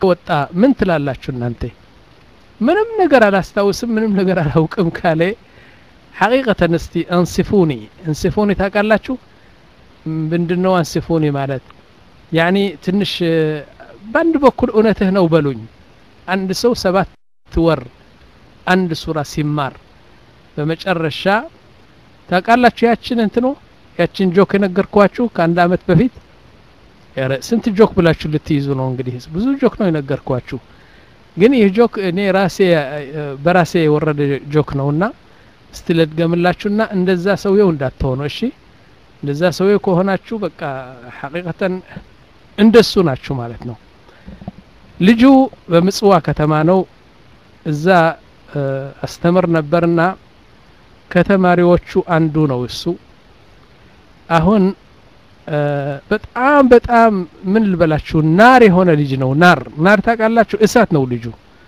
ወጣ ምን ትላላችሁ እናንተ ምንም ነገር አላስታውስም ምንም ነገር አላውቅም ካለ ሐቂቀተን እስቲ አንስፉኒ አንስፉኒ ታውቃላችሁ ምንድነው አንስፉኒ ማለት ያኒ ትንሽ በአንድ በኩል እውነትህ ነው በሉኝ አንድ ሰው ሰባት ወር አንድ ሱራ ሲማር በመጨረሻ ታውቃላችሁ ያችን እንትኖ ያችን ጆክ የነገርኳችሁ ከአንድ አመት በፊት ስንት ጆክ ብላችሁ ልትይዙ ነው እንግዲህ ብዙ ጆክ ነው የነገርኳችሁ ግን ይህ ጆክ እኔ ራሴ በራሴ የወረደ ጆክ ነውና እስቲ ልድገምላችሁና እንደዛ ሰውየው እንዳትሆኑ እሺ እንደዛ ሰውየው ከሆናችሁ በቃ ሐቂቀተን እንደሱ ናችሁ ማለት ነው ልጁ በምጽዋ ከተማ ነው እዛ አስተምር ነበርና ከተማሪዎቹ አንዱ ነው እሱ አሁን በጣም በጣም ምን ልበላችሁ ናር የሆነ ልጅ ነው ናር ናር ታውቃላችሁ እሳት ነው ልጁ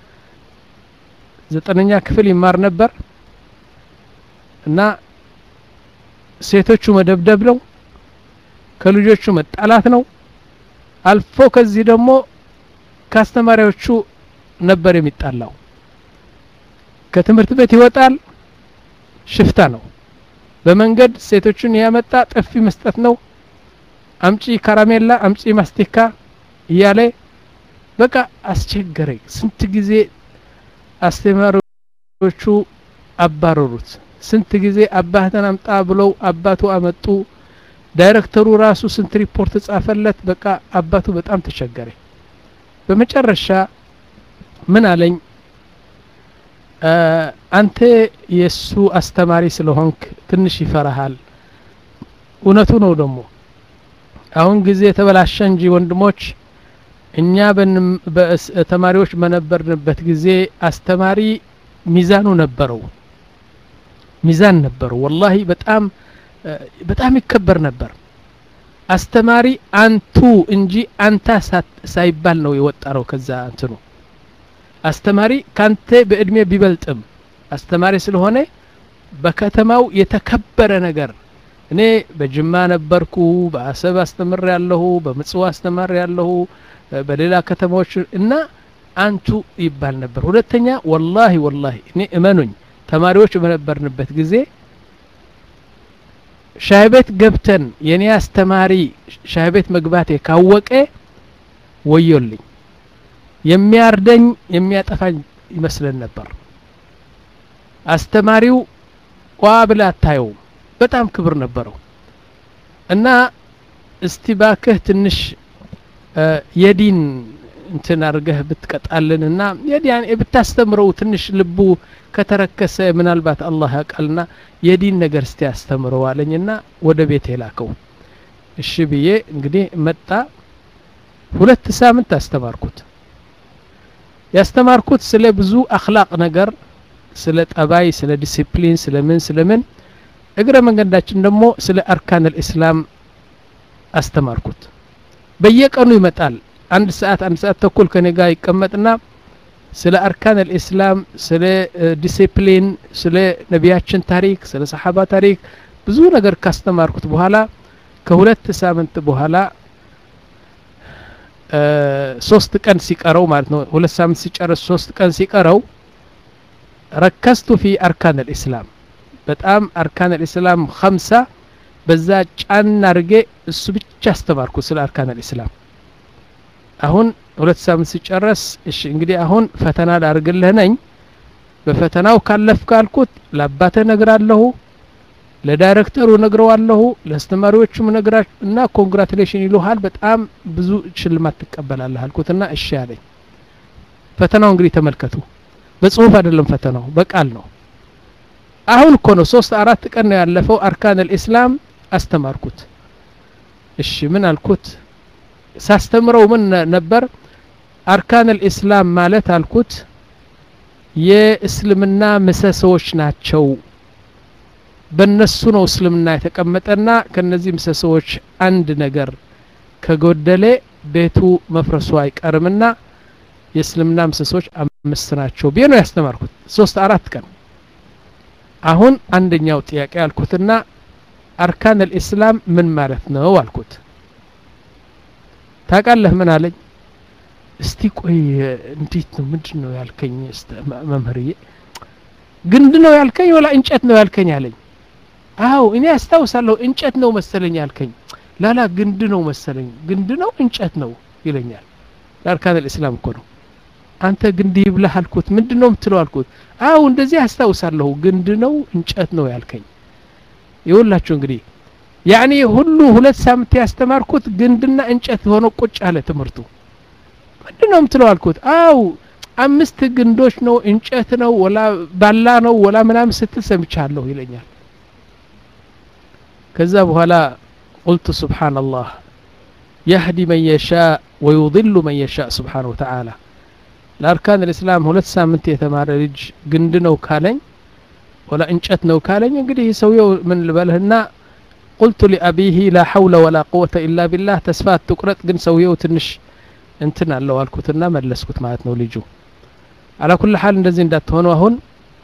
ዘጠነኛ ክፍል ይማር ነበር እና ሴቶቹ መደብደብ ነው ከልጆቹ መጣላት ነው አልፎ ከዚህ ደግሞ ከአስተማሪዎቹ ነበር የሚጣላው ከትምህርት ቤት ይወጣል ሽፍታ ነው በመንገድ ሴቶቹን ያመጣ ጥፊ መስጠት ነው አምጪ ካራሜላ አምጪ ማስቲካ እያለ በቃ አስቸገረኝ ስንት ጊዜ አስተማሪዎቹ አባረሩት ስንት ጊዜ አባህተን አምጣ ብለው አባቱ አመጡ ዳይሬክተሩ ራሱ ስንት ሪፖርት ጻፈለት በቃ አባቱ በጣም ተቸገረ በመጨረሻ ምን አለኝ አንተ የእሱ አስተማሪ ስለሆንክ ትንሽ ይፈራሃል እውነቱ ነው ደግሞ አሁን ጊዜ የተበላሸ እንጂ ወንድሞች እኛ ተማሪዎች በነበርንበት ጊዜ አስተማሪ ሚዛኑ ነበረው ሚዛን ነበረው ወላሂ በጣም በጣም ይከበር ነበር አስተማሪ አንቱ እንጂ አንታ ሳይባል ነው የወጣ ነው ከዛ እንትኑ አስተማሪ ካንተ በእድሜ ቢበልጥም አስተማሪ ስለሆነ በከተማው የተከበረ ነገር እኔ በጅማ ነበርኩ በአሰብ አስተምር ያለሁ በምጽዋ አስተማር ያለሁ በሌላ ከተማዎች እና አንቱ ይባል ነበር ሁለተኛ ወላሂ ወላሂ እኔ እመኑኝ ተማሪዎች በነበርንበት ጊዜ ሻይ ቤት ገብተን የኔ አስተማሪ ሻይ ቤት መግባቴ ካወቀ ወዮልኝ የሚያርደኝ የሚያጠፋኝ ይመስለን ነበር አስተማሪው ዋ ብላ አታየውም በጣም ክብር ነበረው እና እስቲ ባክህ ትንሽ የዲን እንትን አድርገህ ብትቀጣልን እና የዲያን ብታስተምረው ትንሽ ልቡ ከተረከሰ ምናልባት አላህ ያውቃልና የዲን ነገር እስቲ ያስተምረው አለኝና ወደ ቤት የላከው እሺ ብዬ እንግዲህ መጣ ሁለት ሳምንት አስተማርኩት ያስተማርኩት ስለ ብዙ አክላቅ ነገር ስለ ጠባይ ስለ ዲሲፕሊን ስለ ምን ስለ ምን እግረ መንገዳችን ደግሞ ስለ አርካን ልእስላም አስተማርኩት በየቀኑ ይመጣል አንድ ሰዓት አንድ ሰዓት ተኩል ከኔ ጋር ይቀመጥና ስለ አርካን ልእስላም ስለ ዲሲፕሊን ስለ ነቢያችን ታሪክ ስለ ሰሓባ ታሪክ ብዙ ነገር ካስተማርኩት በኋላ ከሁለት ሳምንት በኋላ ሶስት ቀን ሲቀረው ማለት ነው ሁለት ሳምንት ሲጨርስ ሶስት ቀን ሲቀረው ረከስቱ ፊ አርካን ልእስላም በጣም አርካን ልእስላም ከምሳ በዛ ጫን አድርጌ እሱ ብቻ አስተማርኩ ስለ አርካን ልእስላም አሁን ሁለት ሳምንት ሲጨረስ እሺ እንግዲህ አሁን ፈተና ላርግልህ ነኝ በፈተናው ካለፍ ካልኩት ለአባተ ነግራለሁ ለዳይሬክተሩ ነግረዋለሁ ለአስተማሪዎቹም ነግራ እና ኮንግራቱሌሽን ይሉሃል በጣም ብዙ ሽልማት ትቀበላለህ አልኩትና እሺ አለኝ ፈተናው እንግዲህ ተመልከቱ በጽሁፍ አይደለም ፈተናው በቃል ነው አሁን እኮ ነው ሶስት አራት ቀን ነው ያለፈው አርካን ልእስላም አስተማርኩት እሺ ምን አልኩት ሳስተምረው ምን ነበር አርካን ልእስላም ማለት አልኩት የእስልምና ምሰሶዎች ናቸው በእነሱ ነው እስልምና የተቀመጠና ከነዚህ ምሰሶዎች አንድ ነገር ከጎደለ ቤቱ መፍረሱ አይቀርምና የእስልምና ምሰሶች አምስት ናቸው ብዬ ነው ያስተማርኩት ሶስት አራት ቀን አሁን አንደኛው ጥያቄ አልኩትና አርካን ልእስላም ምን ማለት ነው አልኩት ታቃለህ ምን አለኝ እስቲ ቆይ እንዴት ነው ምንድን ነው ያልከኝ መምህርዬ ግንድ ነው ያልከኝ ወላ እንጨት ነው ያልከኝ አለኝ አው እኔ አስታውሳለሁ እንጨት ነው መሰለኝ ያልከኝ ላላ ግንድ ነው መሰለኝ ግንድ ነው እንጨት ነው ይለኛል ለአርካን ልእስላም እኮ ነው አንተ ግንድ ይብላህ አልኩት ምንድን ነው የምትለው አልኩት አው እንደዚህ አስታውሳለሁ ግንድ ነው እንጨት ነው ያልከኝ ይውላችሁ እንግዲህ ያኔ ሁሉ ሁለት ሳምንት ያስተማርኩት ግንድና እንጨት ሆኖ ቁጭ አለ ትምህርቱ ምንድን ነው የምትለው አልኩት አው አምስት ግንዶች ነው እንጨት ነው ወላ ባላ ነው ወላ ምናምን ስትል ሰምቻለሁ ይለኛል ከዛ በኋላ ቁልቱ ስብሓንላህ የህዲ መን የሻእ ወዩضሉ መን የሻእ ስብሓን ወተዓላ ለአርካን ልእስላም ሁለት ሳምንት የተማረ ልጅ ግንድ ነው ካለኝ ወላ እንጨት ነው ካለኝ እንግዲህ ሰውየው ምን ልበልህና ቁልቱ ሊአቢሂ ላ ሐውለ ወላ ቁወተ ኢላ ቢላህ ተስፋ አትቁረጥ ግን ሰውየው ትንሽ እንትን አለው አልኩትና መለስኩት ማለት ነው ልጁ አላ ኩል ሀል እንደዚህ እንዳትሆኑ አሁን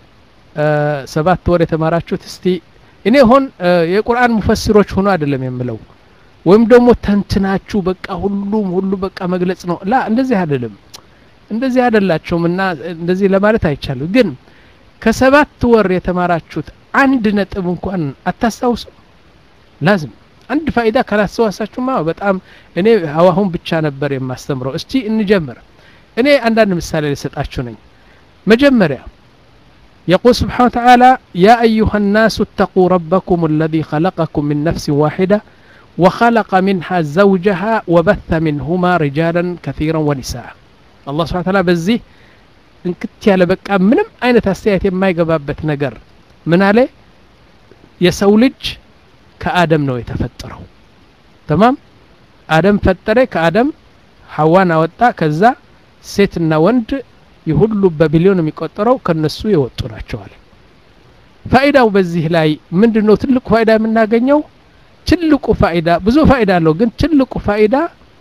ሰባት ወር የተማራችሁት እስቲ እኔ ሆን የቁርአን ሙፈሲሮች ሆኖ አይደለም የምለው ወይም ደግሞ ተንትናችሁ በቃ ሁሉም ሁሉ በቃ መግለጽ ነው ላ እንደዚህ አይደለም እንደዚህ አይደላቸውም እና እንደዚህ ለማለት አይቻልም ግን ከሰባት ወር የተማራችሁት አንድ ነጥብ እንኳን አታስታውሱ ላዝም አንድ ፋይዳ ካላስተዋሳችሁማ በጣም እኔ አሁን ብቻ ነበር የማስተምረው እስቲ እንጀምር እኔ አንዳንድ ምሳሌ ልሰጣችሁ ነኝ መጀመሪያ يقول سبحانه وتعالى يا أيها الناس اتقوا ربكم الذي خلقكم من نفس واحدة وخلق منها زوجها وبث منهما رجالا كثيرا ونساء الله سبحانه وتعالى بزي እንክት ያለ በቃ ምንም አይነት አስተያየት የማይገባበት ነገር ምን አለ የሰው ልጅ ከአደም ነው የተፈጠረው ተማም አደም ፈጠረ ከአደም ሐዋን አወጣ ከዛ ሴትና ወንድ የሁሉ በቢሊዮን የሚቆጠረው ከነሱ የወጡ ናቸዋል ፋይዳው በዚህ ላይ ምንድን ነው ትልቁ ፋይዳ የምናገኘው ትልቁ ፋይዳ ብዙ ፋይዳ አለው ግን ትልቁ ፋይዳ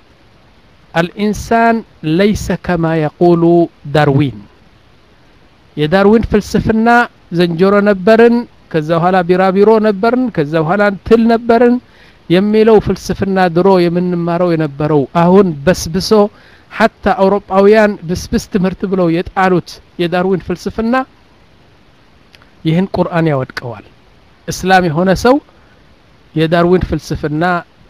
አልኢንሳን ለይሰ ከማ የቁሉ ዳርዊን የዳርዊን ፍልስፍና ዘንጀሮ ነበርን ከዛ በኋላ ቢራቢሮ ነበርን ከዛ በኋላ ትል ነበርን የሚለው ፍልስፍና ድሮ የምንማረው የነበረው አሁን በስብሶ ሐታ አውሮጳውያን ብስብስ ትምህርት ብለው የጣሉት የዳርዊን ፍልስፍና ይህን ቁርአን ያወድቀዋል እስላም የሆነ ሰው የዳርዊን ፍልስፍና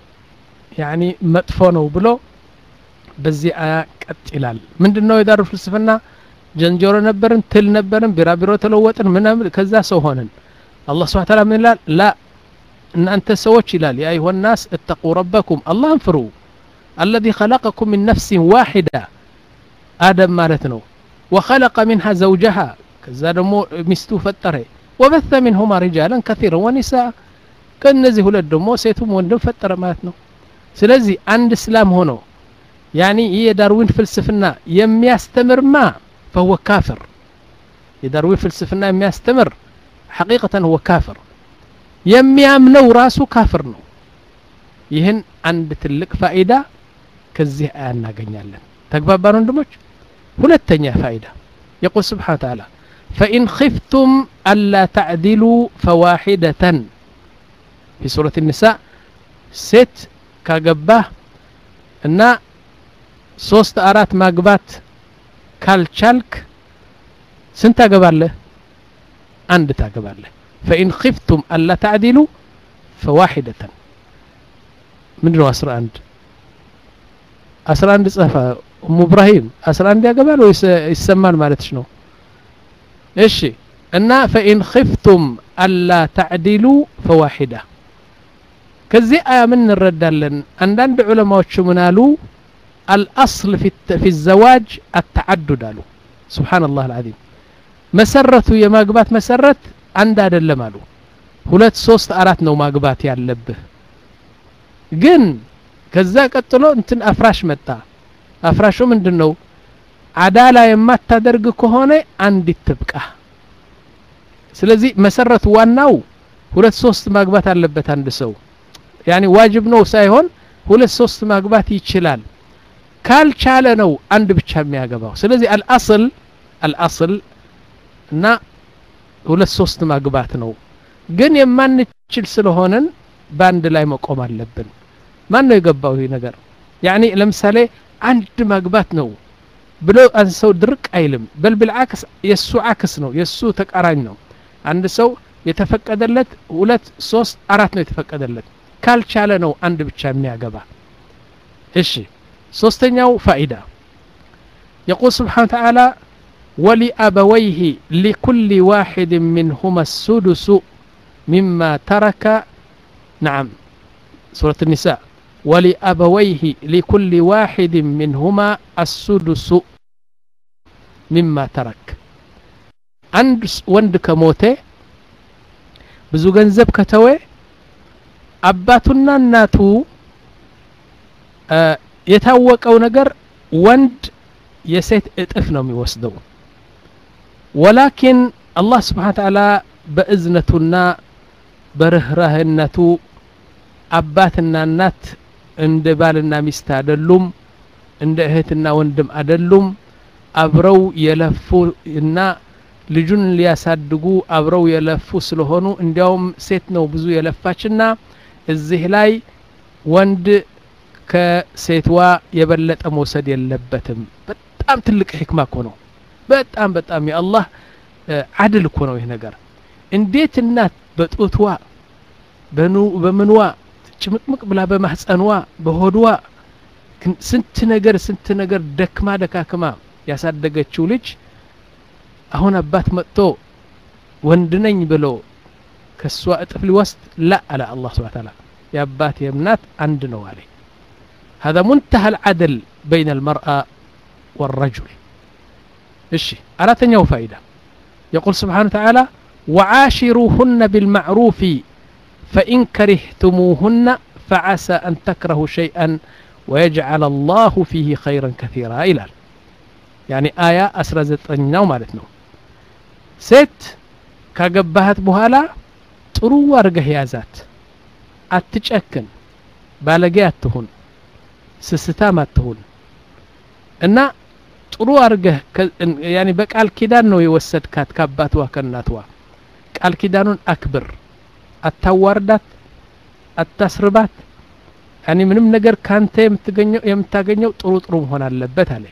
ያኒ መጥፎ ነው ብሎ በዚህ አያ ቀጥ ይላል ምንድን ነው የዳርዊን ፍልስፍና ጀንጀሮ ነበርን ትል ነበርን ቢራቢሮ ተለወጥን ምናምን ከዛ ሰው ሆንን አላህ ስብሓ ታላ ምን ይላል ላ እናንተ ሰዎች ይላል ያ አዩሀ ናስ እተቁ ረበኩም አላህን ፍሩ አለዚ ኸለቀኩም ምን ነፍሲን ዋሒዳ አደም ማለት ነው ወኸለቀ ሚንሃ ዘውጀሃ ከዛ ደግሞ ሚስቱ ፈጠረ ወበተ ሚንሁማ ሪጃለን ከሲረን ወኒሳ ከእነዚህ ሁለት ደግሞ ሴቱም ወንድም ፈጠረ ማለት ነው ስለዚህ አንድ እስላም ሆኖ ያኒ ይህ የዳርዊን ፍልስፍና የሚያስተምርማ ፈሁወ ካፍር የዳርዊን ፍልስፍና የሚያስተምር ሐቂቀተን ሁወ ካፍር የሚያምነው ራሱ ካፍር ነው ይህን አንድ ትልቅ ፋኢዳ ከዚህ አያ እናገኛለን ተግባባን ወንድሞች ሁለተኛ ፋኢዳ የቁል ስብሓን ተዓላ ፈኢን ኽፍቱም አላ ተዕዲሉ ፈዋሒደተን ፊ ሱረት ኒሳ ሴት ካገባህ እና ሶስት አራት ማግባት ካልቻልክ ስንት ታገባለህ አንድ ታገባለህ ፈኢን ኽፍቱም አላ ተዕዲሉ ፈዋሒደተን ምንድን ነው አስራ አንድ አስራ አንድ ጸፋ እሙ እብራሂም አስራ አንድ ያገባል ወይስ ይሰማል ማለትሽ ነው እሺ እና ፈኢን ኽፍቱም አላ ተዕዲሉ ፈዋሒዳ ከዚህ አያ ምን እንረዳለን አንዳንድ ዑለማዎች ምን አሉ አልአስል ፊ ዘዋጅ አተዓዱድ አሉ ስብሓን ላህ አልዓዚም መሰረቱ የማግባት መሰረት አንድ አይደለም አሉ ሁለት ሶስት አራት ነው ማግባት ያለብህ ግን ከዛ ቀጥሎ እንትን አፍራሽ መጣ አፍራሹ ምንድን ነው አዳላ የማታደርግ ከሆነ አንዲት ትብቃ ስለዚህ መሰረቱ ዋናው ሁለት ሶስት ማግባት አለበት አንድ ሰው ያኒ ዋጅብ ነው ሳይሆን ሁለት ሶስት ማግባት ይችላል ካልቻለ ነው አንድ ብቻ የሚያገባው ስለዚህ አልአስል አልአስል እና ሁለት ሶስት ማግባት ነው ግን የማንችል ስለሆነን በአንድ ላይ መቆም አለብን ማን ነው የገባው ይህ ነገር ያኒ ለምሳሌ አንድ ማግባት ነው ብሎ አንድ ሰው ድርቅ አይልም በል ብልዓክስ የእሱ ዓክስ ነው የእሱ ተቃራኝ ነው አንድ ሰው የተፈቀደለት ሁለት ሶስት አራት ነው የተፈቀደለት ካልቻለ ነው አንድ ብቻ የሚያገባ እሺ ሶስተኛው ፋኢዳ يقول سبحانه وتعالى ولأبويه لكل واحد منهما السدس مما ترك نعم سورة النساء ولأبويه لكل واحد منهما السدس مما ترك عند وند كموته ብዙ ገንዘብ ከተወ አባቱና እናቱ የታወቀው ነገር ወንድ የሴት እጥፍ ነው የሚወስደው ወላኪን አላህ ስብሓን ተዓላ በእዝነቱና በርህራህነቱ አባትና እናት እንደ ባልና ሚስት አይደሉም እንደ እህትና ወንድም አይደሉም አብረው የለፉ እና ልጁን ሊያሳድጉ አብረው የለፉ ስለሆኑ እንዲያውም ሴት ነው ብዙ የለፋችና እዚህ ላይ ወንድ ከሴትዋ የበለጠ መውሰድ የለበትም በጣም ትልቅ ሕክማ እኮ ነው በጣም በጣም የአላህ አድል እኮ ነው ይህ ነገር እንዴት እናት በጡትዋ በምንዋ ጭምቅምቅ ብላ በማህፀንዋ በሆድዋ ስንት ነገር ስንት ነገር ደክማ ደካክማ ያሳደገችው ልጅ አሁን አባት መጥቶ ወንድ ነኝ ብሎ ከእሷ እጥፍ ሊወስድ ላ አለ አላህ ስብሓ ታላ የአባት የእምናት አንድ ነው አለ هذا منتهى العدل بين المرأة والرجل እሺ አራተኛው ፋይዳ يقول سبحانه وتعالى وعاشروهن بالمعروف فإن كرهتموهن فعسى أن تكرهوا شيئا ويجعل الله فيه خيرا كثيرا إلى يعني آية أسرى زتناو مالتنا ሴት ካገባሃት በኋላ ጥሩ አርገህ ያዛት አትጨክን ባለጌ አትሁን ስስታም አትሁን እና ጥሩ አርገህ ያኒ በቃል ኪዳን ነው የወሰድካት ከአባትዋ ከእናትዋ ቃል ኪዳኑን አክብር አታዋርዳት አታስርባት ያኒ ምንም ነገር ካንተ የምታገኘው ጥሩ ጥሩ መሆን አለበት አለ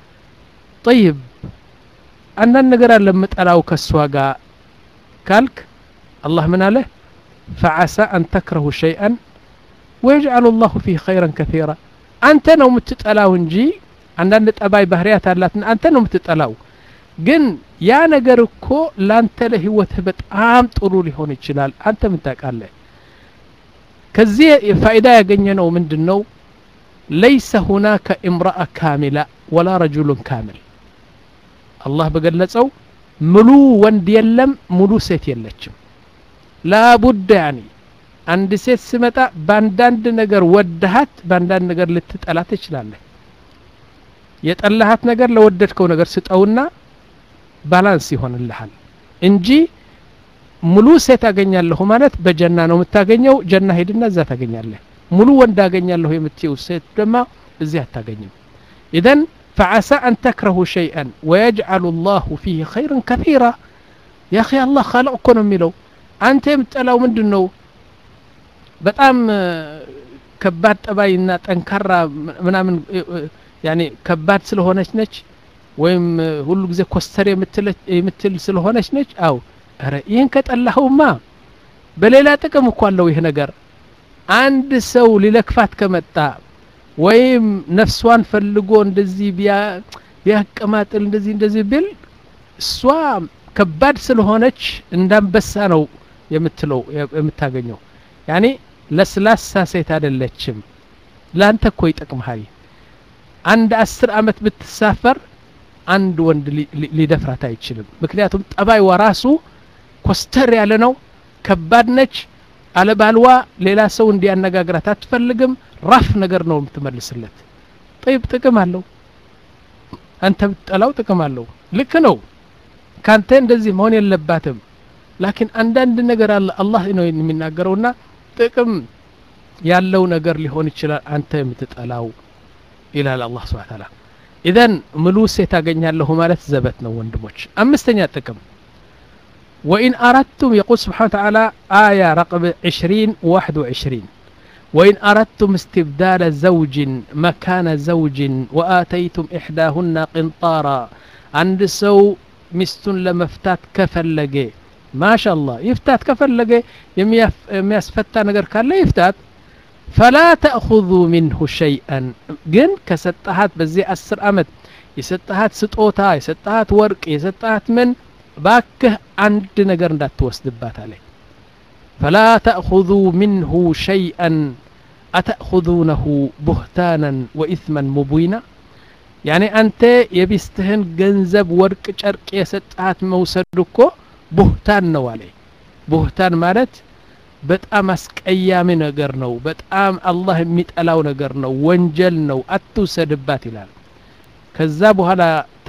ጠይብ አንዳንድ ነገር አለ የምጠላው ከእሷ ጋር ካልክ አላህ ምን አለ ፈዓሳ አን ተክረሁ ሸይአን ወየጅዓሉ ላሁ ፊህ ኸይረን ከثيራ አንተ ነው የምትጠላው እንጂ አንዳንድ ጠባይ ባህርያት አላትና አንተ ነው የምትጠላው ግን ያ ነገር እኮ ላንተ ለህይወትህ በጣም ጥሩ ሊሆን ይችላል አንተ ምን ታውቃለህ ከዚህ ፋይዳ ያገኘ ነው ምንድን ነው ለይሰ ሁናከ እምረአ ካሚላ ወላ ረጁሉን ካሚል አላህ በገለጸው ሙሉ ወንድ የለም ሙሉ ሴት የለችም ላቡድ ያኒ አንድ ሴት ስመጣ በአንዳንድ ነገር ወደሃት በአንዳንድ ነገር ልትጠላ ትችላለህ የጠላሃት ነገር ለወደድከው ነገር ስጠውና ባላንስ ይሆንልሃል እንጂ ሙሉ ሴት አገኛለሁ ማለት በጀና ነው የምታገኘው ጀና ሄድና እዛ ታገኛለህ ሙሉ ወንድ አገኛለሁ የምትየው ሴት ደማ እዚህ አታገኝም ኢዘን فعسى أن تكرهوا شيئا ويجعل الله فيه خيرا كثيرا يا أخي الله خلق كون ميلو أنت يمتلاو من دنو በጣም ከባድ ጠባይና ጠንካራ ምናምን ያኔ ከባድ ስለሆነች ነች ወይም ሁሉ ጊዜ ኮስተር የምትል ስለሆነች ነች አው ረ ይህን ከጠላኸውማ በሌላ ጥቅም እኮ አለው ይህ ነገር አንድ ሰው ሊለክፋት ከመጣ ወይም ነፍሷን ፈልጎ እንደዚህ ቢያቀማጥል እንደዚህ እንደዚህ ቢል እሷ ከባድ ስለሆነች እንዳንበሳ ነው የምትለው የምታገኘው ያኔ ለስላሳ ሴት አይደለችም ላንተ እኮ ይጠቅምሃል አንድ አስር አመት ብትሳፈር አንድ ወንድ ሊደፍራት አይችልም ምክንያቱም ጠባይዋ ራሱ ኮስተር ያለ ነው ከባድ ነች አለባልዋ ሌላ ሰው እንዲያነጋግራት አትፈልግም ራፍ ነገር ነው የምትመልስለት ጠይብ ጥቅም አለው አንተ ብትጠላው ጥቅም አለው ልክ ነው ካንተ እንደዚህ መሆን የለባትም ላኪን አንዳንድ ነገር አለ አላህ ነው የሚናገረውና ጥቅም ያለው ነገር ሊሆን ይችላል አንተ የምትጠላው ይላል አላህ ስብሐ ተዓላ ኢዘን ሙሉ ሴት አገኛለሁ ማለት ዘበት ነው ወንድሞች አምስተኛ ጥቅም وإن أردتم يقول سبحانه وتعالى آية رقم عشرين واحد وعشرين وإن أردتم استبدال زوج مكان زوج وآتيتم إحداهن قنطارا عند سو مستن لمفتات كفلج ما شاء الله يفتات كفلج يمياسفتا نجر كان لا يفتات فلا تأخذوا منه شيئا جن كستهات بزي أسر أمت يستهات ستوتا يستهات ورق يستهات من باكه عند نجر ندات توسدبات عليه فلا تأخذوا منه شيئا أتأخذونه بهتانا وإثما مبينا يعني أنت يبستهن جنزب ورق شرق يسطات موسدكو بهتان ነው አለ بهتان ማለት በጣም አስቀያሚ ነገር ነው በጣም አላህ የሚጠላው ነገር ነው ወንጀል ነው አትውሰድባት ይላል ከዛ በኋላ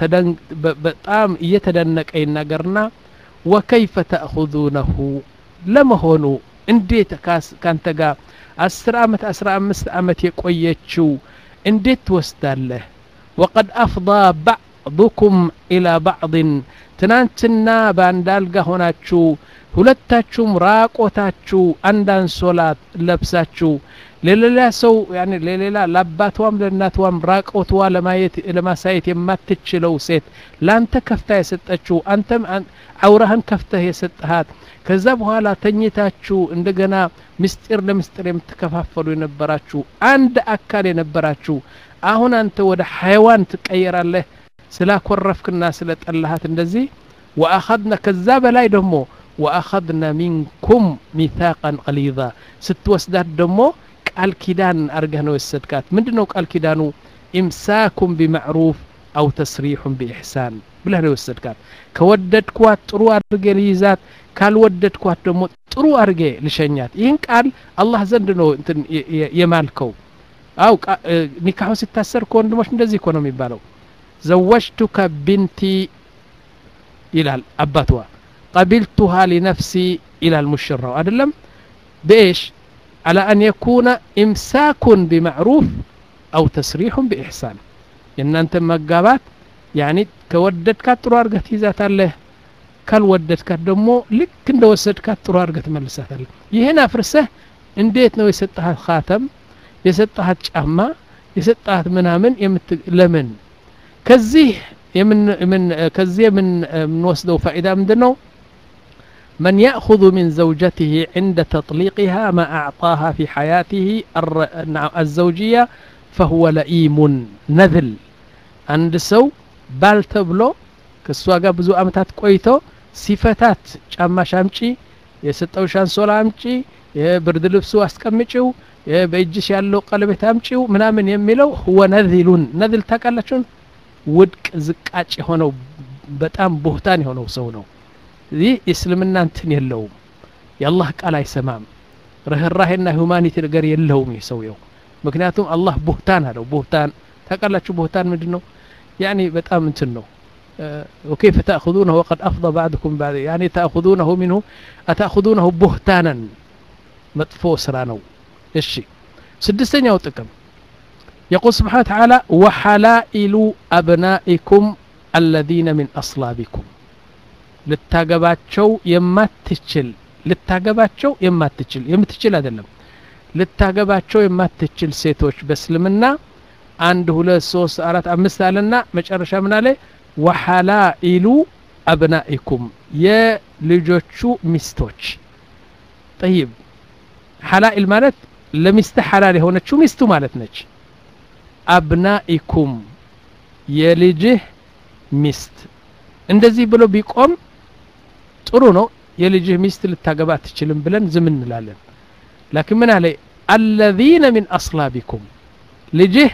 በጣም እየተደነቀ ይናገርና ወከይፈ ተእኹዙነሁ ለመሆኑ እንዴት ካንተ ጋር አስር አመት አስራ አምስት አመት የቆየችው እንዴት ትወስዳለህ ወቀድ አፍضى ባዕضኩም ኢላ ባዕድን ትናንትና በአንድ አልጋ ሆናችሁ ሁለታችሁም ራቆታችሁ አንድ አንሶላ ለብሳችሁ ለሌላ ሰው ያኔ ለሌላ ለአባቷም ለእናቷም ራቆትዋ ለማየት ለማሳየት የማትችለው ሴት ላንተ ከፍታ የሰጠችው አንተም አውራህን ከፍተህ የሰጠሃት ከዛ በኋላ ተኝታችሁ እንደገና ምስጢር ለምስጢር የምትከፋፈሉ የነበራችሁ አንድ አካል የነበራችሁ አሁን አንተ ወደ ሐይዋን ትቀየራለህ ስላኮረፍክና ስለ ጠላሃት እንደዚህ ወአኸድና ከዛ በላይ ደግሞ ወአኸድና ሚንኩም ሚታቃን ቀሊዛ ስትወስዳት ደግሞ ቃል ኪዳን አርገህ ነው የወሰድካት ምንድ ነው ቃል ኪዳኑ ኢምሳኩም ቢማዕሩፍ አው ተስሪሑን ቢኢሕሳን ብለህ ነው የወሰድካት ከወደድኳት ጥሩ አድርጌ ልይዛት ካልወደድኳት ደግሞ ጥሩ አድርጌ ልሸኛት ይህን ቃል አላህ ዘንድ ነው እንትን የማልከው አው ኒካሑ ሲታሰር ከወንድሞች እንደዚህ እኮ ነው የሚባለው ዘወጅቱከ ቢንቲ ይላል አባትዋ ቀቢልቱሃ ሊነፍሲ ይላል ሙሽራው አይደለም በኤሽ على أن يكون إمساك بمعروف أو تسريح بإحسان إن أنت مقابات يعني كوددك ጥሩ አድርገህ ትይዛታለህ ካልወደድካት ደግሞ ልክ እንደ ወሰድካት ጥሩ አድርገህ ትመልሳታለህ ይህን አፍርሰህ እንዴት ነው የሰጠሃት ካተም የሰጠሃት ጫማ የሰጠሃት ምናምን ለምን ከዚህ ከዚህ የምንወስደው ፋኢዳ ምንድን ነው من يأخذ من زوجته عند تطليقها ما أعطاها في حياته الزوجية فهو لئيم نذل عند سو ባል ተብሎ ከእሷ ጋር ብዙ አመታት ቆይቶ ሲፈታት ጫማሽ አምጪ የሰጠውሽ አንሶላ አምጪ የብርድ ልብሱ አስቀምጪው በእጅሽ ያለው ቀለቤት አምጪው ምናምን የሚለው ሁወ ነዚሉን ነዝል ታውቃላችሁን ውድቅ ዝቃጭ የሆነው በጣም ቦህታን የሆነው ሰው ነው ይህ እስልምና እንትን የለውም የአላህ ቃል አይሰማም ርህራሄና ሁማኒቲ ነገር የለውም ይህ ሰውየው ምክንያቱም አላህ ቦህታን አለው ቦህታን ታውቃላችሁ ቦህታን ምንድን ነው يعني بتام انتنو أه وكيف تأخذونه وقد أفضى بعضكم بعد يعني تأخذونه منه أتأخذونه بهتانا مطفو سرانو الشي سدستين يوتكم يقول سبحانه وتعالى وحلائل أبنائكم الذين من أصلابكم ልታገባቸው የማትችል ልታገባቸው የማትችል የምትችል አይደለም ልታገባቸው የማትችል ሴቶች በእስልምና አንድ ሁለት ሶስት አራት አምስት አለና መጨረሻ ምን አለ ወሐላኢሉ አብናኢኩም የልጆቹ ሚስቶች ጠይብ ሐላኢል ማለት ለሚስትህ ሐላል የሆነችው ሚስቱ ማለት ነች አብናኢኩም የልጅህ ሚስት እንደዚህ ብሎ ቢቆም ጥሩ ነው የልጅህ ሚስት ልታገባ አትችልም ብለን ዝም እንላለን ላኪን ምን አለ አለዚነ ሚን አስላቢኩም ልጅህ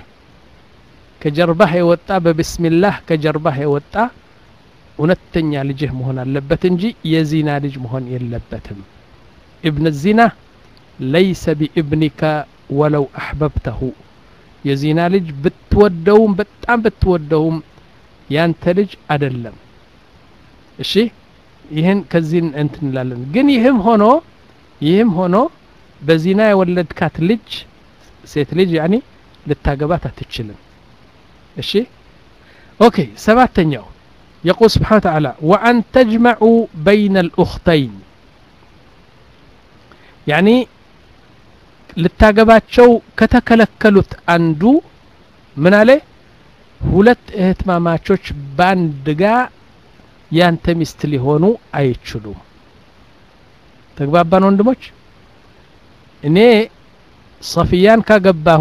ከጀርባህ የወጣ በብስሚላህ ከጀርባህ የወጣ እውነተኛ ልጅህ መሆን አለበት እንጂ የዚና ልጅ መሆን የለበትም እብን ዚና ለይሰ ቢእብኒካ ወለው አሕበብተሁ የዚና ልጅ ብትወደውም በጣም ብትወደውም ያንተ ልጅ አደለም እሺ ይህን ከዚህ እንትን እንላለን ግን ይህም ሆኖ ይህም ሆኖ በዚና የወለድካት ልጅ ሴት ልጅ ያኒ ልታገባት አትችልም እሺ ኦኬ ሰባተኛው يقول سبحانه وتعالى وأن تجمعوا بين الأختين يعني ልታገባቸው ከተከለከሉት አንዱ ምን አለ ሁለት እህትማማቾች በአንድ ጋ ያንተ ሚስት ሊሆኑ አይችሉም ተግባባን ወንድሞች እኔ ሰፊያን ካገባሁ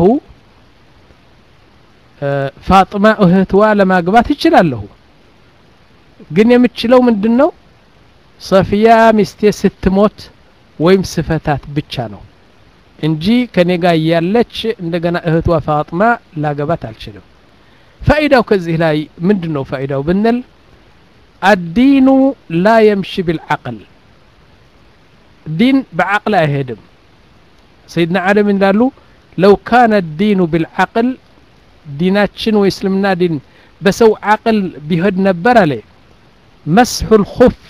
ፋጥማ እህትዋ ለማግባት ይችላለሁ ግን የምችለው ምንድን ነው ሰፊያ ሚስቴ ስትሞት ወይም ስፈታት ብቻ ነው እንጂ ከኔ ጋር እያለች እንደገና እህቷ ፋጥማ ላገባት አልችልም ፋኢዳው ከዚህ ላይ ምንድን ነው ፋኢዳው ብንል አዲኑ ላ የምሺ ቢልዓቅል ዲን በዓቅል አይሄድም ሰይድና ዓለም እንዳሉ ለው ካነ ዲኑ ቢልዓቅል ዲናችን ወይ እስልምና ዲን በሰው ዓቅል ቢሄድ ነበር አለ መስሑ ልኹፍ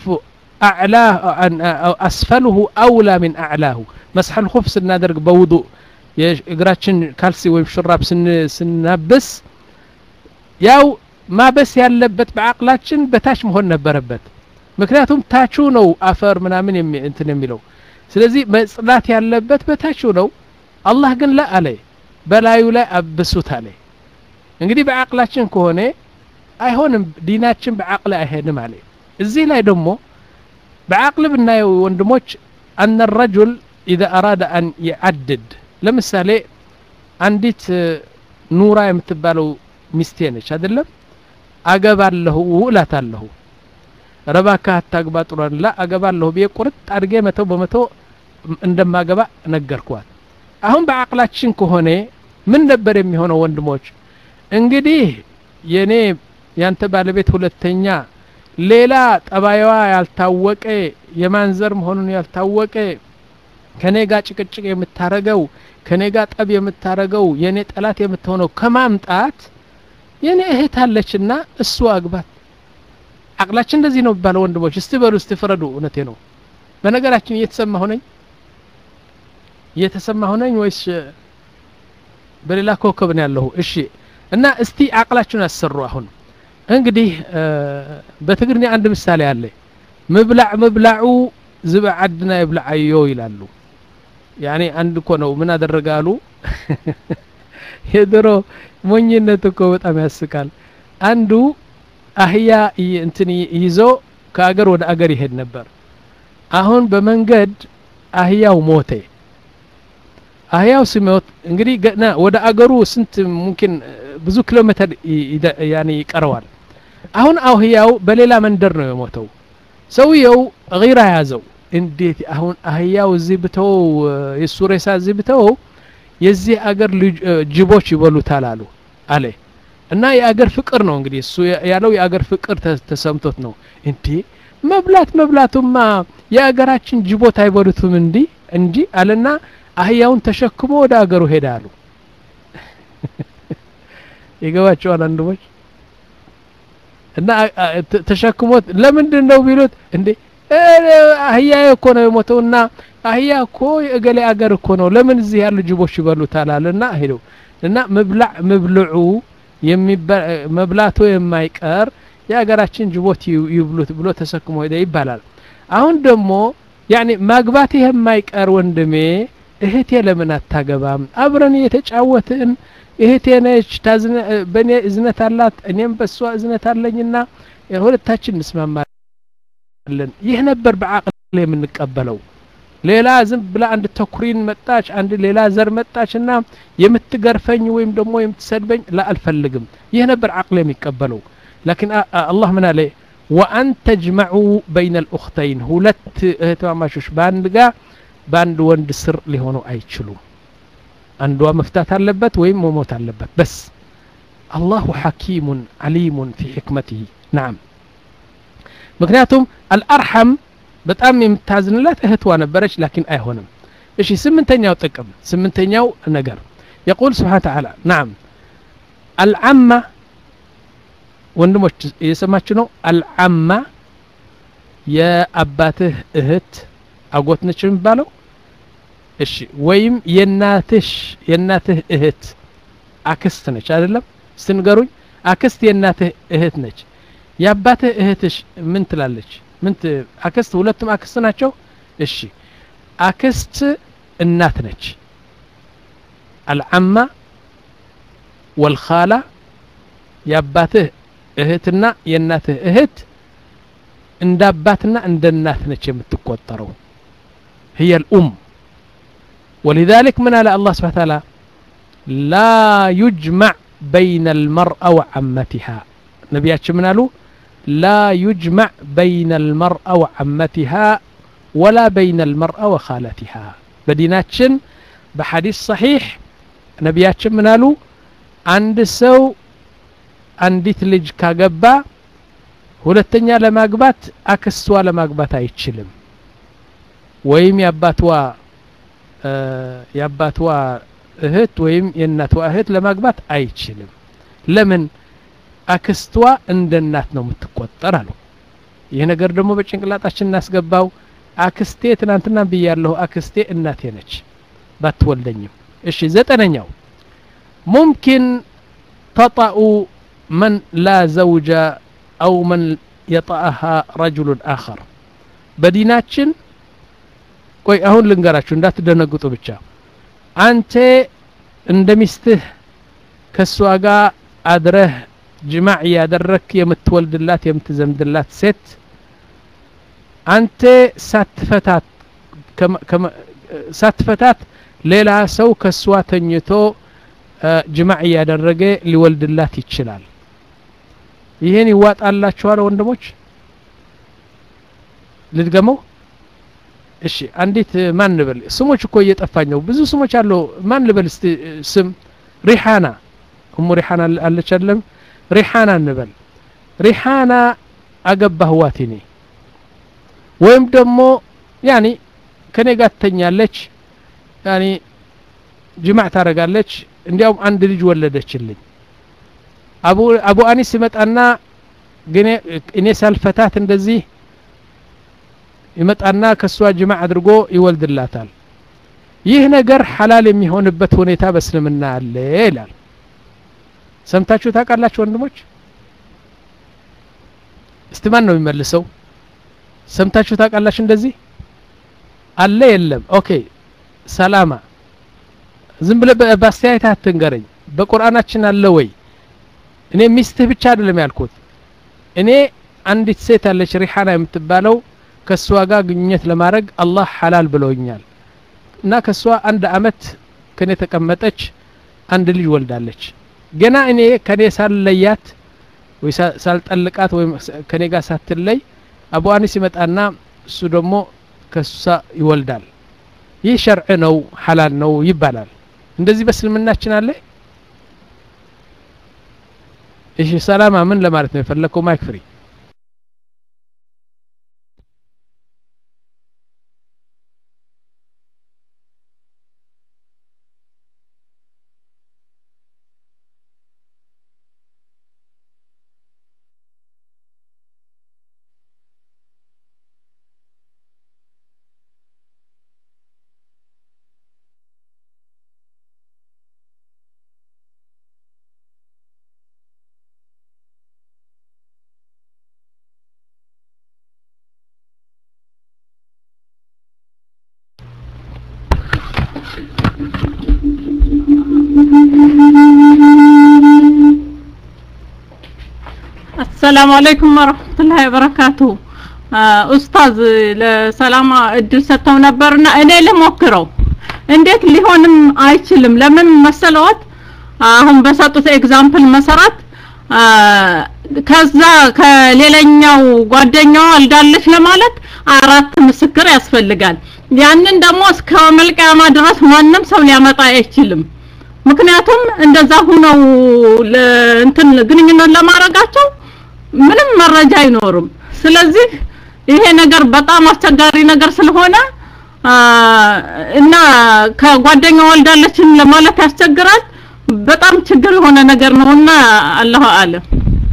አስፈልሁ አውላ ምን አዕላሁ መስሐ ልኹፍ ስናደርግ በውዱእ የእግራችን ካልሲ ወይም ሽራብ ስናብስ ያው ማበስ ያለበት በአቅላችን በታች መሆን ነበረበት ምክንያቱም ታቹ ነው አፈር ምናምን እንትን የሚለው ስለዚህ መጽዳት ያለበት በታቹ ነው አላህ ግን ላ አለ በላዩ ላይ አብሱት አለ እንግዲህ በአቅላችን ከሆነ አይሆንም ዲናችን በአቅል አይሄድም አለ እዚህ ላይ ደግሞ በአቅል ብናየው ወንድሞች አነ ረጁል ኢዛ አራደ አን ይዓድድ ለምሳሌ አንዲት ኑራ የምትባለው ሚስቴ ነች አይደለም አገባለሁ እላታለሁ ረባካ አታግባ ጥሏን ላ አገባለሁ ብዬ ቁርጥ አድርጌ መቶ በመቶ እንደማገባ ነገርኳት አሁን በአቅላችን ከሆነ ምን ነበር የሚሆነው ወንድሞች እንግዲህ የኔ ያንተ ባለቤት ሁለተኛ ሌላ ጠባይዋ ያልታወቀ የማንዘር መሆኑን ያልታወቀ ከኔ ጋር ጭቅጭቅ የምታረገው ከኔ ጋር ጠብ የምታረገው የኔ ጠላት የምትሆነው ከማምጣት የኔ እህት አለችና እሱ አግባት አቅላችን እንደዚህ ነው የሚባለው ወንድሞች እስቲ በሉ እስቲ ፍረዱ እውነቴ ነው በነገራችን እየተሰማ ሆነኝ እየተሰማ ሆነኝ ወይስ በሌላ ኮከብ ነው ያለሁ እሺ እና እስቲ አቅላችሁን አሰሩ አሁን እንግዲህ በትግርኛ አንድ ምሳሌ አለ ምብላዕ ምብላዑ ዝበዓድና ይብላዓዮ ይላሉ ያኔ አንድ እኮ ነው ምን አደረገ አሉ የድሮ ሞኝነት እኮ በጣም ያስቃል አንዱ አህያ እንትን ይዞ ከአገር ወደ አገር ይሄድ ነበር አሁን በመንገድ አህያው ሞተ አህያው ሲሞት እንግዲህ ገና ወደ አገሩ ስንት ሙምኪን ብዙ ኪሎ ሜትር ያኔ ይቀረዋል አሁን አህያው በሌላ መንደር ነው የሞተው ሰውየው ጊራ ያዘው እንዴት አሁን አህያው እዚህ ብተው የሱ ሬሳ እዚህ ብተው የዚህ አገር ጅቦች ይበሉታል አሉ አለ እና የአገር ፍቅር ነው እንግዲህ እሱ ያለው የአገር ፍቅር ተሰምቶት ነው እንዴ መብላት መብላቱማ የአገራችን ጅቦት አይበሉትም እንዲ እንጂ አለና አህያውን ተሸክሞ ወደ አገሩ ሄደ አሉ ይገባቸዋል አንድሞች እና ተሸክሞት ለምንድን ነው ቢሉት እንዴ አህያ እኮ ነው የሞተውና አህያ እኮ የእገሌ አገር እኮ ነው ለምን እዚህ ያሉ ጅቦች ይበሉታል አለና ሄደው እና መብላዕ መብልዑ መብላቱ የማይቀር የሀገራችን ጅቦት ይብሉት ብሎ ተሰክሞ ሄደ ይባላል አሁን ደግሞ ያኔ ማግባት የማይቀር ወንድሜ እህቴ ለምን አታገባም አብረን እየተጫወትን እህቴ ነች በእኔ እዝነት አላት እኔም በእሷ እዝነት አለኝና ሁለታችን እንስማማለን ይህ ነበር በአቅል የምንቀበለው ሌላ ዝም ብላ አንድ ተኩሪን መጣች አንድ ሌላ ዘር መጣች እና የምትገርፈኝ ወይም ደግሞ የምትሰድበኝ ላ አልፈልግም ይህ ነበር አቅል የሚቀበለው ላኪን አላህ ምን አለ ወአን ተጅመዑ በይነ ልኡክተይን ሁለት እህትማማቾች በአንድ ጋ በአንድ ወንድ ስር ሊሆኑ አይችሉም አንዷ መፍታት አለበት ወይም መሞት አለበት በስ አላሁ ሐኪሙን ዓሊሙን ፊ ሕክመትህ ናም ምክንያቱም አልአርሐም በጣም የምታዝንላት እህትዋ ነበረች ላኪን አይሆንም እሺ ስምንተኛው ጥቅም ስምንተኛው ነገር የቁል ስብሓን ተዓላ ናም አልዓማ ወንድሞች እየሰማችሁ ነው አልዓማ የአባትህ እህት አጎት ነች የሚባለው እሺ ወይም የናትሽ የናትህ እህት አክስት ነች አይደለም ስትንገሩኝ አክስት የእናትህ እህት ነች የአባትህ እህትሽ ምን ትላለች ምን አክስት ሁለቱም አክስት ናቸው እሺ አክስት እናት ነች አልዓማ ወልኻላ የአባትህ እህትና የእናትህ እህት እንደ አባትና እንደ እናት ነች የምትቆጠረው هي الأم ولذلك من على الله سبحانه وتعالى لا يجمع بين المرأة وعمتها نبياتش من قالوا لا يجمع بين المرأة وعمتها ولا بين المرأة وخالتها بديناتشن بحديث صحيح نبياتش من قالوا عند سو አንዲት ልጅ ካገባ ሁለተኛ ለማግባት አክስቷ ለማግባት አይችልም ወይም የአባትዋ የአባትዋ እህት ወይም የእናትዋ እህት ለማግባት አይችልም ለምን አክስቷ እንደ እናት ነው የምትቆጠር አሉ ይህ ነገር ደግሞ በጭንቅላጣችን እናስገባው አክስቴ ትናንትና ብያለሁ አክስቴ እናቴ ነች ባትወልደኝም እሺ ዘጠነኛው ሙምኪን ተጣኡ من لا زوج أو من يطأها رجل آخر بديناتشن ቆይ አሁን ልንገራችሁ እንዳትደነግጡ ብቻ አንተ እንደ ሚስትህ ከእሷ ጋር አድረህ ጅማዕ እያደረክ የምትወልድላት የምትዘምድላት ሴት አንተ ሳትፈታት ሳትፈታት ሌላ ሰው ከእሷ ተኝቶ ጅማዕ እያደረገ ሊወልድላት ይችላል ይህን ይዋጣላችኋል ወንድሞች ልድገመው እሺ አንዲት ማን ልበል ስሞች እኮ እየጠፋኝ ነው ብዙ ስሞች አለው ማን ልበል እስቲ ስም ሪሓና እሙ ሪሓና አለች አለም ሪሓና እንበል ሪሓና አገባህዋት እኔ ወይም ደግሞ ያኒ ከኔ ጋር ትተኛለች ያኒ ጅማዕ ታደረጋለች እንዲያውም አንድ ልጅ ወለደችልኝ አቡ አቡ አኒስ ይመጣና ግን እኔ ሳልፈታት እንደዚህ ይመጣና ከእሷ ጅማዕ አድርጎ ይወልድላታል ይህ ነገር ሐላል የሚሆንበት ሁኔታ በእስልምና አለ ይላል ሰምታችሁ ታውቃላችሁ ወንድሞች እስቲ ማን ነው የሚመልሰው ሰምታችሁ ታውቃላችሁ እንደዚህ አለ የለም ኦኬ ሰላማ ዝም ብለ በአስተያየት አትንገረኝ በቁርአናችን አለ ወይ እኔ ሚስትህ ብቻ አይደለም ያልኩት እኔ አንዲት ሴት አለች ሪሓና የምትባለው ከእሷ ጋር ግንኙነት ለማድረግ አላህ ሐላል ብለውኛል እና ከእሷ አንድ አመት ከኔ ተቀመጠች አንድ ልጅ ወልዳለች ገና እኔ ከኔ ሳልለያት ወይ ሳልጠልቃት ወይም ከኔ ጋር ሳትለይ አቡ አኒስ ይመጣና እሱ ደግሞ ከሷ ይወልዳል ይህ ሸርዕ ነው ሐላል ነው ይባላል እንደዚህ በእስልምናችን አለ እሺ ሰላማ ምን ለማለት ነው የፈለግከው ማይክ ፍሪ አሰላሙ አለይኩም ወረህመቱላሂ ወበረካቱ ኡስታዝ ለሰላማ እድል ሰጥተው ነበርና እኔ ልሞክረው እንዴት ሊሆንም አይችልም ለምን መሰለዎት አሁን በሰጡት ኤግዛምፕል መሰረት ከዛ ከሌላኛው ጓደኛዋ ወልዳለች ለማለት አራት ምስክር ያስፈልጋል ያንን ደግሞ እስከ መልቀያማ ድረስ ማንም ሰው ሊያመጣ አይችልም ምክንያቱም እንደዛ ሁነው እንትን ግንኙነት ለማድረጋቸው ምንም መረጃ አይኖርም ስለዚህ ይሄ ነገር በጣም አስቸጋሪ ነገር ስለሆነ እና ከጓደኛ ወልዳለችን ለማለት ያስቸግራል በጣም ችግር የሆነ ነገር ነውና አላሁ አለም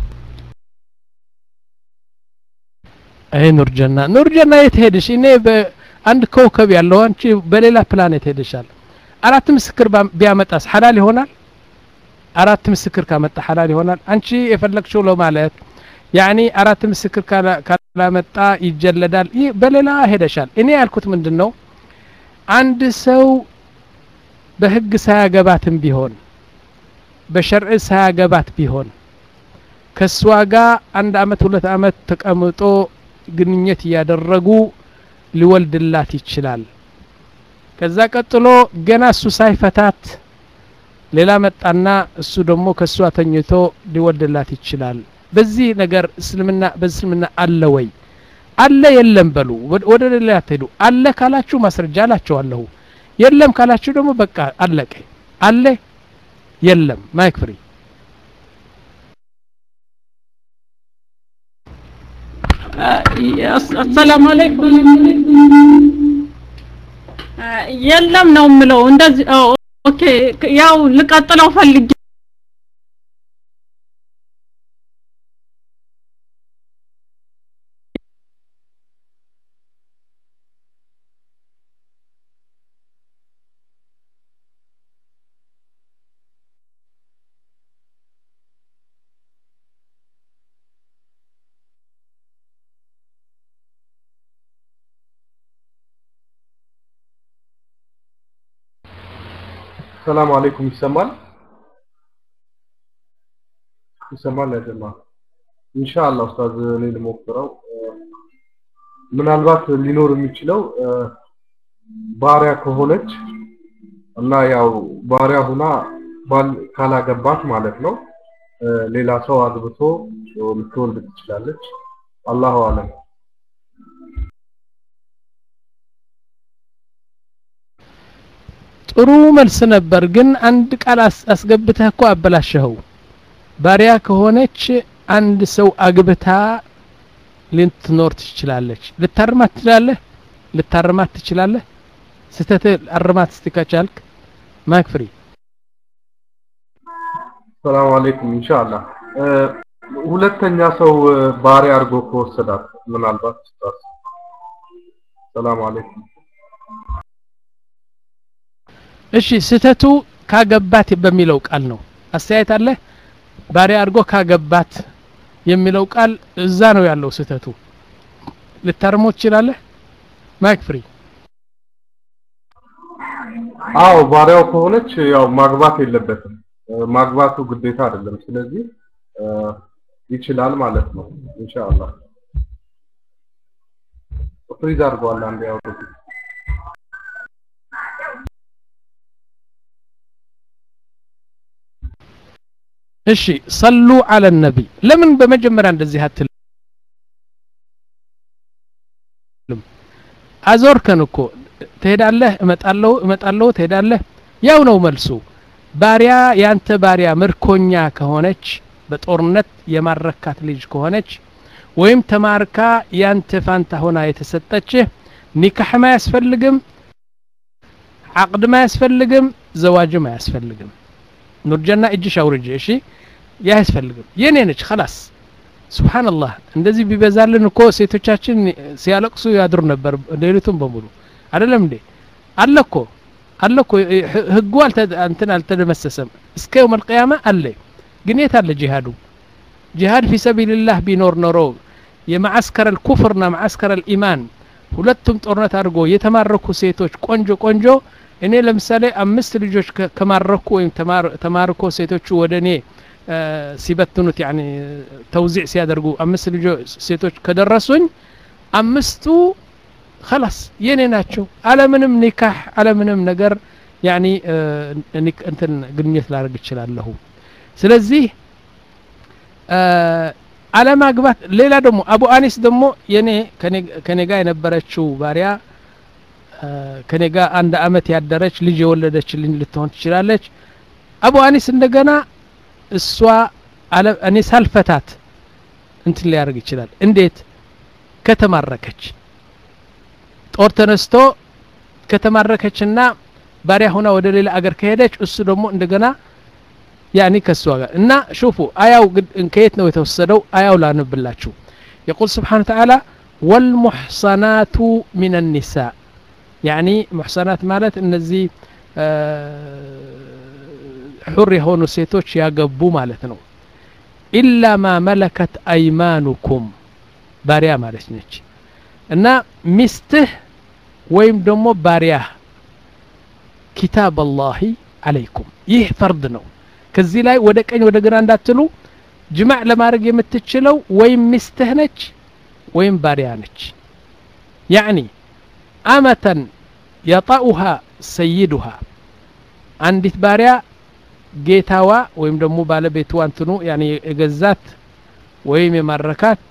አይ ኑርጀና ኑርጀና የት ሄድሽ እኔ በአንድ ኮከብ ያለው አንቺ በሌላ ፕላኔት ሄደሻል አራት ምስክር ቢያመጣስ ሐላል ይሆናል አራት ምስክር ካመጣ ሐላል ይሆናል አንቺ የፈለግሽው ለማለት ያኒ አራት ምስክር ካላመጣ ይጀለዳል ይህ በሌላ ሄደሻል እኔ ያልኩት ምንድን ነው አንድ ሰው በህግ ሳያገባትም ቢሆን በሸርዕ ሳያገባት ቢሆን ከእሷ ጋር አንድ አመት ሁለት አመት ተቀምጦ ግንኙነት እያደረጉ ሊወልድላት ይችላል ከዛ ቀጥሎ ገና እሱ ሳይፈታት ሌላ መጣና እሱ ደግሞ ከእሷ ተኝቶ ሊወልድላት ይችላል በዚህ ነገር እስልምና በእስልምና አለ ወይ አለ የለም በሉ ወደ ሌላ አትሄዱ አለ ካላችሁ ማስረጃ አላቸዋለሁ የለም ካላችሁ ደግሞ በቃ አለቀ አለ የለም ማይክ ፍሪ አሰላሙ አለይኩም የለም ነው የምለው እንደዚህ ኦኬ ያው ልቀጥለው ፈልጌ ሰላም አለይኩም ይሰማል ይሰማል አይደማ ኢንሻአላህ ኡስታዝ እኔ ልሞክረው ምናልባት ሊኖር የሚችለው ባሪያ ከሆነች እና ያው ባሪያ ሁና ባል ካላገባት ማለት ነው ሌላ ሰው አግብቶ ልትወልድ ትችላለች አላሁ አለም ጥሩ መልስ ነበር ግን አንድ ቃል አስገብተህ እኮ አበላሸኸው ባሪያ ከሆነች አንድ ሰው አግብታ ልትኖር ትችላለች ልታርማት ትችላለህ ልታርማት ትችላለህ ስተት አርማት እስቲ ከቻልክ ማይክ ፍሪ ሰላም አለይኩም ኢንሻአላህ ሁለተኛ ሰው ባሪያ አድርጎ ከወሰዳት ምናልባት ሰላም አለይኩም እሺ ስተቱ ካገባት በሚለው ቃል ነው አስተያየት አለ ባሪያ አድርጎ ካገባት የሚለው ቃል እዛ ነው ያለው ስተቱ ልታርሞ ትችላለህ ማይክ ፍሪ አዎ ባሪያው ከሆነች ያው ማግባት የለበትም ማግባቱ ግዴታ አይደለም ስለዚህ ይችላል ማለት ነው ኢንሻአላህ ፍሪዝ አድርገዋል አንድ ያው እሺ ሰሉ አለ ነቢ ለምን በመጀመሪያ እንደዚህ አትልም አዞርከን እኮ ትሄዳለህ እመጣለሁ እመጣለሁ ትሄዳለህ ያው ነው መልሱ ባሪያ ያንተ ባሪያ ምርኮኛ ከሆነች በጦርነት የማረካት ልጅ ከሆነች ወይም ተማርካ ያንተ ፋንታ ሆና የተሰጠችህ ኒካሕም አያስፈልግም ዓቅድም አያስፈልግም ዘዋጅም አያስፈልግም ኑርጀና እጅሽ አውርጅ እሺ ያ አያስፈልግም የኔ ነች خلاص ሱብሃንአላህ እንደዚህ ቢበዛልን እኮ ሴቶቻችን ሲያለቅሱ ያድሩ ነበር ሌሊቱን በሙሉ አይደለም እንዴ አለ እኮ አለ እኮ ህጉ እንትን አልተደመሰሰም እስከ የውም አልቅያማ አለ ግን የት አለ ጂሃዱ ጂሃድ ፊ ሰቢልላህ ቢኖር ኖሮ የማዓስከር አልኩፍርና ማዓስከር አልኢማን ሁለቱም ጦርነት አድርጎ የተማረኩ ሴቶች ቆንጆ ቆንጆ እኔ ለምሳሌ አምስት ልጆች ከማረኩ ወይም ተማርኮ ሴቶቹ ወደ እኔ ሲበትኑት ያኒ ተውዚዕ ሲያደርጉ አምስት ልጆች ሴቶች ከደረሱኝ አምስቱ خلاص የኔ ናቸው አለምንም ኒካህ አለምንም ነገር ያኒ እንትን ግንኙነት ላደርግ እችላለሁ ስለዚህ አለማግባት ሌላ ደግሞ አቡ አኒስ ደግሞ የኔ ከኔ ጋር የነበረችው ባሪያ ከኔ ጋር አንድ አመት ያደረች ልጅ የወለደችልኝ ልትሆን ትችላለች አቡ አኒስ እንደገና እሷ እኔ ሳልፈታት እንትን ሊያደርግ ይችላል እንዴት ከተማረከች ጦር ተነስቶ ከተማረከችና ባሪያ ሆና ወደ ሌላ አገር ከሄደች እሱ ደግሞ እንደገና ያኒ ከሷ ጋር እና ሹፉ አያው ከየት ነው የተወሰደው አያው ላንብላችሁ يقول سبحانه وتعالى والمحصنات من النساء يعني محصنات ማለት እነዚህ ሑር የሆኑ ሴቶች ያገቡ ማለት ነው ኢላ ማ መለከት አይማኑኩም ባሪያ ማለት ነች እና ሚስትህ ወይም ደግሞ ባሪያህ ኪታብ አላሂ አለይኩም ይህ ፈርድ ነው ከዚህ ላይ ወደ ቀኝ ወደ ግራ እንዳትሉ ጅማዕ ለማድረግ የምትችለው ወይም ሚስትህ ነች ወይም ባሪያ ነች ያዕኒ አመተን የጣኡሃ ሰይዱሃ አንዲት ባሪያ ጌታዋ ወይም ደግሞ ባለቤቱ እንትኑ ያኒ የገዛት ወይም የማረካት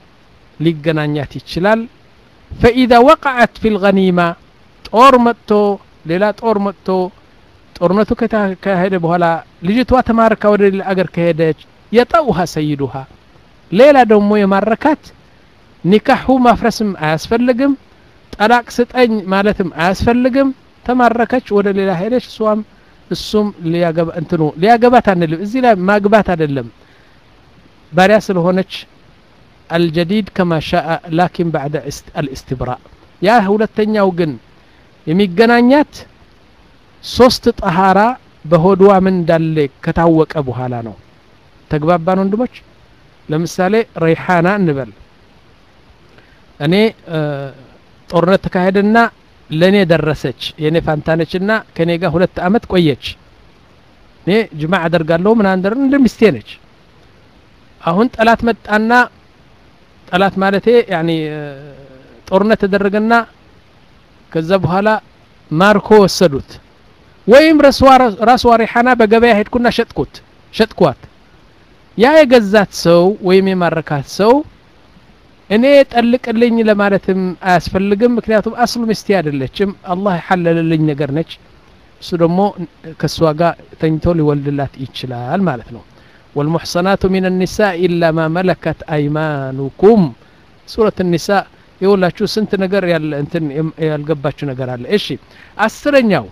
ሊገናኛት ይችላል ፈኢዛ ወቀዐት ፊ ልገኒማ ጦር መጥቶ ሌላ ጦር መጥቶ ጦርነቱ ከተካሄደ በኋላ ልጅቷ ተማርካ ወደ ሌላ አገር ከሄደች የጠውሃ ሰይዱሃ ሌላ ደግሞ የማረካት ኒካሑ ማፍረስም አያስፈልግም ጠላቅ ስጠኝ ማለትም አያስፈልግም ተማረከች ወደ ሌላ ሄደች እሷም እሱም ሊያገባ እንትኑ ሊያገባት አንልም እዚህ ላይ ማግባት አይደለም ባሪያ ስለሆነች አልጀዲድ ከማ ሻአ ላኪን ባዕደ አልእስትብራ ያ ሁለተኛው ግን የሚገናኛት ሶስት ጠሃራ በሆድዋ ምን እንዳለ ከታወቀ በኋላ ነው ተግባባን ወንድሞች ለምሳሌ ረይሓና እንበል እኔ ጦርነት ተካሄደና ለእኔ ደረሰች የእኔ ፋንታነችና ከእኔ ጋር ሁለት አመት ቆየች እኔ ጅማ አደርጋለሁ ምን አንደር እንደ ሚስቴ ነች አሁን ጠላት መጣና ጠላት ማለቴ ያኒ ጦርነት ተደረገና ከዛ በኋላ ማርኮ ወሰዱት ወይም ራስዋ ሪሓና በገበያ ሄድኩና ሸጥኩት ሸጥኳት ያ የገዛት ሰው ወይም የማረካት ሰው እኔ ጠልቅልኝ ለማለትም አያስፈልግም ምክንያቱም አስሉ ሚስቴ አይደለችም አላህ የሐለልልኝ ነገር ነች እሱ ደግሞ ከእሷ ጋር ተኝቶ ሊወልድላት ይችላል ማለት ነው والمحصنات من النساء إلا ما ملكت أيمانكم سورة النساء የሁላችሁ ስንት ነገር ያለ እንትን ያልገባችሁ ነገር አለ እሺ አስረኛው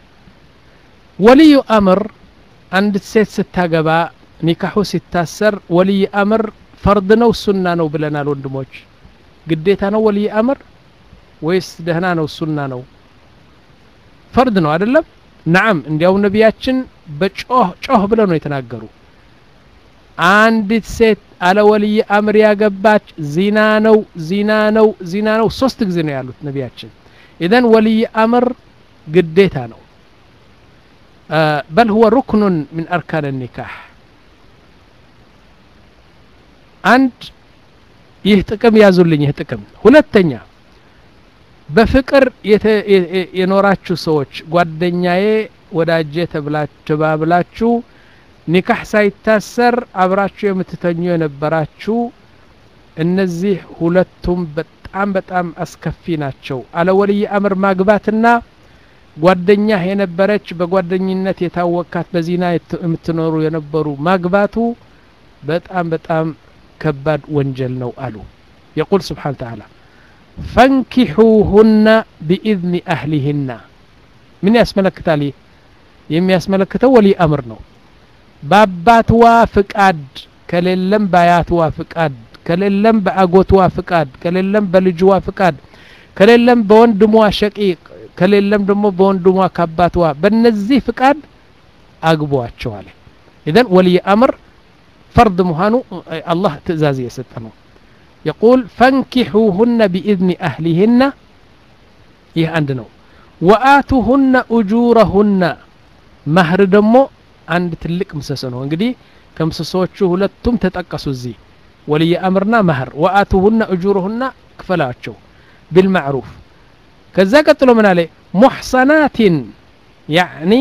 ወልዩ አምር አንድ ሴት ስታገባ ኒካሑ ሲታሰር ወልይ አምር ፈርድ ነው ሱና ነው ብለናል ወንድሞች ግዴታ ነው ወልይ አምር ወይስ ደህና ነው ሱና ነው ፈርድ ነው አይደለም ናም እንዲያው ነቢያችን በጮህ ጮህ ብለው ነው የተናገሩ አንዲት ሴት አለ ወልይ አምር ያገባች ዚና ነው ዚና ነው ዚና ነው ሶስት ጊዜ ነው ያሉት ነቢያችን ኢዘን ወልይ አምር ግዴታ ነው በል ሁወ ሩክኑን ምን አርካን ኒካህ አንድ ይህ ጥቅም ያዙልኝ ይህ ጥቅም ሁለተኛ በፍቅር የኖራችሁ ሰዎች ጓደኛዬ ወዳጄ ተባብላችሁ ኒካህ ሳይታሰር አብራችሁ የምትተኙ የነበራችሁ እነዚህ ሁለቱም በጣም በጣም አስከፊ ናቸው አለ ወልይ አምር ማግባትና ጓደኛህ የነበረች በጓደኝነት የታወካት በዚና የምትኖሩ የነበሩ ማግባቱ በጣም በጣም ከባድ ወንጀል ነው አሉ የቁል ስብሓን ተዓላ ፈንኪሑሁና ቢኢዝኒ አህሊህና ምን ያስመለክታል ይህ የሚያስመለክተው ወልይ አምር ነው በአባትዋ ፍቃድ ከሌለም በአያትዋ ፍቃድ ከሌለም በአጎትዋ ፍቃድ ከሌለም በልጅዋ ፍቃድ ከሌለም በወንድሟ ሸቂቅ ከሌለም ደግሞ በወንድሟ ከአባትዋ በነዚህ ፍቃድ አግቧቸዋል ኢዘን ወልይ አምር فرض مهانو الله تزازي يستنو يقول فانكحوهن بإذن أهلهن يه عندنا وآتوهن أجورهن مهر دمو عند تلك مسسنو انقدي ከምሰሶቹ ሁለቱም ተጠቀሱ እዚህ ወልይ አምርና መህር ወአቱሁነ እጁሩሁና ክፈላቸው ቢልማዕሩፍ ከዛ ቀጥሎ ምን አለ ሙሕሰናትን ያዕኒ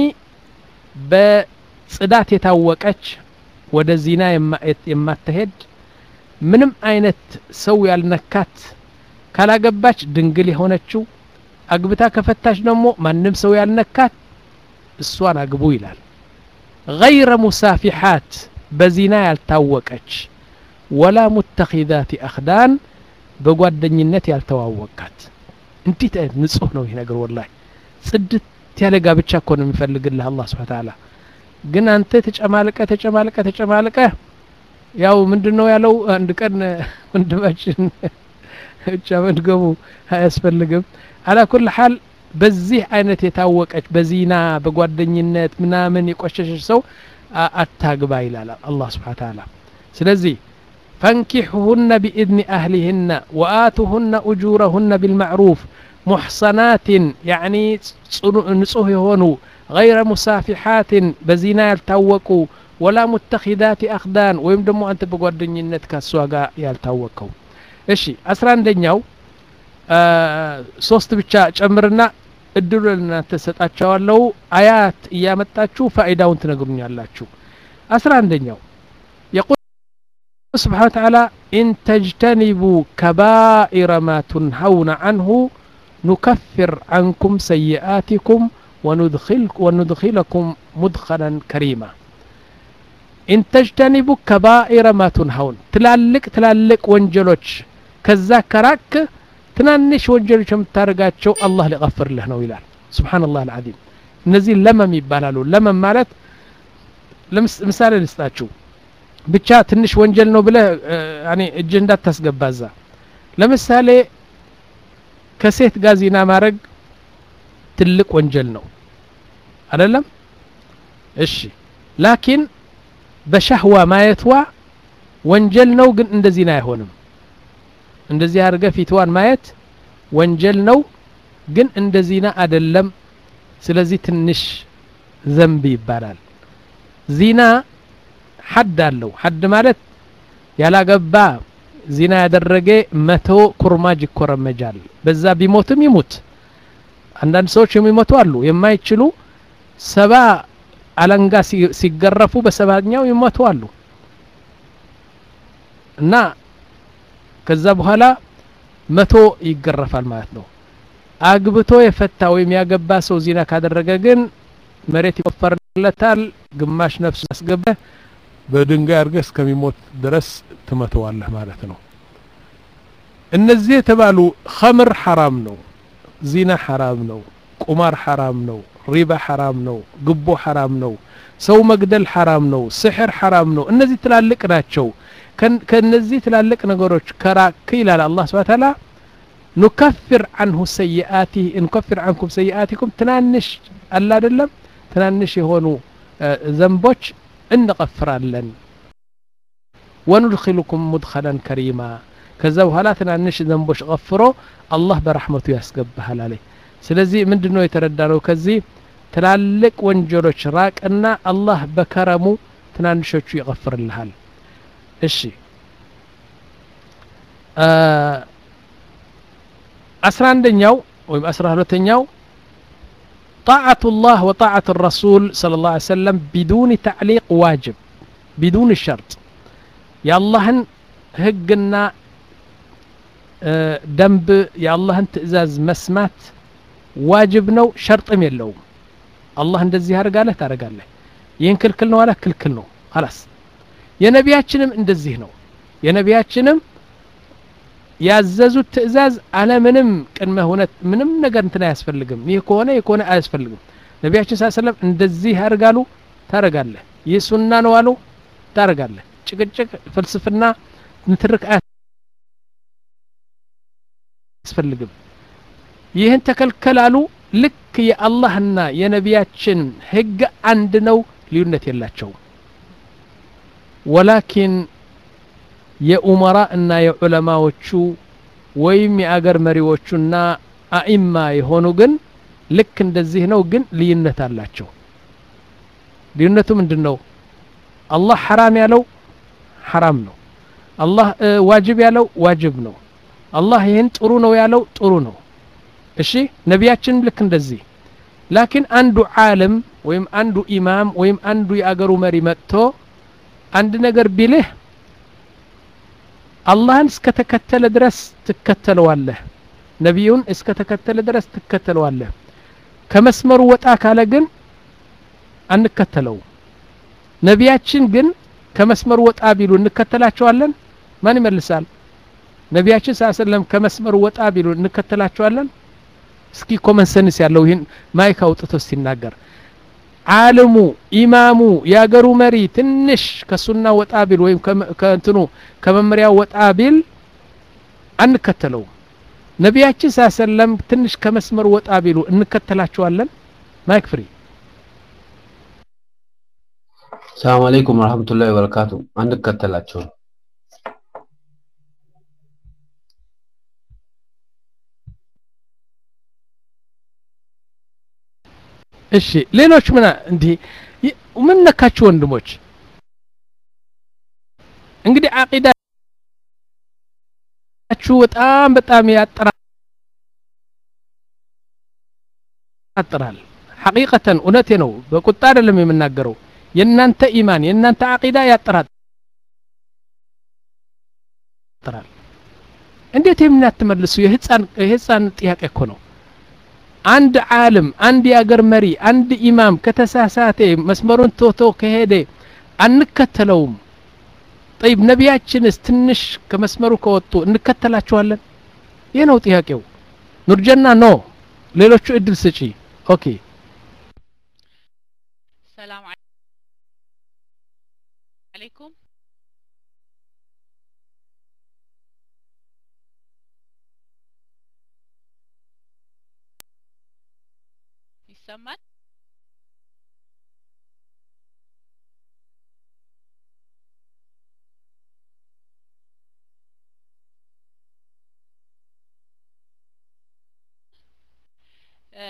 በጽዳት የታወቀች ወደ ዚና የማትሄድ ምንም አይነት ሰው ያልነካት ካላገባች ድንግል የሆነችው አግብታ ከፈታች ደግሞ ማንም ሰው ያልነካት እሷን አግቡ ይላል ገይረ ሙሳፊሓት በዚና ያልታወቀች ወላ ሙተኪዛት አክዳን በጓደኝነት ያልተዋወቃት እንዴት አይነት ንጹህ ነው ይህ ነገር ወላሂ ጽድት ያለ ጋብቻ እኮ ነው የሚፈልግልህ አላህ ስብሓ ተዓላ ግን አንተ ተጨማልቀ ተጨማልቀ ተጨማልቀ ያው ምንድን ነው ያለው አንድ ቀን ወንድማችን ብቻ መድገሙ አያስፈልግም አላ ኩል ሓል በዚህ አይነት የታወቀች በዚና በጓደኝነት ምናምን የቆሸሸች ሰው አታግባ ይላል አላህ ስብሓ ተዓላ ስለዚህ ፈንኪሑሁነ ቢኢዝኒ አህሊህነ ወአቱሁነ እጁረሁነ ቢልማዕሩፍ ሙሕሰናትን ያኒ ንጹህ የሆኑ ገይረ ሙሳፊሓትን በዚና ያልታወቁ ወላ ሙተኪዳት አክዳን ወይም ደግሞ አንተ በጓደኝነት ከሷ ጋር ያልታወቀው እሺ አስራ አንደኛው ሶስት ብቻ ጨምርና እድሉ ለእናንተ ሰጣቸዋለሁ አያት እያመጣችሁ ፋኢዳውን ትነግሩኛላችሁ አስራ አንደኛው የቁል ስብሓን ወተዓላ ኢን ተጅተኒቡ ከባኢረ ማ ቱንሀውነ አንሁ ኑከፍር አንኩም ሰይአቲኩም ወኑድኪለኩም ሙድኸለን ከሪማ ኢን ተጅተኒቡ ከባኢረ ማ ቱንሀውን ትላልቅ ትላልቅ ወንጀሎች ከዛ ከራክ ትናንሽ ወንጀሎች የምታደርጋቸው አላህ ሊቀፍርልህ ነው ይላል ስብሓንላህ አልዓዚም እነዚህ ለመም ይባላሉ ለመም ማለት ምሳሌ ልስጣችሁ ብቻ ትንሽ ወንጀል ነው ብለህ እጅ እንዳታስገባ እዛ ለምሳሌ ከሴት ጋር ዚና ማድረግ ትልቅ ወንጀል ነው አይደለም እሺ ላኪን በሻህዋ ማየትዋ ወንጀል ነው ግን እንደ ዚና አይሆንም እንደዚህ አድርገ ፊትዋን ማየት ወንጀል ነው ግን እንደ ዚና አደለም ስለዚህ ትንሽ ዘንብ ይባላል ዚና ሐድ አለው ሐድ ማለት ያላገባ ዚና ያደረገ መቶ ኩርማጅ ይኮረመጃል በዛ ቢሞትም ይሙት አንዳንድ ሰዎች የሚሞቱ አሉ የማይችሉ ሰባ አለንጋ ሲገረፉ በሰባኛው ይሞቱ አሉ እና ከዛ በኋላ መቶ ይገረፋል ማለት ነው አግብቶ የፈታ ወይም ያገባ ሰው ዚና ካደረገ ግን መሬት ይቆፈርለታል ግማሽ ነፍስ አስገበ በድንጋይ አድርገህ እስከሚሞት ድረስ ትመተዋለህ ማለት ነው እነዚህ የተባሉ ኸምር ሐራም ነው ዚና ሐራም ነው ቁማር ሐራም ነው ሪባ ሐራም ነው ግቦ ሐራም ነው ሰው መግደል ሐራም ነው ስሕር ሐራም ነው እነዚህ ትላልቅ ናቸው ከነዚህ ትላልቅ ነገሮች ከራክ ይላል አላህ ስብሐ ተዓላ ኑከፍር አንሁ ሰይአቲ እንከፍር አንኩም ሰይአቲኩም ትናንሽ አለ አይደለም ትናንሽ የሆኑ ዘንቦች እንቀፍራለን ወኑድኪልኩም ሙድኸለን ከሪማ ከዛ በኋላ ትናንሽ ዘንቦች ቀፍሮ አላህ በረሕመቱ ያስገባሃል አለ ስለዚህ ምንድን ነው የተረዳነው ከዚህ ትላልቅ ወንጀሎች ራቅና አላህ በከረሙ ትናንሾቹ ይቀፍርልሃል እሺ አስራ አንደኛው ወይም አስራ ሁለተኛው طاعة الله وطاعة الرسول صلى الله عليه وسلم بدون تعليق واجب بدون الشرط يا الله هقنا دنب يا الله تئزاز مسمات واجب نو شرط يلوم الله እንደዚህ ያደርጋለህ ታደርጋለህ ይህን ክልክል ነው አለ ክልክል ነው خلاص የነቢያችንም እንደዚህ ነው የነቢያችንም ያዘዙት ትእዛዝ አለምንም ቅድመ ሁነት ምንም ነገር እንትን አያስፈልግም ይህ ከሆነ ይህ ከሆነ አያስፈልግም ነቢያችን ስ ሰለም እንደዚህ ያደርጋሉ ታረጋለህ ይህ ሱና ነው አሉ ታረጋለህ ጭቅጭቅ ፍልስፍና ንትርክ አያስፈልግም ይህን ተከልከላሉ ልክ የአላህና የነቢያችን ህግ አንድ ነው ልዩነት የላቸውም ወላኪን የኡመራ እና የዑለማዎቹ ወይም የአገር መሪዎቹና አኢማ የሆኑ ግን ልክ እንደዚህ ነው ግን ልዩነት አላቸው ልዩነቱ ምንድን ነው አላህ ሐራም ያለው ሐራም ነው አላህ ዋጅብ ያለው ዋጅብ ነው አላህ ይህን ጥሩ ነው ያለው ጥሩ ነው እሺ ነቢያችንም ልክ እንደዚህ ላኪን አንዱ ዓለም ወይም አንዱ ኢማም ወይም አንዱ የአገሩ መሪ መጥቶ አንድ ነገር ቢልህ አላህን እስከተከተለ ድረስ ትከተለዋለህ ነቢዩን እስከተከተለ ድረስ ትከተለዋለህ ከመስመሩ ወጣ ካለ ግን አንከተለውም ነቢያችን ግን ከመስመሩ ወጣ ቢሉ እንከተላቸዋለን ማን ይመልሳል ነቢያችን ስ ሰለም ከመስመሩ ወጣ ቢሉ እንከተላቸዋለን እስኪ ኮመንሰንስ ያለው ይህን ማይክ አውጥቶ ሲናገር ዓለሙ ኢማሙ የአገሩ መሪ ትንሽ ከሱና ወጣ ቢል ወይም ከእንትኑ ከመመሪያው ወጣ ቢል አንከተለውም ነቢያችን ሳ ሰለም ትንሽ ከመስመሩ ወጣ ቢሉ እንከተላቸዋለን ማይክ ፍሪ ሰላም አለይኩም ወረህመቱላሂ ወበረካቱ አንከተላቸውም እሺ ሌሎች ምን እንዲህ ይ- ምን ነካችሁ ወንድሞች እንግዲህ አቂዳችሁ በጣም በጣም ያጠራጥራል ሐቂቀተን እውነቴ ነው በቁጣ አይደለም የምናገረው የእናንተ ኢማን የእናንተ አቂዳ ያጠራጥራል እንዴት የምን አትመልሱ የህፃን የህፃን ጥያቄ እኮ ነው አንድ ዓለም አንድ የአገር መሪ አንድ ኢማም ከተሳሳተ መስመሩን ቶቶ ከሄደ አንከተለውም ጠይብ ነቢያችንስ ትንሽ ከመስመሩ ከወጡ እንከተላቸዋለን ይህ ነው ጥያቄው ኑርጀና ኖ ሌሎቹ እድል ስጪ ኦኬ ሰላም አለይኩም ይሰማል እ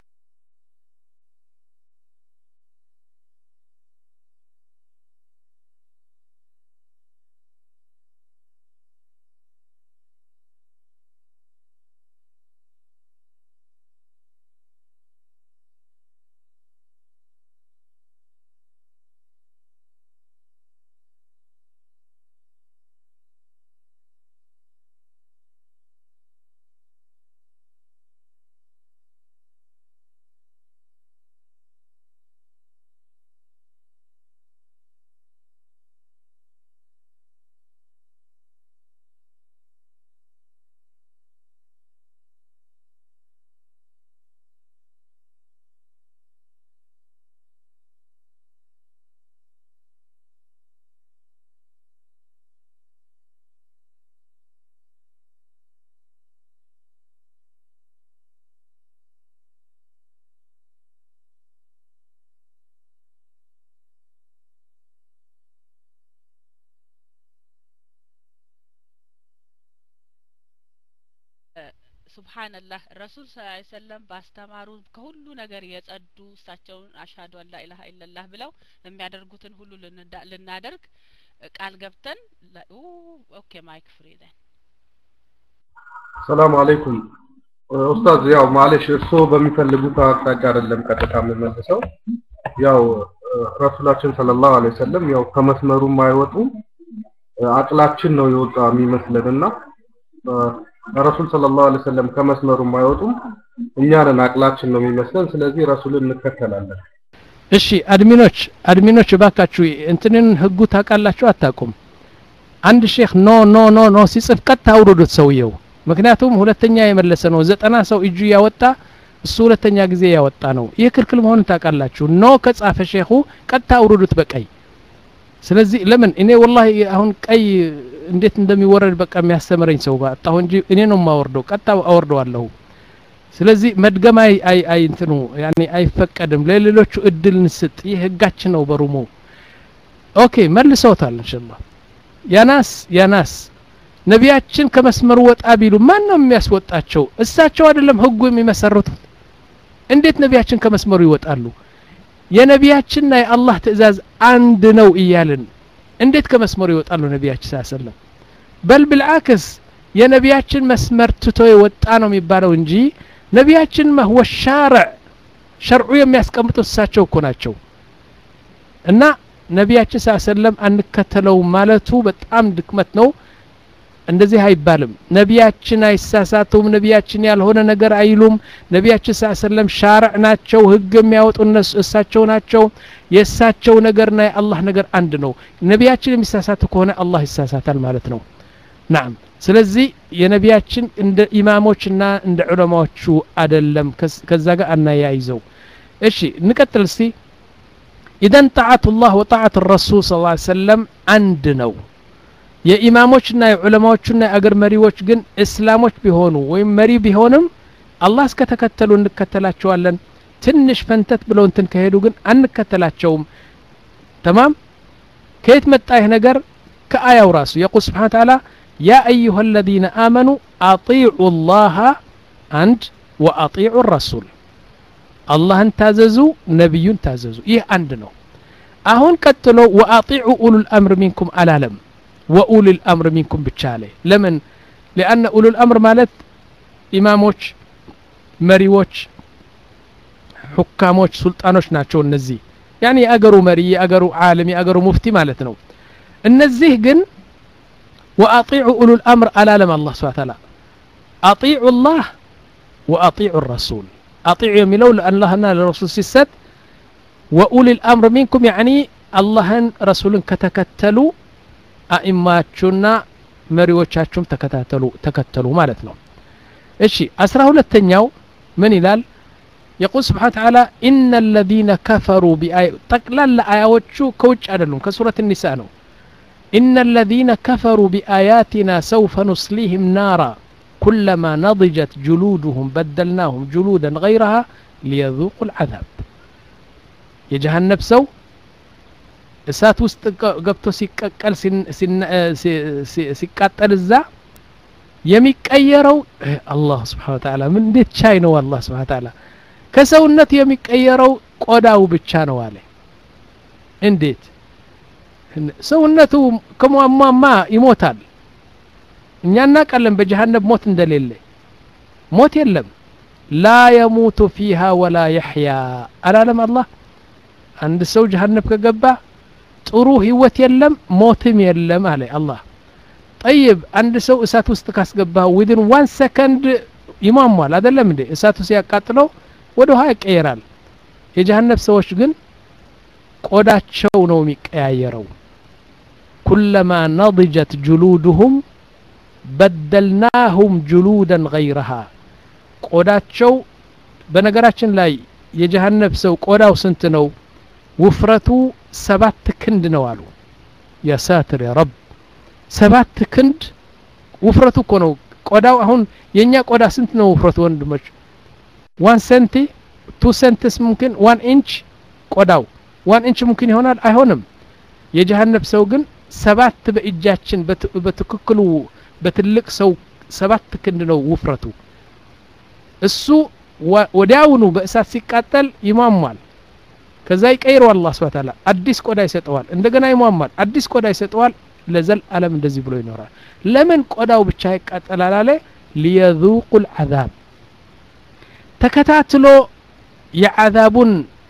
ሱብሃንላህ ረሱል ስ ሰለም ባስተማሩ ከሁሉ ነገር የጸዱ እሳቸውን አሽሀዱ አን ላኢላሀ ኢለላህ ብለው የሚያደርጉትን ሁሉ ልንዳ- ልናደርግ እ ቃል ገብተን ላ- ኡ ኦኬ ማይክ ፍሪ ዘን ሰላም አለይኩም ኡስታዝ ያው ማለሽ እርስዎ በሚፈልጉት አቅጣጫ አይደለም ቀጥታ የምመልሰው ያው እ፣ ረሱላችን ሰለላሁ ዐለይሂ ወሰለም ያው ከመስመሩም አይወጡም እ፣ አቅላችን ነው የወጣ የሚመስለንና እ፣ ረሱል ሰለላሁ ዐለይሂ ወሰለም ከመስመሩም አይወጡም እኛ ነን አቅላችን ነው የሚመስለን ስለዚህ ረሱልን እንከተላለን እሺ አድሚኖች አድሚኖች እባካችሁ እንትንን ህጉ ታውቃላችሁ አታውቁም አንድ ሼክ ኖ ኖ ኖ ኖ ሲጽፍ ቀጥታ አውርዱት ሰውየው ምክንያቱም ሁለተኛ የመለሰ ነው ዘጠና ሰው እጁ ያወጣ እሱ ሁለተኛ ጊዜ ያወጣ ነው ይህ ክልክል መሆኑን ታውቃላችሁ ኖ ከጻፈ ሼኹ ቀጥታ አውርዱት በቀይ ስለዚህ ለምን እኔ ወላሂ አሁን ቀይ እንዴት እንደሚወረድ በቃ የሚያስተምረኝ ሰው ባጣሁ እንጂ እኔ ነው የማወርደው ቀጥታ አወርደዋለሁ ስለዚህ መድገም አይ አይ አይ እንትኑ ያኔ አይፈቀድም ለሌሎቹ እድል እንስጥ ይህ ህጋችን ነው በሩሙ ኦኬ መልሰውታል ኢንሻአላህ ያናስ ያናስ ነቢያችን ከመስመሩ ወጣ ቢሉ ማን ነው የሚያስወጣቸው እሳቸው አይደለም ህጉ የሚመሰርቱት እንዴት ነቢያችን ከመስመሩ ይወጣሉ የነቢያችንና የአላህ ትእዛዝ አንድ ነው እያልን እንዴት ከመስመሩ ይወጣሉ ነቢያችን ስ ሰለም በል ብልዓክስ የነቢያችን መስመር ትቶ የወጣ ነው የሚባለው እንጂ ነቢያችን መህወ ሻርዕ ሸርዑ የሚያስቀምጡት እሳቸው እኮ ናቸው እና ነቢያችን ስ ሰለም አንከተለውም ማለቱ በጣም ድክመት ነው እንደዚህ አይባልም ነቢያችን አይሳሳቱም ነቢያችን ያልሆነ ነገር አይሉም ነቢያችን ስ ሰለም ሻርዕ ናቸው ህግ የሚያወጡ እነሱ እሳቸው ናቸው የእሳቸው ነገርና የአላህ ነገር አንድ ነው ነቢያችን የሚሳሳቱ ከሆነ አላህ ይሳሳታል ማለት ነው ናም ስለዚህ የነቢያችን እንደ ኢማሞችና እንደ ዑለማዎቹ አደለም ከዛ ጋር አናያይዘው እሺ እንቀጥል እስቲ ኢዘን ጣዓቱ ላህ ወጣዓት ረሱል ስ ሰለም አንድ ነው የኢማሞችና የዑለማዎቹና የአገር መሪዎች ግን እስላሞች ቢሆኑ ወይም መሪ ቢሆንም አላህ እስከተከተሉ እንከተላቸዋለን ትንሽ ፈንተት ብለው እንትን ከሄዱ ግን አንከተላቸውም ተማም ከየት መጣ ይህ ነገር ከአያው ራሱ የቁል ስብሓን ተዓላ ያ አዩሃ አለዚነ አመኑ አጢዑ ላሃ አንድ ወአጢዑ ረሱል አላህን ታዘዙ ነቢዩን ታዘዙ ይህ አንድ ነው አሁን ቀጥሎ ወአጢዑ ኡሉል አምር ሚንኩም አላለም ወኡሉል አምር ሚንኩም ብቻ አለ ለምን ሊአነ ኡሉል አምር ማለት ኢማሞች መሪዎች ሑካሞች ሱልጣኖች ናቸው እነዚህ ያኒ የአገሩ መሪ የአገሩ ዓለም የአገሩ ሙፍቲ ማለት ነው እነዚህ ግን ወአጢዑ ኡሉል አምር አላለም አላህ ስብሐ ተዓላ አጢዑ ላህ ወአጢዑ ረሱል አጢዑ የሚለው ለአላህና ለረሱል ሲሰጥ ወኡሊል አምር ሚንኩም ያኒ አላህን ረሱልን ከተከተሉ አኢማችሁና መሪዎቻችሁም ተከታተሉ ተከተሉ ማለት ነው እሺ አስራ ሁለተኛው ምን ይላል የቁል ስብሓን ተዓላ ኢነ ለዚነ ከፈሩ ቢአይ ጠቅላላ አያዎቹ ከውጭ አይደሉም ከሱረት ኒሳ ነው ኢነ ለዚነ ከፈሩ ቢአያቲና ሰውፈ ኑስሊህም ናራ ኩለማ ነضጀት ጅሉድሁም በደልናሁም ጅሉደን ገይረሃ ሊየذوቁ العذاب የጀሃነብ ሰው እሳት ውስጥ ገብቶ ሲቀቀል ሲቃጠል እዛ የሚቀየረው አላህ ስብሓን ተዓላ ምን እንዴት ቻይ ነው አላህ ስብሓን ተዓላ ከሰውነት የሚቀየረው ቆዳው ብቻ ነው አለ እንዴት ሰውነቱ ከሟሟማ ይሞታል እኛ እናውቃለን በጀሃነብ ሞት እንደሌለ ሞት የለም ላ የሙቱ ፊሃ ወላ የሕያ አላለም አላህ አንድ ሰው ጀሃነብ ከገባ ጥሩ ህይወት የለም ሞትም የለም አለ አላህ ጠይብ አንድ ሰው እሳት ውስጥ ካስገባህ ዊድን ዋን ሰከንድ ይሟሟል አደለም እንዴ እሳቱ ሲያቃጥለው ወደ ውሃ ይቀየራል የጀሃነብ ሰዎች ግን ቆዳቸው ነው የሚቀያየረው ኩለማ ነضጀት ጅሉድሁም በደልናሁም ጅሉደን ገይረሃ ቆዳቸው በነገራችን ላይ የጀሃነብ ሰው ቆዳው ስንት ነው ውፍረቱ ሰባት ክንድ ነው አሉ ያ ሳትር ያ ረብ ሰባት ክንድ ውፍረቱ እኮ ነው ቆዳው አሁን የእኛ ቆዳ ስንት ነው ውፍረቱ ወንድሞች ዋን ሰንቲ ቱ ሰንትስ ሙምኪን ዋን ኢንች ቆዳው ዋን ኢንች ሙምኪን ይሆናል አይሆንም የጀሃነብ ሰው ግን ሰባት በእጃችን በትክክሉ በትልቅ ሰው ሰባት ክንድ ነው ውፍረቱ እሱ ወዲያውኑ በእሳት ሲቃጠል ይሟሟል ከዛ ይቀይረዋል አላህ ስብሐ ተዓላ አዲስ ቆዳ ይሰጠዋል እንደገና ይሟሟል አዲስ ቆዳ ይሰጠዋል ለዘል አለም እንደዚህ ብሎ ይኖራል ለምን ቆዳው ብቻ ይቃጠላል አለ ሊየذوቁ العذاب ተከታትሎ የዓዛቡን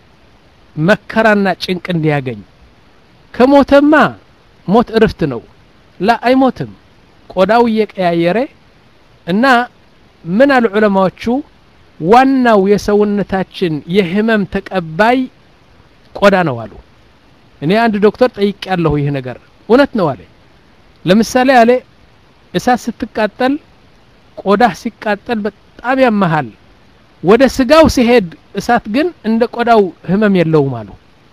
መከራና ጭንቅ እንዲያገኝ ከሞተማ ሞት እርፍት ነው ላ አይሞትም ቆዳው እየቀያየረ እና ምን አሉ ዑለማዎቹ ዋናው የሰውነታችን የህመም ተቀባይ ቆዳ ነው አሉ እኔ አንድ ዶክተር ጠይቅ ያለሁ ይህ ነገር እውነት ነው አለ ለምሳሌ አለ እሳት ስትቃጠል ቆዳህ ሲቃጠል በጣም ያመሃል ወደ ስጋው ሲሄድ እሳት ግን እንደ ቆዳው ህመም የለውም አሉ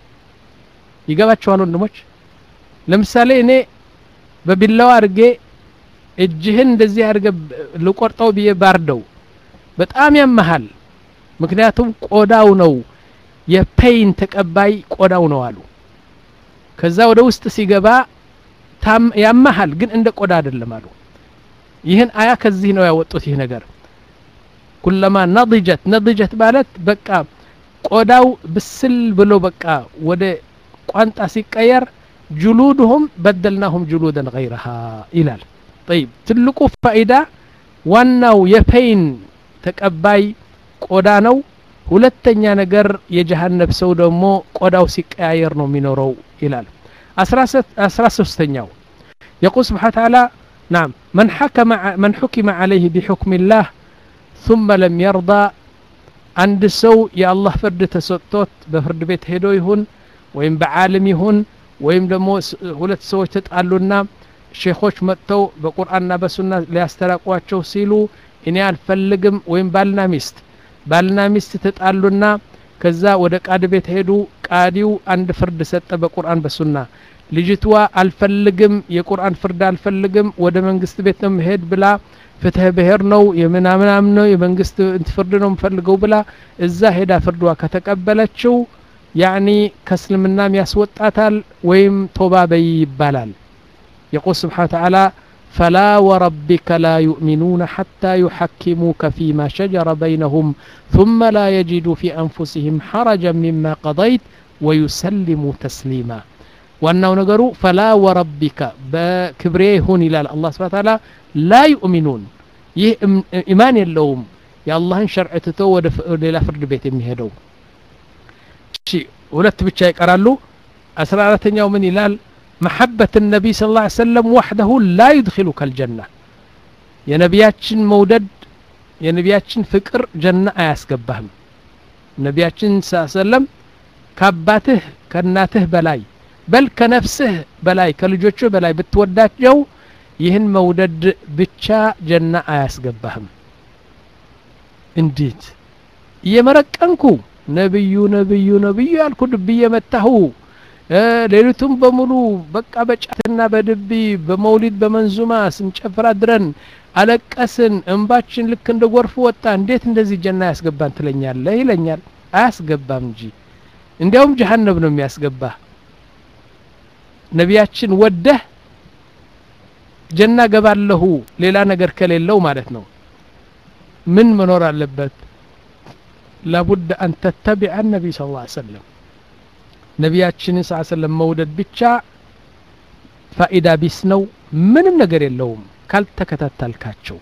ይገባቸዋል ወንድሞች ለምሳሌ እኔ በቢላዋ አድርጌ እጅህን እንደዚህ አድርገ ልቆርጠው ብዬ ባርደው በጣም ያመሃል ምክንያቱም ቆዳው ነው የፔይን ተቀባይ ቆዳው ነው አሉ ከዛ ወደ ውስጥ ሲገባ ያመሃል ግን እንደ ቆዳ አይደለም አሉ ይህን አያ ከዚህ ነው ያወጡት ይህ ነገር ኩለማ ነضጀት ነضጀት ማለት በቃ ቆዳው ብስል ብሎ በቃ ወደ ቋንጣ ሲቀየር ጅሉድሁም በደልናሁም ጅሉደን ገይረሃ ይላል ጠይብ ትልቁ ፋኢዳ ዋናው የፔይን ተቀባይ ቆዳ ነው ሁለተኛ ነገር የጀሃነብ ሰው ደግሞ ቆዳው ሲቀያየር ነው የሚኖረው ይላል አስራ ሶስተኛው የቁል ስብሓ ተዓላ ናም መን ሐከመ መን ሑኪመ ዓለይህ ቢሑክም ላህ ثم لم يرضى አንድ ሰው የአላህ ፍርድ ተሰጥቶት በፍርድ ቤት ሄዶ ይሁን ወይም በዓለም ይሁን ወይም ደግሞ ሁለት ሰዎች ተጣሉና ሼኾች መጥተው በቁርአንና በሱና ሊያስተራቋቸው ሲሉ እኔ አልፈልግም ወይም ባልና ሚስት ባልና ሚስት ተጣሉና ከዛ ወደ ቃድ ቤት ሄዱ ቃዲው አንድ ፍርድ ሰጠ በቁርአን በሱና ልጅቷ አልፈልግም የቁርአን ፍርድ አልፈልግም ወደ መንግስት ቤት ነው መሄድ ብላ ፍትህ ብሔር ነው የምናምናም ነው የመንግስት ፍርድ ነው የምፈልገው ብላ እዛ ሄዳ ፍርዷ ከተቀበለችው ያኒ ከእስልምናም ያስወጣታል ወይም ቶባ በይ ይባላል የቁል ስብሓን ተዓላ فلا وربك لا يؤمنون حتى يحكموك فيما شجر بينهم ثم لا يجدوا في أنفسهم حرجا مما قضيت ويسلموا تسليما ዋናው ነገሩ ፈላ ወረቢከ በክብሬ ይሁን ይላል አላህ ስብሐ ተዓላ ላ ዩእሚኑን ይህ ኢማን የለውም የአላህን ሸርዕ ትቶ ወደ ሌላ ፍርድ ቤት የሚሄደው እሺ ሁለት ብቻ ይቀራሉ አስራ አራተኛው ምን ይላል መሐበት ነቢይ ስ ላ ሰለም ዋሕደሁ ላ ዩድኪሉከ ልጀና የነቢያችን መውደድ የነቢያችን ፍቅር ጀና አያስገባህም ነቢያችን ስ ሰለም ከአባትህ ከእናትህ በላይ በል ከነፍስህ በላይ ከልጆችህ በላይ ብትወዳቸው ይህን መውደድ ብቻ ጀና አያስገባህም እንዴት እየመረቀንኩ ነብዩ ነብዩ ነብዩ ያልኩ ድብ እየመታሁ ሌሊቱም በሙሉ በቃ በጫትና በድቢ በመውሊድ በመንዙማ ስንጨፍር አድረን አለቀስን እንባችን ልክ እንደ ጎርፍ ወጣ እንዴት እንደዚህ ጀና ያስገባን ትለኛለህ ይለኛል አያስገባም እንጂ እንዲያውም ጀሀነብ ነው የሚያስገባህ ነቢያችን ወደህ ጀና ገባለሁ ሌላ ነገር ከሌለው ማለት ነው ምን መኖር አለበት ላቡድ አን ተተቢዐ ነቢይ ስ ላ ሰለም ነቢያችንን ስ ሰለም መውደድ ብቻ ፋኢዳ ቢስ ነው ምንም ነገር የለውም ካልተከታተልካቸው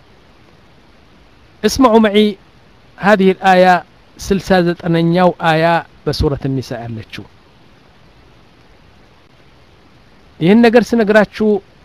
اسمعوا معي هذه الآية سلسة زتنياو آية بسورة النساء ያለችው ይህን ነገር ስነግራችሁ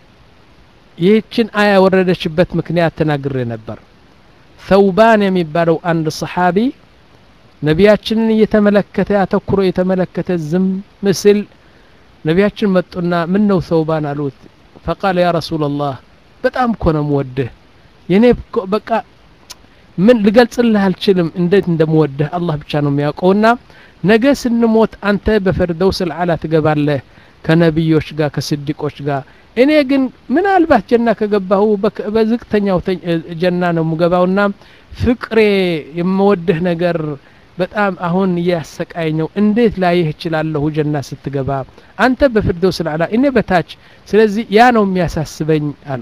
ይህችን አያ የወረደችበት ምክንያት ተናግሬ ነበር ሰውባን የሚባለው አንድ ሰሓቢ ነቢያችንን እየተመለከተ አተኩሮ የተመለከተ ዝም ምስል ነቢያችን መጡና ምን ነው ሰውባን አሉት ፈቃለ ያ ረሱላላህ በጣም እኮ ነው ምወድህ የኔ በቃ ምን ልገልጽልህ አልችልም እንዴት እንደምወድህ አላህ ብቻ ነው የሚያውቀውና ነገ ስንሞት አንተ በፈርደውስ ልዓላ ትገባለህ ከነቢዮች ጋር ከስዲቆች ጋር እኔ ግን ምናልባት ጀና ከገባሁ በዝቅተኛው ጀና ነው የምገባውና ፍቅሬ የምወድህ ነገር በጣም አሁን እያሰቃይ ነው እንዴት ላይህ እችላለሁ ጀና ስትገባ አንተ በፊርደውስ ልዓላ እኔ በታች ስለዚህ ያ ነው የሚያሳስበኝ አሉ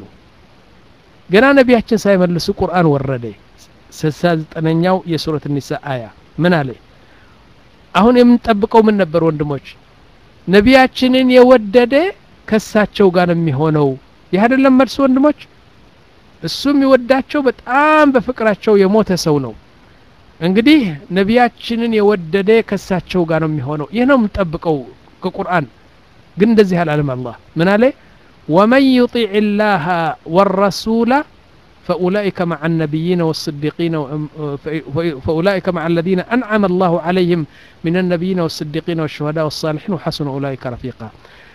ገና ነቢያችን ሳይመልሱ ቁርአን ወረደ ስልሳ ዘጠነኛው የሱረት ኒሳ አያ ምን አለ አሁን የምንጠብቀው ምን ነበር ወንድሞች ነቢያችንን የወደደ ከሳቸው ጋር ነው የሚሆነው ይህ አይደለም መልሱ ወንድሞች እሱ የሚወዳቸው በጣም በፍቅራቸው የሞተ ሰው ነው እንግዲህ ነቢያችንን የወደደ ከሳቸው ጋር ነው የሚሆነው ይህ ነው የምንጠብቀው ከቁርአን ግን እንደዚህ አላለም አላህ ምን አለ ወመን ዩጢዕ ላህ ወረሱላ فأولئك مع النبيين والصديقين فأولئك مع الذين أنعم الله عليهم من النبيين والصديقين والشهداء والصالحين وحسن أولئك رفيقا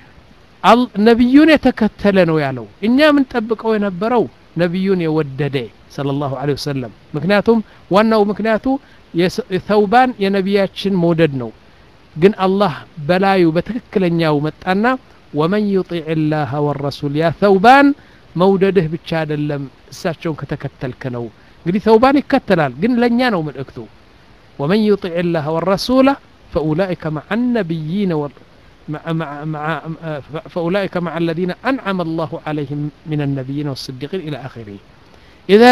ነቢዩን የተከተለ ነው ያለው እኛ የምንጠብቀው የነበረው ነቢዩን የወደደ صلى الله عليه وسلم ምክንያቱም ዋናው ምክንያቱ ተውባን የነቢያችን መውደድ ነው ግን አላህ በላዩ በትክክለኛው መጣና ወመን ዩጢዕ ላህ ወረሱል ያ ተውባን መውደድህ ብቻ አይደለም እሳቸውን ከተከተልክ ነው እንግዲህ ተውባን ይከተላል ግን ለእኛ ነው መልእክቱ ወመን ዩጢዕ ላህ ወረሱላ ፈኡላئከ መዓ ነቢይነ مع مع مع فأولئك مع الذين أنعم الله عليهم من النبيين والصديقين إلى آخره إذا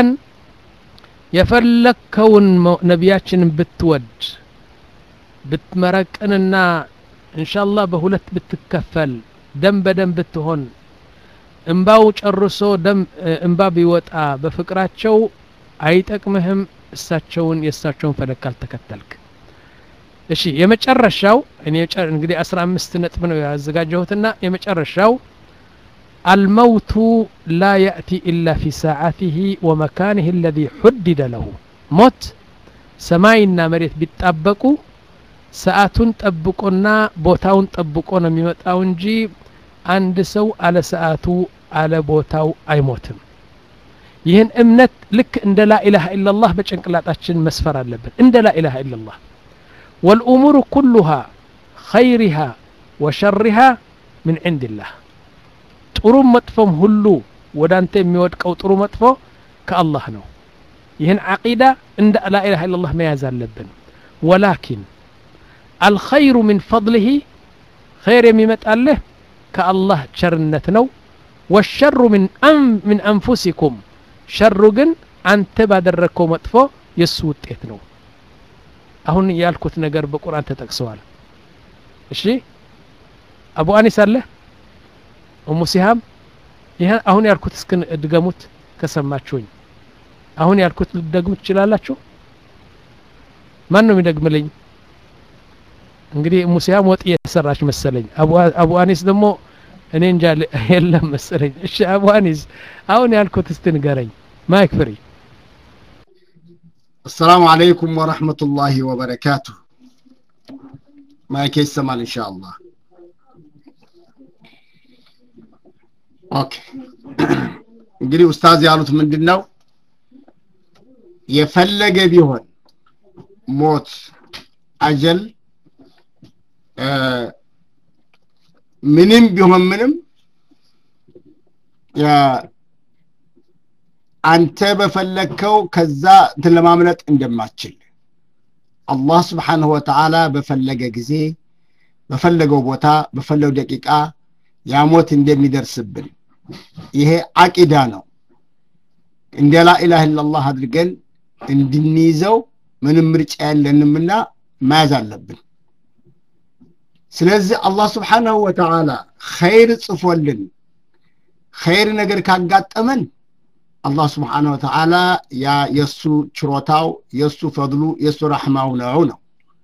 የፈለግከውን ነቢያችንን ብትወድ ብትመረቅንና እንሻላህ በሁለት ብትከፈል ደም በደም ብትሆን እንባው ጨርሶ ደም እንባ ቢወጣ በፍቅራቸው አይጠቅምህም እሳቸውን የእሳቸውን ፈለግ ካልተከተልክ እሺ የመጨረሻው እኔ እንግዲህ አስራ አምስት ነጥብ ነው ያዘጋጀሁትና የመጨረሻው አልመውቱ ላ ያእቲ ኢላ ፊ ሰዓቲህ ወመካንህ አለዚ ሑድደ ለሁ ሞት ሰማይና መሬት ቢጣበቁ ሰዓቱን ጠብቆና ቦታውን ጠብቆ ነው የሚመጣው እንጂ አንድ ሰው አለ ሰዓቱ አለ ቦታው አይሞትም ይህን እምነት ልክ እንደ ላኢላሃ ኢላላህ በጭንቅላጣችን መስፈር አለብን እንደ ላኢላሃ ኢላላህ ወልኡሙሩ ኩሉሃ ኸይሪሃ ወሸሪሃ ምን ዕንድላህ ጥሩም መጥፎም ሁሉ ወደ አንተ የሚወድቀው ጥሩ መጥፎ ከአላህ ነው ይህን ዓቂዳ እንደ ላኢላሃ ኢላላህ መያዝ አለብን ወላኪን አልኸይሩ ምን ፈضልህ ኸይር የሚመጣልህ ከአላህ ቸርነት ነው ወሸሩ ምን አንፉሲኩም ሸሩ ግን አንተ ባደረግከው መጥፎ የእሱ ውጤት ነው አሁን ያልኩት ነገር በቁርአን ተጠቅሰዋል እሺ አቡ አኒስ አለ እሙ ሲሃም ይህ አሁን ያልኩት እስክ ድገሙት ከሰማችሁኝ አሁን ያልኩት ልትደግሙ ትችላላችሁ ማን ነው የሚደግምልኝ እንግዲህ እሙ ሲሃም ወጥ እየሰራች መሰለኝ አቡ አኒስ ደግሞ እኔ እንጃ የለም መሰለኝ እሺ አቡ አኒስ አሁን ያልኩት እስቲ ንገረኝ ማይክ ፍሪ السلام عليكم ورحمة الله وبركاته ما كيس سمال إن شاء الله أوكي እንግዲህ ኡስታዝ ያሉት ምንድን ነው የፈለገ ቢሆን ሞት አጀል ምንም ቢሆን ምንም አንተ በፈለግከው ከዛ እንትን ለማምለጥ እንደማትችል አላህ ስብሓንሁ ወተዓላ በፈለገ ጊዜ በፈለገው ቦታ በፈለገው ደቂቃ ያሞት እንደሚደርስብን ይሄ አቂዳ ነው እንደ ላኢላህ ኢላላህ አድርገን እንድንይዘው ምንም ምርጫ የለንምና መያዝ አለብን ስለዚህ አላህ ስብሓንሁ ወተዓላ ኸይር ጽፎልን ኸይር ነገር ካጋጠመን አላህ ስብሓን ወተዓላ ያ የእሱ ችሮታው የእሱ ፈድሉ የእሱ ረሕማው ነው ነው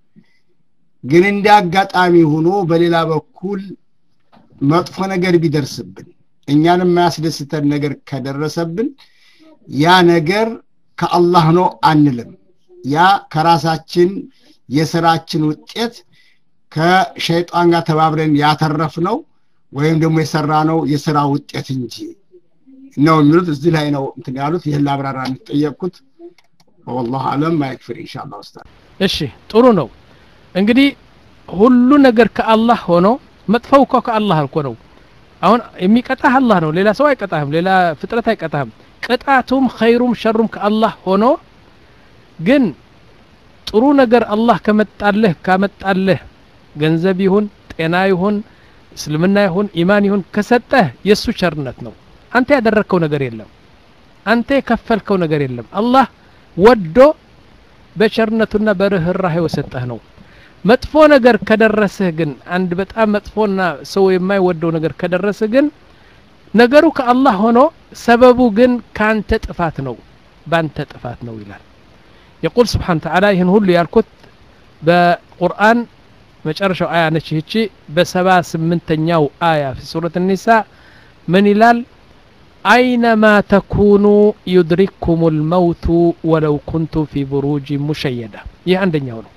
ግን እንደ አጋጣሚ ሆኖ በሌላ በኩል መጥፎ ነገር ቢደርስብን እኛን የማያስደስተን ነገር ከደረሰብን ያ ነገር ከአላህ ነው አንልም ያ ከራሳችን የስራችን ውጤት ከሸይጣን ጋር ተባብረን ያተረፍ ነው ወይም ደግሞ የሰራ ነው የስራ ውጤት እንጂ ነው የሚሉት እዚህ ላይ ነው እንትን ያሉት ይህን ላብራራ እንጠየቅኩት ወላሁ አለም ማይክፍር ኢንሻአላ ኡስታዝ እሺ ጥሩ ነው እንግዲህ ሁሉ ነገር ከአላህ ሆኖ መጥፈው እኮ ከአላህ እኮ ነው አሁን የሚቀጣህ አላህ ነው ሌላ ሰው አይቀጣህም ሌላ ፍጥረት አይቀጣህም ቅጣቱም ኸይሩም ሸሩም ከአላህ ሆኖ ግን ጥሩ ነገር አላህ ከመጣልህ ካመጣልህ ገንዘብ ይሁን ጤና ይሁን እስልምና ይሁን ኢማን ይሁን ከሰጠህ የእሱ ቸርነት ነው አንተ ያደረግከው ነገር የለም አንተ የከፈልከው ነገር የለም አላህ ወዶ በቸርነቱና በርህራሄው የሰጠህ ነው መጥፎ ነገር ከደረስህ ግን አንድ በጣም መጥፎና ሰው የማይወደው ነገር ከደረስህ ግን ነገሩ ከአላህ ሆኖ ሰበቡ ግን ከአንተ ጥፋት ነው በአንተ ጥፋት ነው ይላል የቁል ስብሓን ተዓላ ይህን ሁሉ ያልኩት በቁርአን መጨረሻው አያ ነች ይህቺ በሰባ ስምንተኛው አያ ፊ ሱረት ኒሳ ምን ይላል አይነማ ተኩኑ ዩድሪክኩም ልመውቱ ወለው ኩንቱም ፊ ብሩጅ ሙሸየዳ ይህ አንደኛው ነው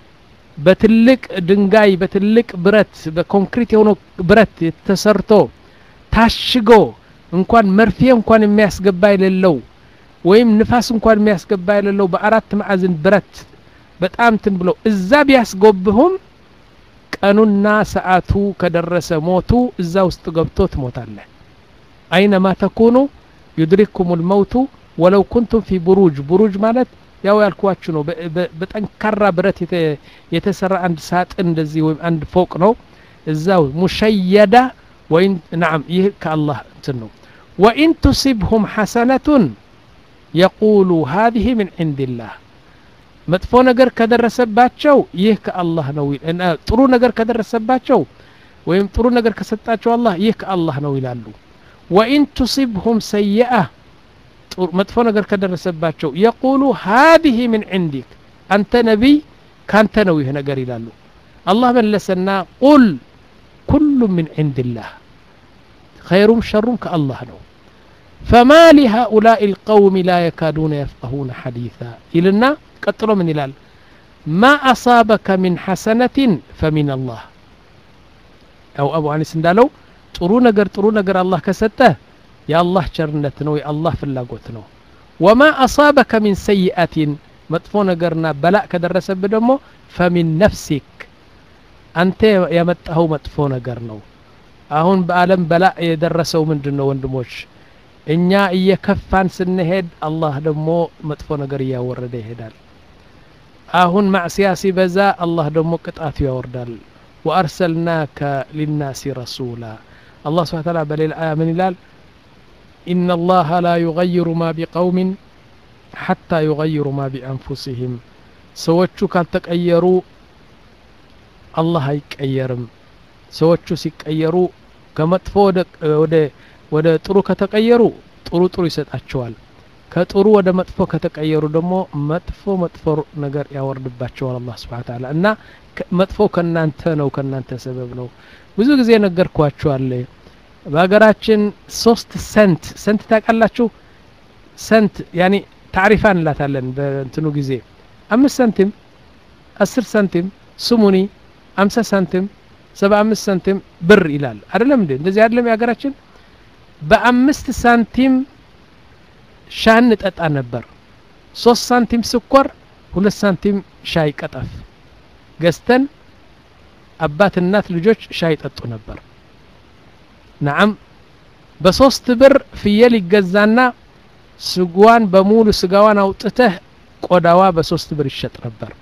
በትልቅ ድንጋይ በትልቅ ብረት በኮንክሪት የሆነ ብረት ተሰርቶ ታሽጎ እንኳን መርፌ እንኳን የሚያስገባ የሌለው ወይም ንፋስ እንኳን የሚያስገባ የሌለው በአራት ማዕዝን ብረት በጣም ትን ብለው እዛ ቢያስጎብሁም ቀኑና ሰዓቱ ከደረሰ ሞቱ እዛ ውስጥ ገብቶ ትሞታለህ አይነማ ተኩኑ ዩድሪክኩም ልመውቱ ወለው ኩንቱም ፊ ቡሩጅ ቡሩጅ ማለት ያው ያልኳችሁ ነው በጠንካራ ብረት የተሰራ አንድ ሳጥን እንደዚህ ወይም አንድ ፎቅ ነው እዛው ሙሸየዳ ወይን ናም ይህ ከአላህ እንትን ነው ወኢን ቱሲብሁም ሐሰነቱን የቁሉ ሀዚህ ምን ዕንድላህ መጥፎ ነገር ከደረሰባቸው ይህ ከአላህ ነው ጥሩ ነገር ከደረሰባቸው ወይም ጥሩ ነገር ከሰጣቸው አላህ ይህ ከአላህ ነው ይላሉ ወኢን ቱሲብሁም ሰይአ መጥፎ ነገር ከደረሰባቸው የቁሉ ሀዚህ ምን ዕንዲክ አንተ ነቢይ ካንተ ነው ይህ ነገር ይላሉ አላህ መለሰና ቁል ኩሉ ምን ዕንድላህ ኸይሩም ሸሩም ከአላህ ነው فما لهؤلاء القوم لا يكادون يفقهون حديثا إلنا قتلوا من إلال ما أصابك من حسنة فمن الله أو أبو أنس እንዳለው ጥሩ ነገር ጥሩ ነገር አላህ ከሰጠህ የአላህ ቸርነት ነው የአላህ ፍላጎት ነው ወማ አሳበከ ሚን ሰይአትን መጥፎ ነገርና በላእ ከደረሰብህ ደግሞ ፈሚን ነፍሲክ አንተ ያመጣኸው መጥፎ ነገር ነው አሁን በአለም በላእ የደረሰው ምንድን ነው ወንድሞች እኛ እየከፋን ስንሄድ አላህ ደግሞ መጥፎ ነገር እያወረደ ይሄዳል አሁን ማዕስያ ሲበዛ አላህ ደግሞ ቅጣቱ ያወርዳል ወአርሰልናከ ሊናሲ ረሱላ አላህ ስብሓን ታላ በሌላ አያ ምን ይላል إن الله لا يغير ما بقوم حتى يغير ما بأنفسهم ሰዎቹ ካልተቀየሩ አላህ አይቀየርም ሰዎቹ ሲቀየሩ ከመጥፎ ወደ ወደ ጥሩ ከተቀየሩ ጥሩ ጥሩ ይሰጣቸዋል ከጥሩ ወደ መጥፎ ከተቀየሩ ደግሞ መጥፎ መጥፎ ነገር ያወርድባቸዋል አላህ ስብሓን ታላ እና መጥፎ ከእናንተ ነው ከእናንተ ሰበብ ነው ብዙ ጊዜ ነገርኳችኋል በሀገራችን ሶስት ሰንት ሰንት ታውቃላችሁ ሰንት ያኒ ታሪፋ እንላታለን በእንትኑ ጊዜ አምስት ሳንቲም አስር ሳንቲም ስሙኒ አምሳ ሳንቲም ሰባ አምስት ሳንቲም ብር ይላል አይደለም እንዴ እንደዚህ አይደለም የሀገራችን በአምስት ሳንቲም ሻይ እንጠጣ ነበር ሶስት ሳንቲም ስኳር ሁለት ሳንቲም ሻይ ቀጠፍ ገዝተን አባት እናት ልጆች ሻይ ጠጡ ነበር ነዓም በሶስት ብር ፍየል ይገዛና ስጓን በሙሉ ስጋዋን አውጥተህ ቆዳዋ በሶስት ብር ይሸጥ ነበር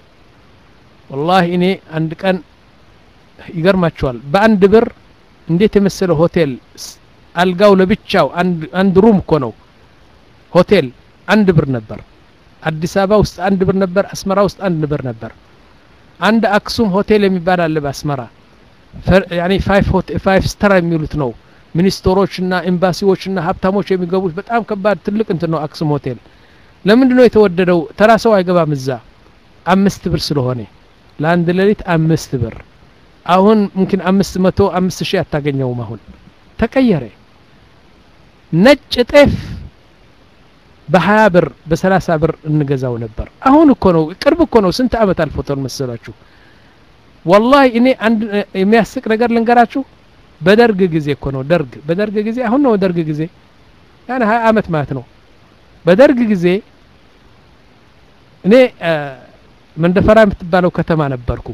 ወላሂ እኔ አንድ ቀን ይገርማቸዋል በአንድ ብር እንዴት የመሰለ ሆቴል አልጋው ለብቻው አንድ ሩም እኮ ነው ሆቴል አንድ ብር ነበር አዲስ አበባ ውስጥ አንድ ብር ነበር አስመራ ውስጥ አንድ ብር ነበር አንድ አክሱም ሆቴል የሚባል አለ በአስመራ ያኒ ፋይቭ ስተር የሚሉት ነው ሚኒስትሮችና ኤምባሲዎችና ሀብታሞች የሚገቡት በጣም ከባድ ትልቅ እንትን ነው አክሱም ሆቴል ለምንድን ነው የተወደደው ተራ ሰው አይገባም እዛ አምስት ብር ስለሆነ ለአንድ ሌሊት አምስት ብር አሁን ምምኪን አምስት መቶ አምስት ሺህ አታገኘውም አሁን ተቀየረ ነጭ ጤፍ በሀያ ብር በሰላሳ ብር እንገዛው ነበር አሁን እኮ ነው ቅርብ እኮ ነው ስንት አመት አልፎቶን መሰላችሁ ወላሂ እኔ አንድ የሚያስቅ ነገር ልንገራችሁ በደርግ ጊዜ እኮ ነው ደርግ በደርግ ጊዜ አሁን ነው ደርግ ጊዜ ያን ሀያ አመት ማለት ነው በደርግ ጊዜ እኔ መንደፈራ የምትባለው ከተማ ነበርኩ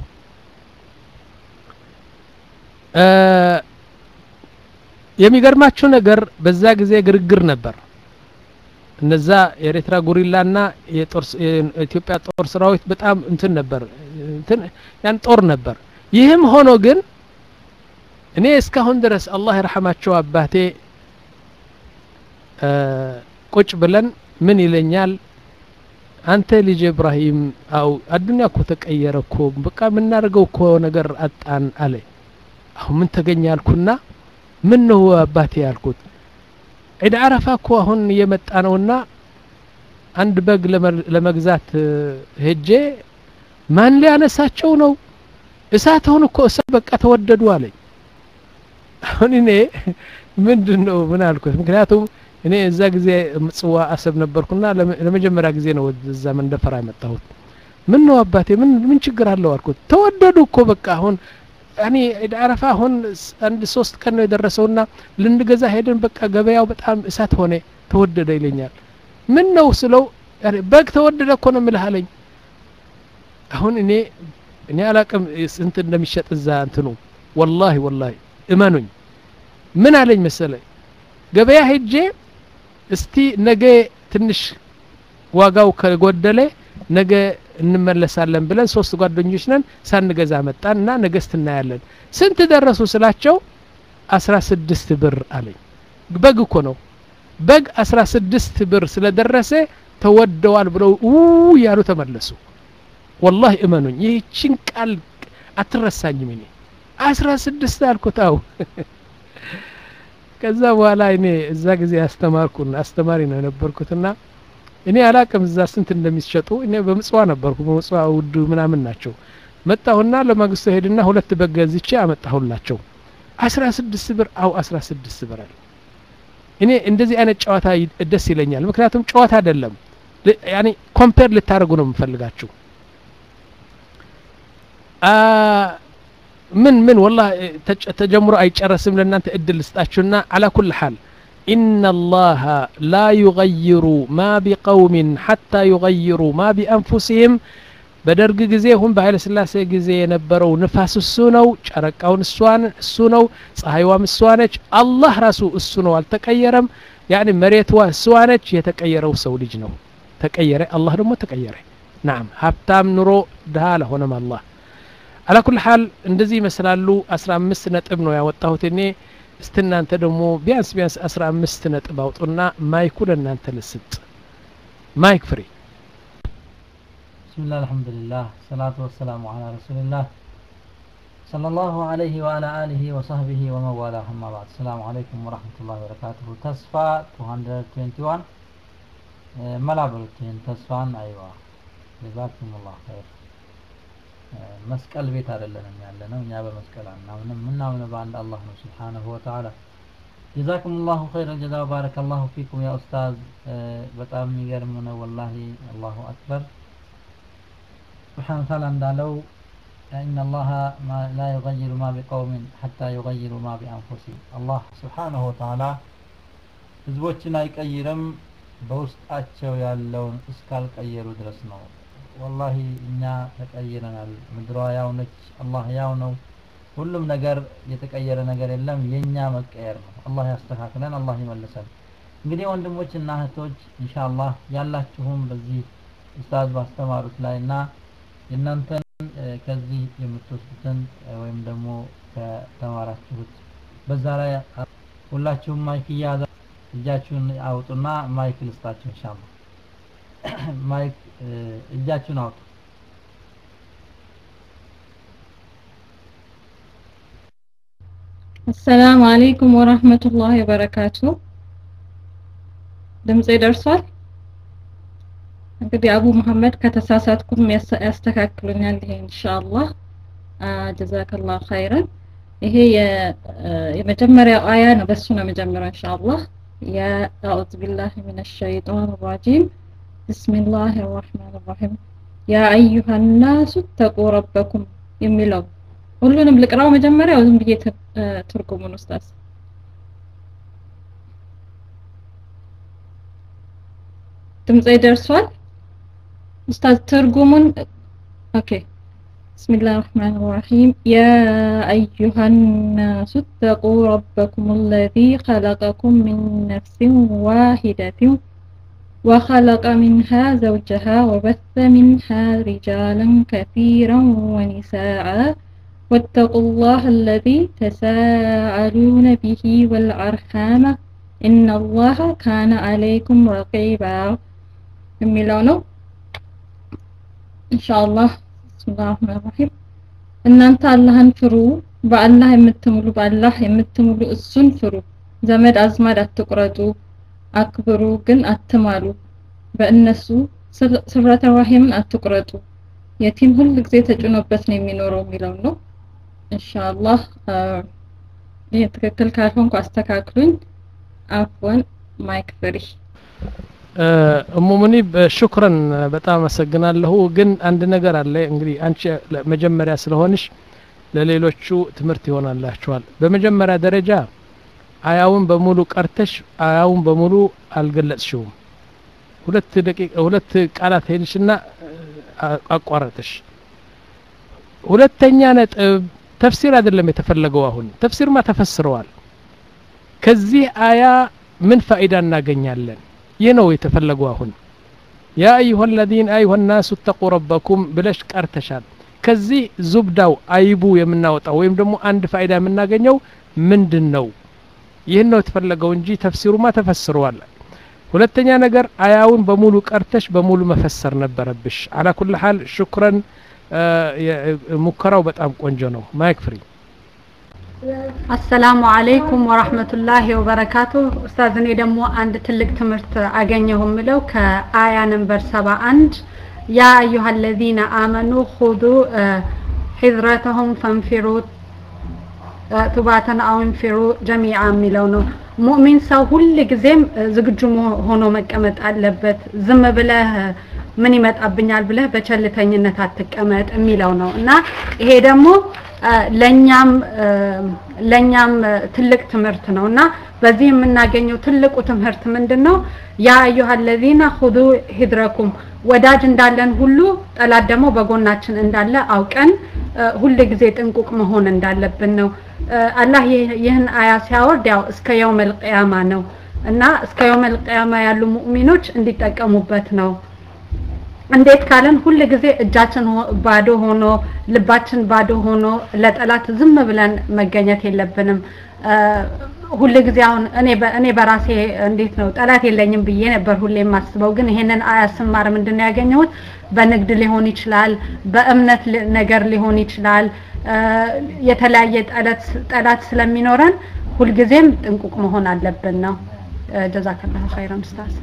የሚገርማችሁ ነገር በዛ ጊዜ ግርግር ነበር እነዛ የኤርትራ ጉሪላና የኢትዮጵያ ጦር ሰራዊት በጣም እንትን ነበር ያን ጦር ነበር ይህም ሆኖ ግን እኔ እስካሁን ድረስ አላህ ይርሐማቸው አባቴ ቁጭ ብለን ምን ይለኛል አንተ ልጅ ኢብራሂም አው አዱንያ እኮ ተቀየረ እኮ በቃ የምናደርገው እኮ ነገር አጣን አለ አሁን ምን ተገኘ አልኩና ምን ነው አባቴ ያልኩት ዒድ አረፋ እኮ አሁን እየመጣ ነውና አንድ በግ ለመግዛት ሄጄ ማን ሊያነሳቸው ነው እሳት አሁን እኮ እሳት በቃ ተወደዱ አለኝ አሁን እኔ ምንድን ነው ምን አልኩት ምክንያቱም እኔ እዛ ጊዜ ምጽዋ አሰብ ነበርኩና ለመጀመሪያ ጊዜ ነው እዛ መንደፈራ የመጣሁት ምን ነው አባቴ ምን ምን ችግር አለው አልኩት ተወደዱ እኮ በቃ አሁን ያኔ ዒድ አረፋ አሁን አንድ ሶስት ቀን ነው የደረሰውና ልንገዛ ሄደን በቃ ገበያው በጣም እሳት ሆነ ተወደደ ይለኛል ምን ነው ስለው በግ ተወደደ እኮ ነው ምልህ አለኝ አሁን እኔ እኔ አላቅም ስንት እንደሚሸጥ እዛ እንትኑ ወላሂ ወላሂ እመኑኝ ምን አለኝ መሰለ ገበያ ሄጄ እስቲ ነገ ትንሽ ዋጋው ከጎደለ ነገ እንመለሳለን ብለን ሶስት ጓደኞች ነን ሳንገዛ መጣን እና ነገስት እናያለን ስንት ደረሱ ስላቸው አስራ ስድስት ብር አለኝ በግ እኮ ነው በግ አስራ ስድስት ብር ስለደረሰ ተወደዋል ብለው ው ያሉ ተመለሱ ወላሂ እመኑኝ ይህችን ቃል አትረሳኝም እኔ አስራ ስድስት አልኩታው ከዛ በኋላ እኔ እዛ ጊዜ አስተማርኩና አስተማሪ ነው የነበርኩትና እኔ አላቅም እዛ ስንት እንደሚሸጡ እኔ በምጽዋ ነበርኩ በምጽዋ ውድ ምናምን ናቸው መጣሁና ለማግስቱ ሄድና ሁለት በግ ገዝቼ አመጣሁላቸው አስራ ስድስት ብር አው አስራ ስድስት ብር አለ እኔ እንደዚህ አይነት ጨዋታ ደስ ይለኛል ምክንያቱም ጨዋታ አይደለም ያኔ ኮምፔር ልታደርጉ ነው የምፈልጋችሁ ምን ምን ወላ ተጀምሮ አይጨረስም ለእናንተ እድል ልስጣችሁና አላ ኩል ሓል إن الله لا يغير ما بقوم حتى يغيروا ما بأنفسهم በደርግ ጊዜ ሁን በኃይለ ስላሴ ጊዜ የነበረው ንፋስ እሱ ነው ጨረቃውን እሱ ነው ፀሐይዋም እሷ ነች አላህ ራሱ እሱ ነው አልተቀየረም ያኒ መሬትዋ እሷ ነች የተቀየረው ሰው ልጅ ነው ተቀየረ አላህ ደግሞ ተቀየረ ናም ሀብታም ኑሮ ድሃ አልሆነም አላህ አላ ኩል ሓል እንደዚህ ይመስላሉ አስራ አምስት ነጥብ ነው ያወጣሁት እኔ እስቲ እናንተ ደግሞ ቢያንስ ቢያንስ አስራ አምስት ነጥብ አውጡና ማይኩ ለእናንተ ልስጥ ማይክ ፍሪ بسم الله الحمد لله الصلاة والسلام على رسول الله صلى الله عليه وعلى آله وصحبه ومن والاه أما بعد السلام عليكم ورحمة الله وبركاته تسفى 221 آه، ملا بلتين تسفان أيوة جزاكم الله خير آه، መስቀል ቤት አይደለንም ያለ ነው እኛ በመስቀል አናምንም ምናምን በአንድ አላህ ነው ስብሓነሁ ወተዓላ ጀዛኩም ላሁ ኸይረ ጀዛ ባረከ ላሁ ፊኩም ያ ኡስታዝ آه، በጣም የሚገርም ነው ወላሂ አላሁ አክበር سبحانه وتعالى እንዳለው إن الله ما لا يغير ما بقوم حتى يغيروا ما بأنفسهم الله سبحانه وتعالى ህዝቦችን አይቀይርም በውስጣቸው ያለውን እስካልቀየሩ ድረስ ነው ወላሂ እኛ ተቀይረናል ምድሯ ያው ነች አላህ ያው ነው ሁሉም ነገር የተቀየረ ነገር የለም የኛ መቀየር ነው አላህ ያስተካክለን አላህ ይመልሰን እንግዲህ ወንድሞች እና እህቶች ኢንሻአላህ ያላችሁም በዚህ ኡስታዝ ባስተማሩት ላይ እና የእናንተን እ፣ ከዚህ የምትወስዱትን እ፣ ወይም ደግሞ ከተማራችሁት በዛ ላይ አ- ሁላችሁም ማይክ እያያዛ እጃችሁን አውጡና ማይክ ልስጣችሁ ኢንሻአላህ ማይክ እ፣ እጃችሁን አውጡ አሰላሙ አለይኩም ወራህመቱላሂ ወበረካቱ። ድምጼ ደርሷል? እንግዲህ አቡ መሐመድ ከተሳሳትኩም ያስ- ያስተካክሉኛል። ይሄ ኢንሻአላህ ጀዛከላሁ ኸይረን። ይሄ የ- የመጀመሪያው አያ ነው። በሱ ነው የመጀመሪያው ኢንሻአላህ። ያ አዑዙ ቢላሂ ሚነሽ ሸይጣን ረጂም ቢስሚላሂ ረህማን ረሂም ያ አዩሃ ናሱ ተቁ ረበኩም የሚለው ሁሉንም ልቅራው መጀመሪያ ዝም ብዬ ት- እ፣ ትርጉሙን ኡስታዝ ድምጼ ደርሷል ኡስታዝ ትርጉሙን ኦኬ بسم الله الرحمن الرحيم يا أيها الناس اتقوا ربكم الذي خلقكم من نفس واحدة وخلق منها زوجها وبث منها رجالا كثيرا ونساء واتقوا الله الذي تساءلون به والأرحام إن الله كان عليكم رقيبا የሚለው ነው ኢንሻአላህ ብስሚላህ ረህማን ረሂም እናንተ አላህን ፍሩ በአላህ የምትምሉ በአላህ የምትምሉ እሱን ፍሩ ዘመድ አዝማድ አትቁረጡ አክብሩ ግን አትማሉ በእነሱ ስር- ስብረተ ራሂምን አትቁረጡ የቲም ሁል ጊዜ ተጭኖበት ነው የሚኖረው የሚለው ነው ኢንሻአላህ አ፣ ይሄ ትክክል ካልሆንኩ አስተካክሉኝ አፍወን ማይክ ፍሪ እሙ ሙኒብ ሽኩረን በጣም አመሰግናለሁ ግን አንድ ነገር አለ እንግዲህ አንቺ ለ- መጀመሪያ ስለሆንሽ ለሌሎቹ ትምህርት ይሆናላችኋል በመጀመሪያ ደረጃ አያውን በሙሉ ቀርተሽ አያውን በሙሉ አልገለጽሽውም ሁለት ደቂቃ ሁለት ቃላት ሄድሽና አ- አቋረጥሽ ሁለተኛ ነጥብ ተፍሲር አይደለም የተፈለገው አሁን ተፍሲርማ ተፈስረዋል ከዚህ አያ ምን ፋይዳ እናገኛለን ይህ ነው የተፈለገው አሁን ያ አዩሀ ለዚነ አዩሀ ናሱ እተቁ ረበኩም ብለሽ ቀርተሻል ከዚህ ዙብዳው አይቡ የምናወጣው ወይም ደግሞ አንድ ፋይዳ የምናገኘው ምንድን ነው ይህን ነው የተፈለገው እንጂ ተፍሲሩማ ተፈስረዋል ሁለተኛ ነገር አያውን በሙሉ ቀርተሽ በሙሉ መፈሰር ነበረብሽ አላ ኩል ሀል ሽኩረን አ፣ የ- ሙከራው በጣም ቆንጆ ነው ማይክ ፍሪ አሰላሙ አለይኩም ወራህመቱላሂ ወበረካቱ። ኡስታዝ እኔ ደግሞ አንድ ትልቅ ትምህርት አገኘሁ የምለው ከአያ ነንበር ሰባ አንድ ያ አዩሃ ለዚነ አመኑ ሁዱ ሒዝረተሁም ፈንፊሩ እ፣ ቱባተን አው እንፊሩ ጀሚዓ የሚለው ነው። ሙእሚን ሰው ሁል ጊዜም እ፣ ዝግጁ መሆ- ሆኖ መቀመጥ አለበት። ዝም ብለህ እ፣ ምን ይመጣብኛል ብለህ በቸልተኝነት አትቀመጥ የሚለው ነው እና ይሄ ደግሞ እ፣ ለኛም እ፣ ለኛም እ፣ ትልቅ ትምህርት ነው እና በዚህ የምናገኘው ትልቁ ትምህርት ምንድን ነው? ያ አዩሃ ለዚነ ሁዱ ሂድረኩም ወዳጅ እንዳለን ሁሉ ጠላት ደግሞ በጎናችን እንዳለ አውቀን እ፣ ሁል ጊዜ ጥንቁቅ መሆን እንዳለብን ነው። እ፣ አላህ ይህ- ይህን አያ ሲያወርድ ያው እስከ የውመል ቅያማ ነው እና እስከ የውመል ቅያማ ያሉ ሙእሚኖች እንዲጠቀሙበት ነው እንዴት ካለን ሁል ጊዜ እጃችን ሆ- ባዶ ሆኖ ልባችን ባዶ ሆኖ ለጠላት ዝም ብለን መገኘት የለብንም። እ፣ ሁል ጊዜ አሁን እኔ በ- እኔ በራሴ እንዴት ነው ጠላት የለኝም ብዬ ነበር ሁሌ የማስበው። ግን ይሄንን አያ ስማር ምንድን ነው ያገኘሁት? በንግድ ሊሆን ይችላል፣ በእምነት ሊ- ነገር ሊሆን ይችላል። እ፣ የተለያየ ጠላት ጠላት ስለሚኖረን ሁልጊዜም ጥንቁቅ መሆን አለብን ነው። እ፣ ጀዛከላሁ ኸይረን ኡስታዝ።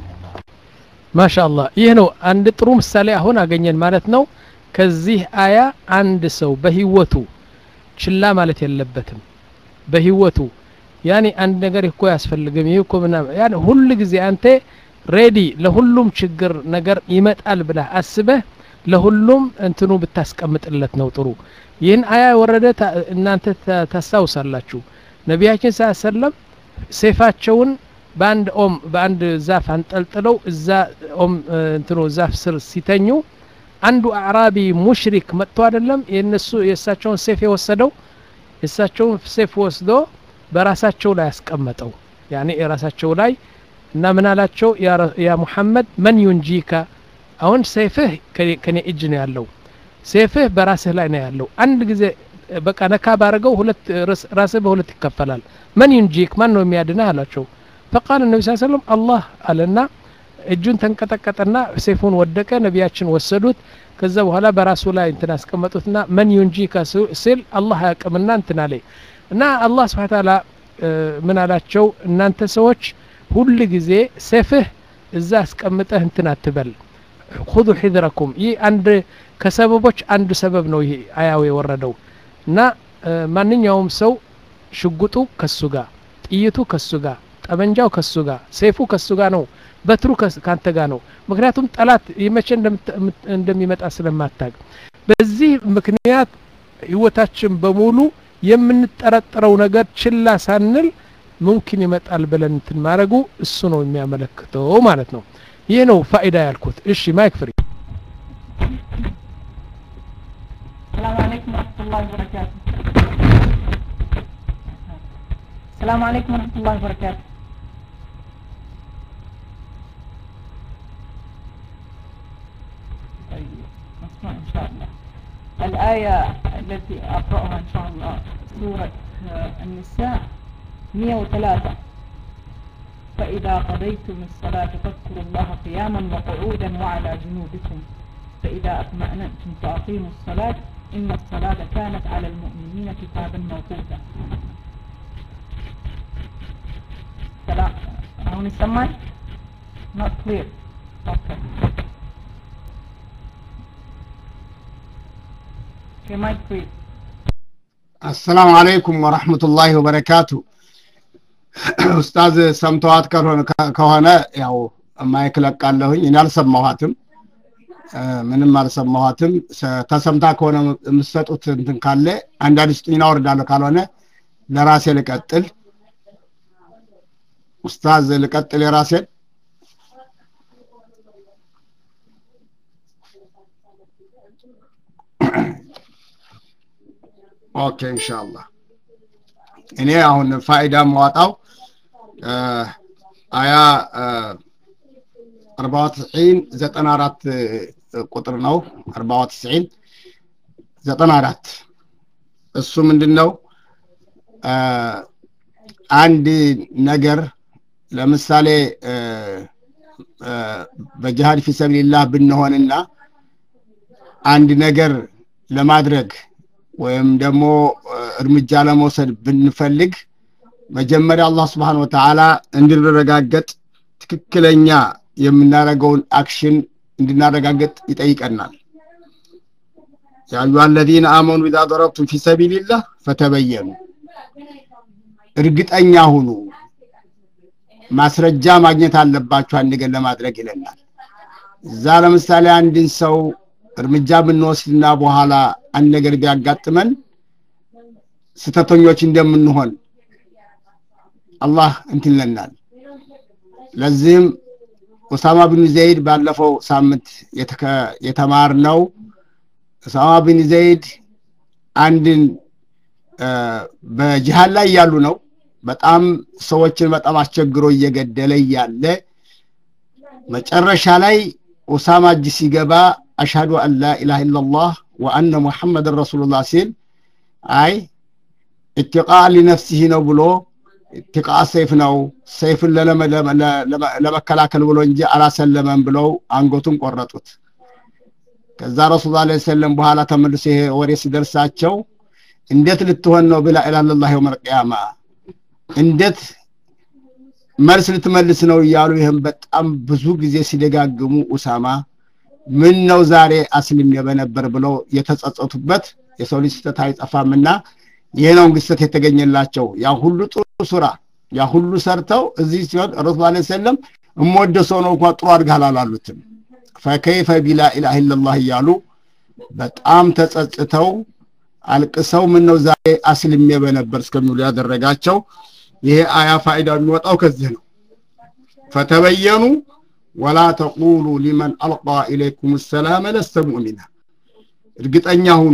ማሻአላህ ይህ ነው አንድ ጥሩ ምሳሌ አሁን አገኘን ማለት ነው ከዚህ አያ አንድ ሰው በህይወቱ ችላ ማለት የለበትም በህይወቱ ያኔ አንድ ነገር እኮ ያስፈልግም ይህ እኮ ምናምን ያኔ ሁል ጊዜ አንተ ሬዲ ለሁሉም ችግር ነገር ይመጣል ብለህ አስበህ ለሁሉም እንትኑ ብታስቀምጥለት ነው ጥሩ ይህን አያ የወረደ ታ- እናንተ ታ- ታስታውሳላችሁ ነቢያችን ስ ሰለም ሴፋቸውን በአንድ ኦም በአንድ ዛፍ አንጠልጥለው እዛ ኦም እ፣ እንትኑ ዛፍ ስር ሲተኙ አንዱ አዕራቢ ሙሽሪክ መጥቶ አይደለም የነሱ የእሳቸውን ሴፍ የወሰደው የእሳቸውን ሴፍ ወስዶ በራሳቸው ላይ ያስቀመጠው ያኔ የራሳቸው ላይ እና ምን አላቸው ያ ረ- ያ ሙሐመድ መን ዩንጂካ አሁን ሴፍህ ከኔ- ከኔ እጅ ነው ያለው ሴፍህ በራስህ ላይ ነው ያለው አንድ ጊዜ እ፣ በቃ ነካ ባረገው ሁለት ርስ- ራስህ በሁለት ይከፈላል መን ዩንጂክ ማን ነው የሚያድነህ አላቸው ፈቃል ነቢ ስ ሰለም አላህ አለና እጁን ተንቀጠቀጠና ሴፉን ወደቀ ነቢያችን ወሰዱት ከዛ በኋላ በራሱ ላይ እንትን አስቀመጡትና መን ዩንጂካ ስ- ሲል አላህ ያቅምና እንትን አለ እና አላህ ስብሓ ታላ ምን አላቸው እናንተ ሰዎች ሁል ጊዜ ሴፍህ እዛ አስቀምጠህ እንትን አትበል ሁዙ ሒድረኩም ይህ አንድ ከሰበቦች አንዱ ሰበብ ነው ይሄ አያው የወረደው እና እ፣ ማንኛውም ሰው ሽጉጡ ከሱ ጋር ጥይቱ ከሱ ጋር ጠመንጃው ከሱ ጋር ሴፉ ከሱ ጋር ነው በትሩ ከስ- ካንተ ጋር ነው ምክንያቱም ጠላት መቼ እንደምት- ምት- እንደሚመጣ ስለማታቅ በዚህ ምክንያት ህይወታችን በሙሉ የምንጠረጠረው ነገር ችላ ሳንል ሙምኪን ይመጣል ብለን እንትን ማድረጉ እሱ ነው የሚያመለክተው ማለት ነው ይህ ነው ፋይዳ ያልኩት እሺ ማይክ ፍሪ السلام عليكم ورحمة الله وبركاته السلام عليكم ورحمة الله وبركاته طيب نسمع إن شاء الله الآية التي أقرأها إن شاء الله سورة آه، النساء 103 فإذا قضيتم الصلاة فاذكروا الله قياما وقعودا وعلى جنوبكم فإذا أطمأننتم فأقيموا الصلاة إن الصلاة كانت على المؤمنين كتابا موقوتا سلام هون يسمعي not clear okay okay mic free አሰላሙ አለይኩም ወረሕመቱላሂ ወበረካቱ ኡስታዝ ሰምተዋት ካልሆነ ከሆነ ያው ማይክ ለቃለሁኝ እኔ አልሰማኋትም እ፣ ምንም አልሰማኋትም ሰ- ተሰምታ ከሆነ የምትሰጡት እንትን ካለ አንዳንድ ስጡኝና ወርዳለሁ ካልሆነ ለራሴ ልቀጥል ኡስታዝ ልቀጥል የራሴን ኦኬ ኢንሻአላህ እኔ አሁን ፋይዳ ማዋጣው እ፣ አያ እ፣ አርባ ወትስዒን ዘጠና አራት ቁጥር ነው አርባ ወትስዒን ዘጠና አራት እሱ ምንድን ነው እ፣ አንድ ነገር ለምሳሌ እ፣ እ፣ በጅሃድ ፊ ሰቢልላህ ብንሆንና አንድ ነገር ለማድረግ ወይም ደግሞ እ፣ እርምጃ ለመውሰድ ብንፈልግ መጀመሪያ አላህ ስብሓን ወተዓላ እንድንረጋገጥ ትክክለኛ የምናደርገውን አክሽን እንድናረጋግጥ ይጠይቀናል ያ አዩሃ አለዚነ አመኑ ኢዛ ደረብቱም ፊ ሰቢልላህ ፈተበየኑ እርግጠኛ ሁኑ ማስረጃ ማግኘት አለባችሁ አንድ ነገር ለማድረግ ይለናል እዛ ለምሳሌ አንድን ሰው እርምጃ ብንወስድና በኋላ አንድ ነገር ቢያጋጥመን ስተተኞች እንደምንሆን አላህ እንትን ይለናል ለዚህም ኡሳማ ቢን ዘይድ ባለፈው ሳምንት የተከ- የተማርነው ኡሳማ ቢን ዘይድ አንድን እ፣ በጂሃድ ላይ ያሉ ነው በጣም ሰዎችን በጣም አስቸግሮ እየገደለ እያለ መጨረሻ ላይ ኡሳማ እጅ ሲገባ አሽሃዱ አን ላ ኢላሃ ኢላላህ ወአነ ሙሐመድን ረሱሉላህ ሲል አይ ኢትቃ ሊነፍሲህ ነው ብሎ ኢትቃ ሰይፍ ነው ሰይፍን ለመከላከል ብሎ እንጂ አላሰለመም ብለው አንገቱን ቆረጡት ከዛ ረሱል ላ ሰለም በኋላ ተመልሶ ይሄ ወሬ ሲደርሳቸው እንዴት ልትሆን ነው ብላ ኢላላህ የውመል ቂያማ እንዴት መልስ ልትመልስ ነው እያሉ ይህም በጣም ብዙ ጊዜ ሲደጋግሙ ኡሳማ ምን ነው ዛሬ አስልሜ በነበር ብለው የተጸጸቱበት የሰው ልጅ ስህተት አይጠፋምና ይህ ነው እንግዲህ ስህተት የተገኘላቸው ያ ሁሉ ጥሩ ስራ ያ ሁሉ ሰርተው እዚህ ሲሆን ረሱል ላ ሰለም እምወደ ሰው ነው እንኳ ጥሩ አድርገሃል አላሉትም ፈከይፈ ቢላ ኢላሃ ኢላላህ እያሉ በጣም ተጸጽተው አልቅሰው ምን ነው ዛሬ አስልሜ በነበር እስከሚሉ ያደረጋቸው ይሄ አያ ፋይዳ የሚወጣው ከዚህ ነው ፈተበየኑ ወላ ተቁሉ ሊመን አልቃ ኢለይኩም ሰላመ ለስተ ሙእሚና እርግጠኛ ሁኑ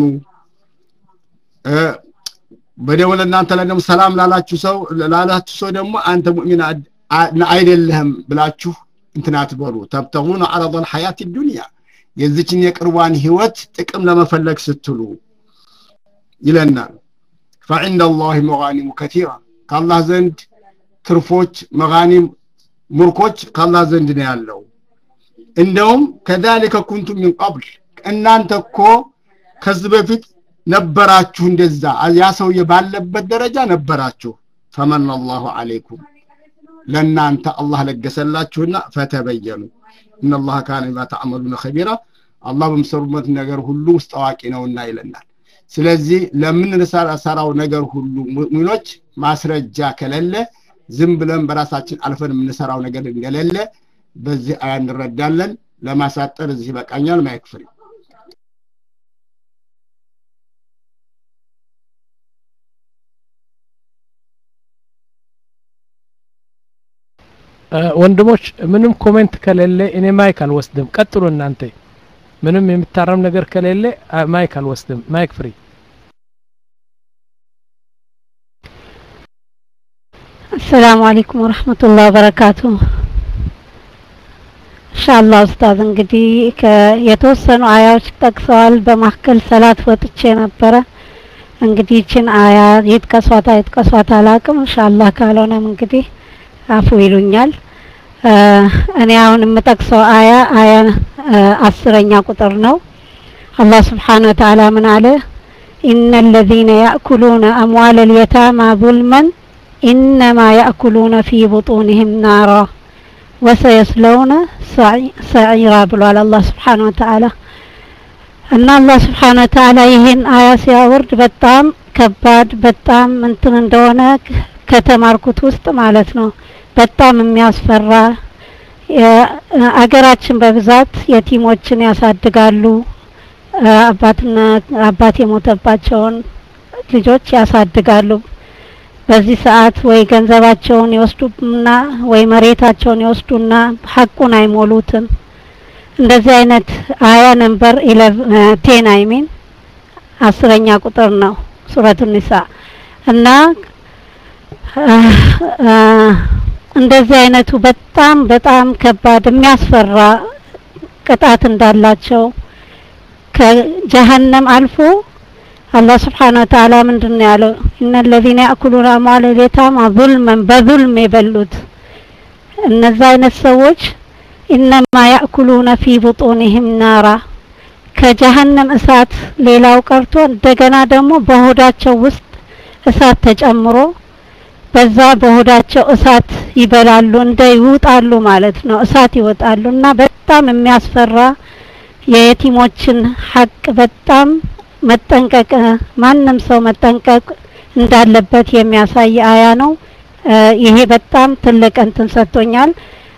በደሞ ለእናንተ ላይ ደግሞ ሰላም ላላችሁ ሰው ላላችሁ ሰው ደግሞ አንተ ሙእሚን አይደለህም ብላችሁ እንትን አትበሉ ተብተጉነ አረض الحياة الدنيا የዚችን የቅርቧን ህይወት ጥቅም ለመፈለግ ስትሉ ይለናል فعند الله مغانم كثيرة ከአላህ ዘንድ ትርፎች መጋኒም ሙርኮች ከአላህ ዘንድ ነው ያለው እንደውም ከዛሊከ ኩንቱም ሚን ቀብል እናንተ እኮ ከዚህ በፊት ነበራችሁ እንደዛ ያ ሰውዬ ባለበት ደረጃ ነበራችሁ ፈመን አላሁ አለይኩም ለእናንተ አላህ ለገሰላችሁና ፈተበየኑ እነላህ ካነ ቢማ ተዕመሉነ ኸቢራ አላህ በምሰሩበት ነገር ሁሉ ውስጥ አዋቂ ነውና ይለናል ስለዚህ ለምንሰራው ነገር ሁሉ ሙሚኖች ማስረጃ ከሌለ ዝም ብለን በራሳችን አልፈን የምንሰራው ነገር እንደሌለ በዚህ አያ እንረዳለን ለማሳጠር እዚህ ይበቃኛል ማይክፍል ወንድሞች ምንም ኮሜንት ከሌለ እኔ ማይክ አልወስድም ቀጥሉ እናንተ ምንም የሚታረም ነገር ከሌለ ማይክ አልወስድም ማይክ ፍሪ አሰላሙ አለይኩም ወረህመቱላህ ወበረካቱ ኢንሻአላህ ኡስታዝ እንግዲህ የተወሰኑ አያዎች ጠቅሰዋል በማካከል ሰላት ወጥቼ ነበረ እንግዲህ ይችን አያ ይጥቀሷት አይጥቀሷት አላቅም ኢንሻአላህ ካልሆነም እንግዲህ አፉ ይሉኛል እኔ አሁን የምጠቅሰው አያ አያ አስረኛ ቁጥር ነው አላህ ስብሓን ወተዓላ ምን አለ ኢነ ለዚነ ያእኩሉነ አምዋል ልየታማ ظልመን ኢነማ ያእኩሉነ ፊ ቡጡንህም ናራ ወሰየስለውነ ሰዒራ ብሏል አላህ ስብሓን ወተዓላ እና አላህ ስብሓን ወተዓላ ይህን አያ ሲያወርድ በጣም ከባድ በጣም እንትን እንደሆነ ከተማርኩት ውስጥ ማለት ነው በጣም የሚያስፈራ አገራችን በብዛት የቲሞችን ያሳድጋሉ አባትና አባት የሞተባቸውን ልጆች ያሳድጋሉ በዚህ ሰዓት ወይ ገንዘባቸውን ይወስዱና ወይ መሬታቸውን ይወስዱና ሀቁን አይሞሉትም እንደዚህ አይነት አያ ነንበር ቴን አይሚን አስረኛ ቁጥር ነው ሱረቱ ኒሳ እና እንደዚህ አይነቱ በጣም በጣም ከባድ የሚያስፈራ ቅጣት እንዳላቸው ከጀሀነም አልፎ አላህ ስብሓን ወተዓላ ምንድን ነው ያለው እነ ለዚነ ያእኩሉን አምዋል ልየታማ ዙልመን በዙልም የበሉት እነዛ አይነት ሰዎች ኢነማ ያእኩሉነ ፊ ቡጡንህም ናራ ከጀሀነም እሳት ሌላው ቀርቶ እንደገና ደግሞ በሆዳቸው ውስጥ እሳት ተጨምሮ በዛ በሆዳቸው እሳት ይበላሉ እንደ ይውጣሉ ማለት ነው እሳት ይወጣሉ እና በጣም የሚያስፈራ የየቲሞችን ሀቅ በጣም መጠንቀቅ ማንም ሰው መጠንቀቅ እንዳለበት የሚያሳይ አያ ነው ይሄ በጣም ትልቅ እንትን ሰጥቶኛል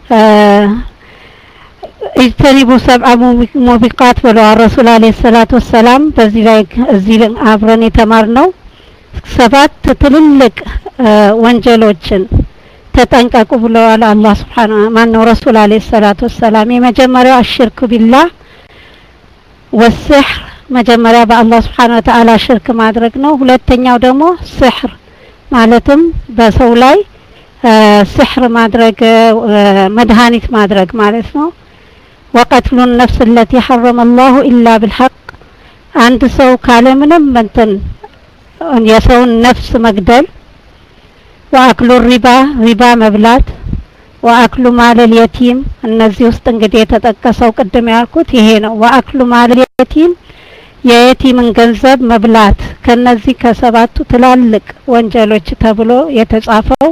ኢጅተኒቡ ሰብአ ሙቢቃት ብለዋል ረሱል አለ ሰላት ወሰላም በዚህ ላይ እዚህ አብረን የተማር ነው ሰባት ትልልቅ ወንጀሎችን ተጠንቀቁ ብለዋል አላህ ስብሓን ማን ነው ረሱል አለ ሰላት ወሰላም የመጀመሪያው አሽርክ ቢላህ ወስሕር መጀመሪያ በአላህ ስብሓን ወተዓላ ሽርክ ማድረግ ነው ሁለተኛው ደግሞ ስሕር ማለትም በሰው ላይ ስሕር ማድረግ መድኃኒት ማድረግ ማለት ነው ወቀትሉ ነፍስ ለቲ ሐረመ አላሁ ኢላ ብልሐቅ አንድ ሰው ካለምንም እንትን የሰውን ነፍስ መግደል ወአክሉ ሪባ ሪባ መብላት ወአክሉ ማለል የቲም እነዚህ ውስጥ እንግዲህ የተጠቀሰው ቅድም ያልኩት ይሄ ነው። ወአክሉ ማለል የቲም የየቲምን ገንዘብ መብላት ከነዚህ ከሰባቱ ትላልቅ ወንጀሎች ተብሎ የተጻፈው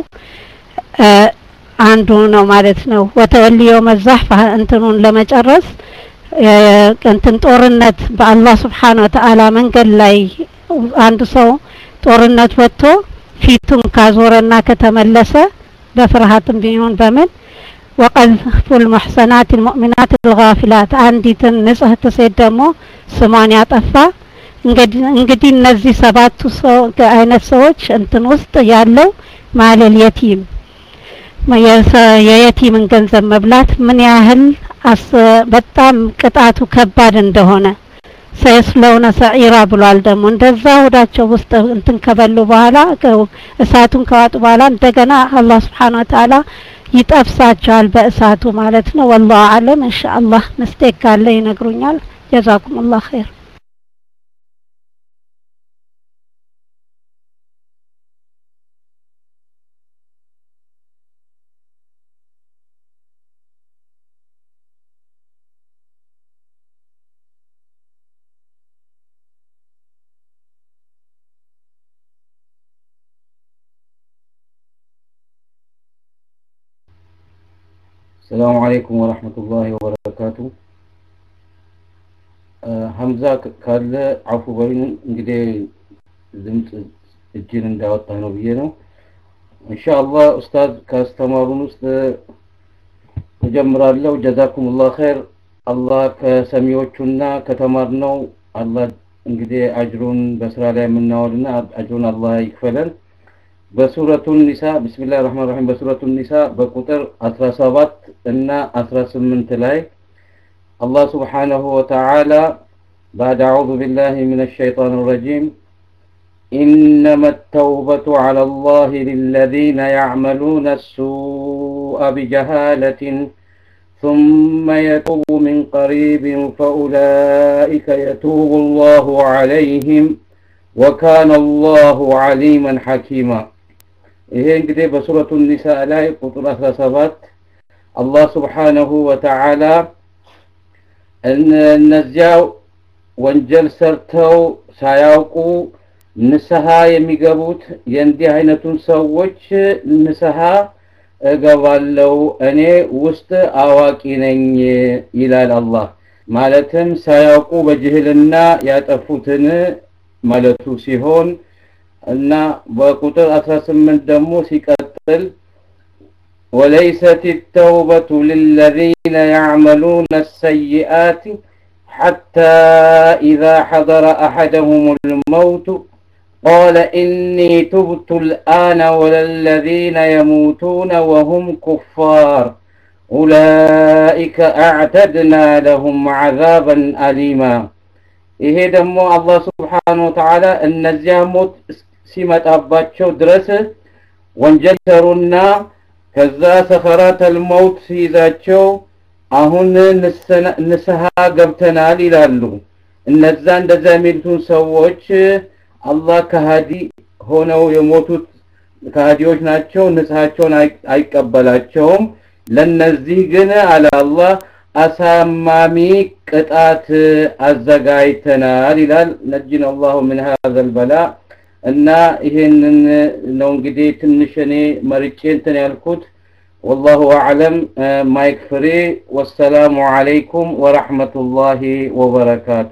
አንዱ ነው ማለት ነው። ወተወልዮ መዛህ እንትኑን ለመጨረስ እንትን ጦርነት በአላህ ስብሓን ወተአላ መንገድ ላይ አንዱ ሰው ጦርነት ወጥቶ ፊቱን ካዞረና ከተመለሰ በፍርሃትም ቢሆን በምን ወቀዝፉል ሙሕሰናት ልሙእሚናት ልጋፊላት አንዲትን ንጽህት ሴት ደግሞ ስሟን ያጠፋ እንግዲህ እነዚህ ሰባቱ ሰው አይነት ሰዎች እንትን ውስጥ ያለው ማለል የቲም የየቲምን ገንዘብ መብላት ምን ያህል በጣም ቅጣቱ ከባድ እንደሆነ ሰየስለውነ ሰዒራ ብሏል። ደግሞ እንደዛ ሆዳቸው ውስጥ እንትን ከበሉ በኋላ እሳቱን ከዋጡ በኋላ እንደገና አላህ ስብሓን ወተአላ ይጠብሳቸዋል በእሳቱ ማለት ነው። ወላሁ አለም ኢንሻአላህ ምስቴክ ካለ ይነግሩኛል። ጀዛኩም ላህ ኸይር። ሰላሙ አለይኩም ወራህመቱላሂ ወበረካቱ። ሀምዛ ካለ አፉ በሉኝ። እንግዲህ ድምፅ እጅን እንዳወጣ ነው ብዬ ነው። ኢንሻአላህ ኡስታዝ ካስተማሩን ውስጥ እጀምራለሁ። ጀዛኩሙላህ ኸይር። አላህ ከሰሚዎቹና ከተማርነው አላህ እንግዲህ አጅሩን በስራ ላይ የምናወልና አጅሩን አላህ ይክፈለን። በሱረቱ ኒሳ ቢስሚላህ ራህማን ራሂም በሱረቱ ኒሳ በቁጥር 17 እና 18 ላይ አላህ ስብሓነሁ ወተዓላ بعد أعوذ بالله من الشيطان الرجيم إنما التوبة على الله للذين يعملون السوء بجهالة ثم يتوب من قريب فأولئك يتوب الله عليهم وكان الله عليما حكيما ይሄ እንግዲህ በሱረቱ ኒሳ ላይ ቁጥር 17 አላህ ስብሓነሁ ወተዓላ እነዚያ ወንጀል ሰርተው ሳያውቁ ንስሐ የሚገቡት የእንዲህ አይነቱን ሰዎች ንስሐ እገባለው እኔ ውስጥ አዋቂ ነኝ ይላል አላህ። ማለትም ሳያውቁ በጅህልና ያጠፉትን ማለቱ ሲሆን እና በቁጥር 18 ደግሞ ሲቀጥል وليست التوبة للذين يعملون السيئات حتى إذا حضر أحدهم الموت قال إني تبت الآن ولا الذين يموتون وهم كفار أولئك أعتدنا لهم عذابا أليما ይሄ ደግሞ አላህ ስብሓን ወተዓላ እነዚያ ሞት ሲመጣባቸው ድረስ ወንጀል ሰሩና ከዛ ሰኸራተል መውት ሲይዛቸው አሁን ንስሐ ገብተናል ይላሉ። እነዛ እንደዛ የሚሉትን ሰዎች አላህ ከሃዲ ሆነው የሞቱት ከሃዲዎች ናቸው፣ ንስሐቸውን አይቀበላቸውም። ለነዚህ ግን አለ አላህ አሳማሚ ቅጣት አዘጋጅተናል ይላል። ነጅን አላሁ ምን ሀዘል በላ እና ይሄንን ነው እንግዲህ ትንሽ እኔ መርጬ እንትን ያልኩት። ወላሁ አዕለም። ማይክ ፍሬ። ወሰላሙ አለይኩም ወረሕመቱላሂ ወበረካቱ።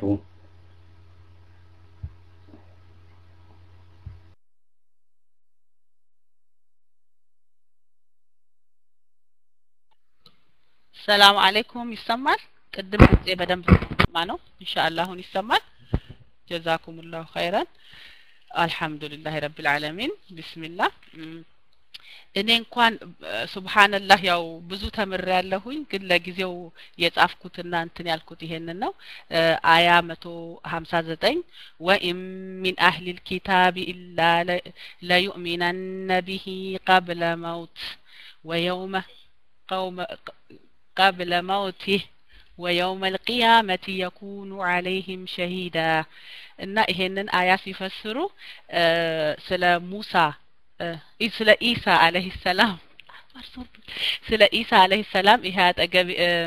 ሰላም አለይኩም ይሰማል? ቅድም ድምጼ በደንብ ማ ነው? ኢንሻአላህ አሁን ይሰማል። ጀዛኩሙላሁ ኸይረን። አልሐምዱሊላህ ረብል ዓለሚን ቢስሚላህ እኔ እንኳን ሱብሃንላህ ያው ብዙ ተምሬ ያለሁኝ ግን ለጊዜው የጻፍኩትና እንትን ያልኩት ይሄንን ነው አያ መቶ ሀምሳ ዘጠኝ ወኢን ሚን አህሊል ኪታቢ ኢላ ለዩእሚነነ ቢሂ ቀብለ መውት ወየውመ ቀውመ ቀብለ መውቲህ ወየውመ ልቅያመቲ የኩኑ አለይህም ሸሂዳ እና ይሄንን አያ ሲፈስሩ ስለ ሙሳ ስለ ኢሳ አለህ ሰላም ስለ ኢሳ አለህ ሰላም ይሄ አጠገብ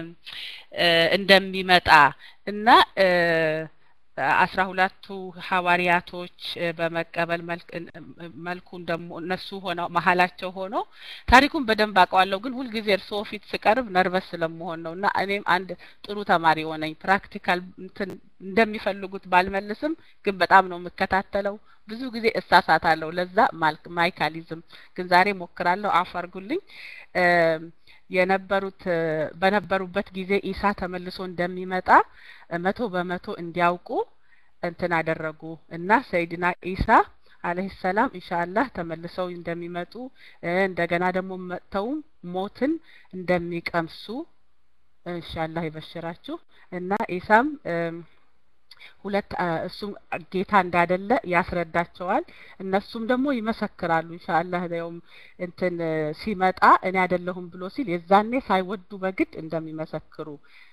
እንደሚመጣ እና አስራ ሁለቱ ሐዋርያቶች በመቀበል መልኩን ደግሞ እነሱ ሆነው መሀላቸው ሆኖ ታሪኩን በደንብ አውቀዋለሁ፣ ግን ሁልጊዜ እርስዎ ፊት ስቀርብ ነርቨስ ስለመሆን ነው እና እኔም አንድ ጥሩ ተማሪ ሆነኝ። ፕራክቲካል እንትን እንደሚፈልጉት ባልመልስም ግን በጣም ነው የምከታተለው። ብዙ ጊዜ እሳሳታለሁ። ለዛ ማይካሊዝም ግን ዛሬ ሞክራለሁ። አፍ አርጉልኝ። የነበሩት በነበሩበት ጊዜ ኢሳ ተመልሶ እንደሚመጣ መቶ በመቶ እንዲያውቁ እንትን አደረጉ እና ሰይድና ኢሳ አለህ ሰላም ኢንሻአላህ ተመልሰው እንደሚመጡ እንደገና ደግሞ መጥተውም ሞትን እንደሚቀምሱ ኢንሻአላህ ይበሽራችሁ እና ኢሳም ሁለት እሱም ጌታ እንዳደለ ያስረዳቸዋል። እነሱም ደግሞ ይመሰክራሉ። ኢንሻአላህ ያውም እንትን ሲመጣ እኔ አይደለሁም ብሎ ሲል የዛኔ ሳይወዱ በግድ እንደሚመሰክሩ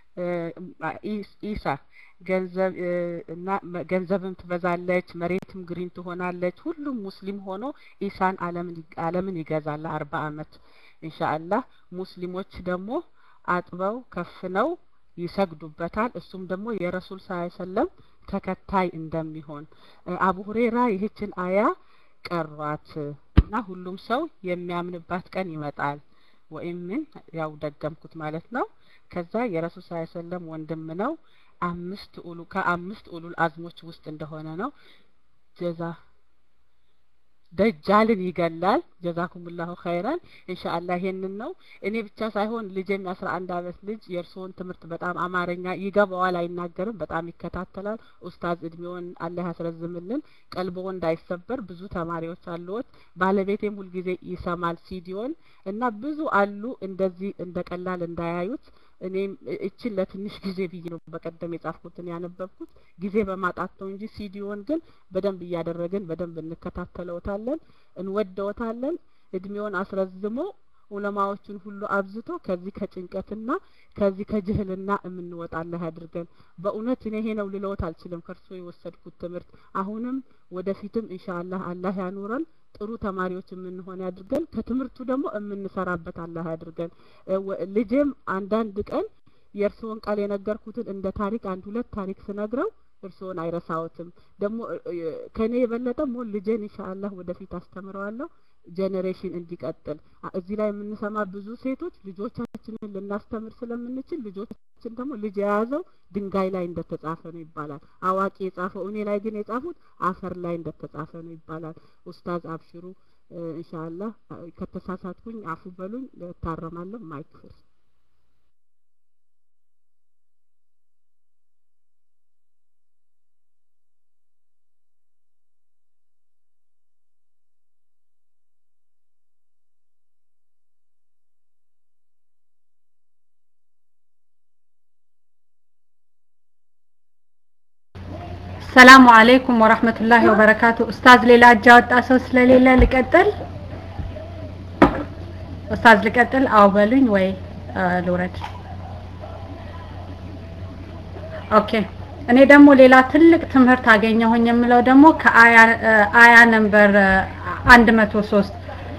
ኢሳ ገንዘብ እና ገንዘብም ትበዛለች፣ መሬትም ግሪን ትሆናለች። ሁሉም ሙስሊም ሆኖ ኢሳን ዓለምን ይገዛል ለአርባ አመት ኢንሻአላህ። ሙስሊሞች ደግሞ አጥበው ከፍነው ይሰግዱበታል። እሱም ደግሞ የረሱል ሰለም ተከታይ እንደሚሆን አቡ ሁሬራ ይህችን አያ ቀሯት እና ሁሉም ሰው የሚያምንባት ቀን ይመጣል ወይም ምን ያው ደገምኩት ማለት ነው። ከዛ የረሱል ሰለም ወንድም ነው። አምስት ኡሉ ከአምስት ኡሉል አዝሞች ውስጥ እንደሆነ ነው። ጀዛ ደጃልን ይገላል። ጀዛኩሙላሁ ኸይራን ኢንሻአላህ ይሄንን ነው። እኔ ብቻ ሳይሆን ልጄም የአስራ አንድ አመት ልጅ የእርስዎን ትምህርት በጣም አማርኛ ይገባዋል፣ አይናገርም፣ በጣም ይከታተላል። ኡስታዝ እድሜውን አላህ ያስረዝምልን፣ ቀልቦ እንዳይሰበር። ብዙ ተማሪዎች አሉት። ባለቤቴም ሁልጊዜ ይሰማል ሲዲዮን እና ብዙ አሉ እንደዚህ እንደ ቀላል እንዳያዩት እኔም እችን ለትንሽ ጊዜ ብዬ ነው በቀደም የጻፍኩትን ያነበብኩት ጊዜ በማጣት ነው እንጂ ሲዲዮን ግን በደንብ እያደረግን በደንብ እንከታተለውታለን፣ እንወደውታለን። እድሜውን አስረዝሞ ዑለማዎቹን ሁሉ አብዝቶ ከዚህ ከጭንቀትና ከዚህ ከጅህልና የምንወጣ አላህ ያድርገን። በእውነት እኔ ይሄ ነው ልለውት አልችልም ከእርሶ የወሰድኩት ትምህርት። አሁንም ወደፊትም ኢንሻአላህ አላህ ያኑረን። ጥሩ ተማሪዎች የምንሆን ያድርገን። ከትምህርቱ ደግሞ የምንሰራበት አላህ ያድርገን። ልጄም አንዳንድ ቀን የእርስዎን ቃል የነገርኩትን እንደ ታሪክ አንድ ሁለት ታሪክ ስነግረው እርስዎን አይረሳዎትም። ደግሞ ከኔ የበለጠ ሞን ልጄን ኢንሻአላህ ወደፊት አስተምረዋለሁ ጄኔሬሽን እንዲቀጥል። እዚህ ላይ የምንሰማ ብዙ ሴቶች ልጆቻችንን ልናስተምር ስለምንችል ልጆቻችን ደግሞ ልጅ የያዘው ድንጋይ ላይ እንደተጻፈ ነው ይባላል። አዋቂ የጻፈው እኔ ላይ ግን የጻፉት አፈር ላይ እንደተጻፈ ነው ይባላል። ኡስታዝ አብሽሩ ኢንሻአላህ ከተሳሳትኩኝ አፉ በሉኝ፣ እታረማለሁ። ማይክ ፍሪ ሰላሙ አለይኩም ወራህመቱላሂ ወበረካቱ። ኡስታዝ ሌላ እጅ ያወጣ ሰው ስለሌለ ልቀጥል? ኡስታዝ ልቀጥል? አው በሉኝ ወይ ልውረድ? ኦኬ። እኔ ደግሞ ሌላ ትልቅ ትምህርት አገኘሁኝ የምለው ደግሞ ከአያ አያ ነምበር 103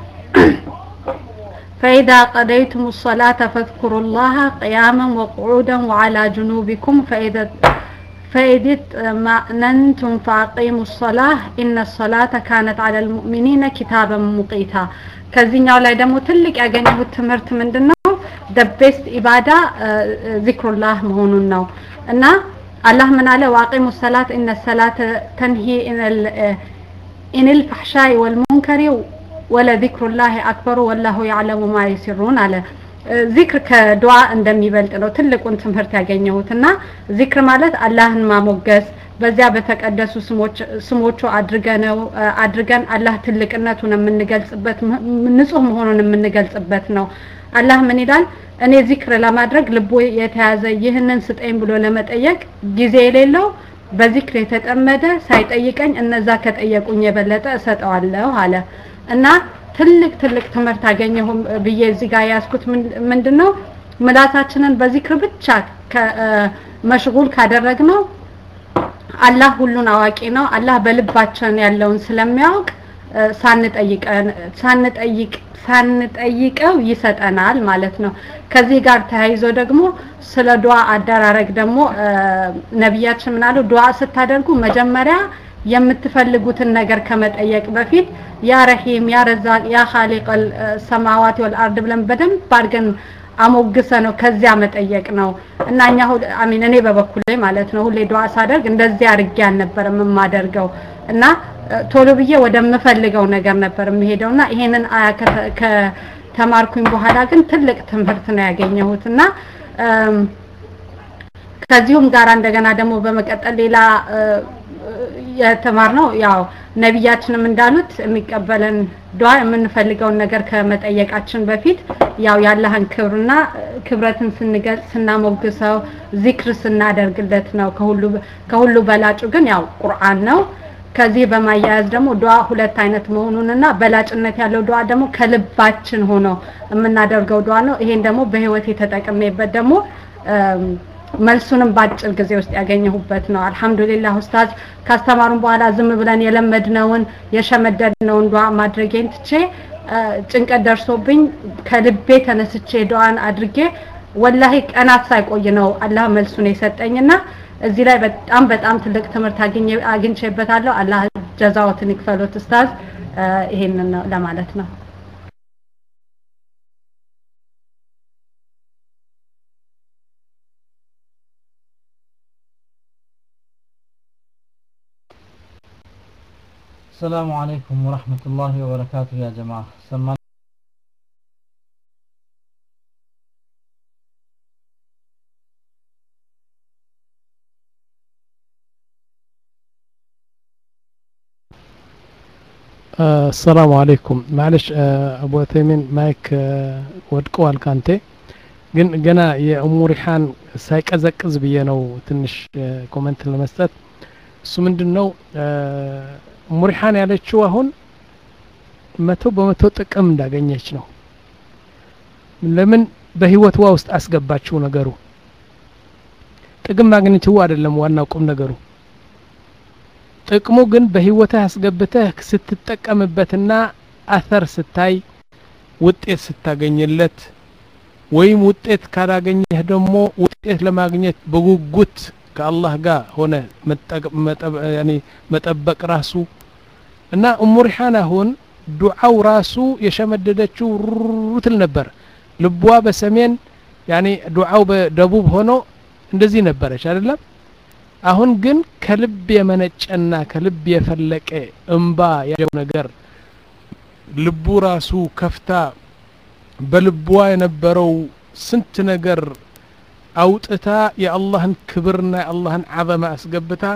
فإذا قضيتم الصلاة فاذكروا الله قياما وقعودا وعلى جنوبكم فإذا فإذ اطمأننتم فأقيموا الصلاة إن الصلاة كانت على المؤمنين كتابا مقيتا ከዚህኛው ላይ ደግሞ ትልቅ ያገኘሁት ትምህርት ምንድን ነው? ደ ቤስት ኢባዳ ዚክሩላህ መሆኑን ነው እና አላህ ምን አለ? ዋቂሙ ሰላት ኢነ ሰላተ ተንሂ ኢንል ፈሕሻኢ ወልሙንከሪ ወለዚክሩላህ አክበሩ ወላሁ ያዕለሙ ማ ዩሲሩን አለ። ዚክር ከዱዓ እንደሚበልጥ ነው ትልቁን ትምህርት ያገኘሁት እና ዚክር ማለት አላህን ማሞገስ በዚያ በተቀደሱ ስሞች ስሞቹ አድርገነው አድርገን አላህ ትልቅነቱን የምንገልጽበት ንጹህ መሆኑን የምንገልጽበት ነው። አላህ ምን ይላል? እኔ ዚክር ለማድረግ ልቦ የተያዘ ይህንን ስጠኝ ብሎ ለመጠየቅ ጊዜ የሌለው በዚክር የተጠመደ ሳይጠይቀኝ እነዛ ከጠየቁኝ የበለጠ እሰጠዋለሁ አለ እና ትልቅ ትልቅ ትምህርት አገኘሁ ብዬ እዚህ ጋር ያዝኩት ምንድን ነው ምላሳችንን በዚክር ብቻ መሽጉል ካደረግነው አላህ ሁሉን አዋቂ ነው። አላህ በልባችን ያለውን ስለሚያውቅ ሳንጠይቀን ሳንጠይቅ ሳንጠይቀው ይሰጠናል ማለት ነው። ከዚህ ጋር ተያይዞ ደግሞ ስለ ዱዓ አደራረግ ደግሞ ነቢያችን ምናሉ ዱዓ ስታደርጉ መጀመሪያ የምትፈልጉትን ነገር ከመጠየቅ በፊት ያ ረሂም ያ ረዛቅ ያ ኻሊቀል ሰማዋት ወልአርድ ብለን በደንብ አድርገን አሞግሰ ነው ከዚያ መጠየቅ ነው እና እኛ አሚን እኔ በበኩሌ ማለት ነው ሁሌ ዱዓ ሳደርግ እንደዚህ አድርጌ አልነበረም የማደርገው እና ቶሎ ብዬ ወደምፈልገው ነገር ነበር የምሄደው እና ይሄንን አያ ከተማርኩኝ በኋላ ግን ትልቅ ትምህርት ነው ያገኘሁት እና ከዚሁም ጋር እንደገና ደግሞ በመቀጠል ሌላ የተማርነው ያው ነቢያችንም እንዳሉት የሚቀበለን ዱዓ የምንፈልገውን ነገር ከመጠየቃችን በፊት ያው ያለህን ክብርና ክብረትን ስንገልጽ ስናሞግሰው ዚክር ስናደርግለት ነው። ከሁሉ ከሁሉ በላጩ ግን ያው ቁርአን ነው። ከዚህ በማያያዝ ደግሞ ዱዓ ሁለት አይነት መሆኑንና በላጭነት ያለው ዱዓ ደግሞ ከልባችን ሆኖ የምናደርገው ዱዓ ነው። ይሄን ደግሞ በህይወት የተጠቀመበት ደግሞ መልሱንም በአጭር ጊዜ ውስጥ ያገኘሁበት ነው። አልሐምዱሊላህ ኡስታዝ ካስተማሩን በኋላ ዝም ብለን የለመድነውን የሸመደድነውን ዱዓ ማድረጌን ትቼ ጭንቀት ደርሶብኝ ከልቤ ተነስቼ ዱዓን አድርጌ ወላሂ ቀናት ሳይቆይ ነው አላህ መልሱን የሰጠኝና እዚህ ላይ በጣም በጣም ትልቅ ትምህርት አግኝቼበታለሁ። አላህ ጀዛዎትን ይክፈሉት ኡስታዝ። ይሄንን ነው ለማለት ነው። السلام عليكم ورحمة الله وبركاته يا جماعة سمعنا አሰላሙ አለይኩም ማለሽ አቡ ተይሚን ማይክ ወድቀዋል ካንቴ ግን ገና የእሙ ሪሓን ሳይቀዘቅዝ ብዬ ነው ትንሽ ኮመንት ለመስጠት እሱ ምንድን ነው እሙ ሪሓን ያለችው አሁን መቶ በመቶ ጥቅም እንዳገኘች ነው ለምን በህይወትዋ ውስጥ አስገባችው ነገሩ ጥቅም ማግኘትዋ አይደለም ዋናው ቁም ነገሩ ጥቅሙ ግን በህይወትህ አስገብተህ ስትጠቀምበትና አተር ስታይ ውጤት ስታገኝለት ወይም ውጤት ካላገኘህ ደግሞ ውጤት ለማግኘት በጉጉት ከአላህ ጋር ሆነ መጠበቅ ራሱ እና እሙ ሪሓን አሁን ዱዓው ራሱ የሸመደደችው ሩትል ነበር ልቧ በሰሜን ያኔ ዱዓው በደቡብ ሆኖ እንደዚህ ነበረች አይደለም አሁን ግን ከልብ የመነጨና ከልብ የፈለቀ እምባ ያለው ነገር ልቡ ራሱ ከፍታ በልቧ የነበረው ስንት ነገር አውጥታ የአላህን ክብርና የአላህን አዘማ አስገብታ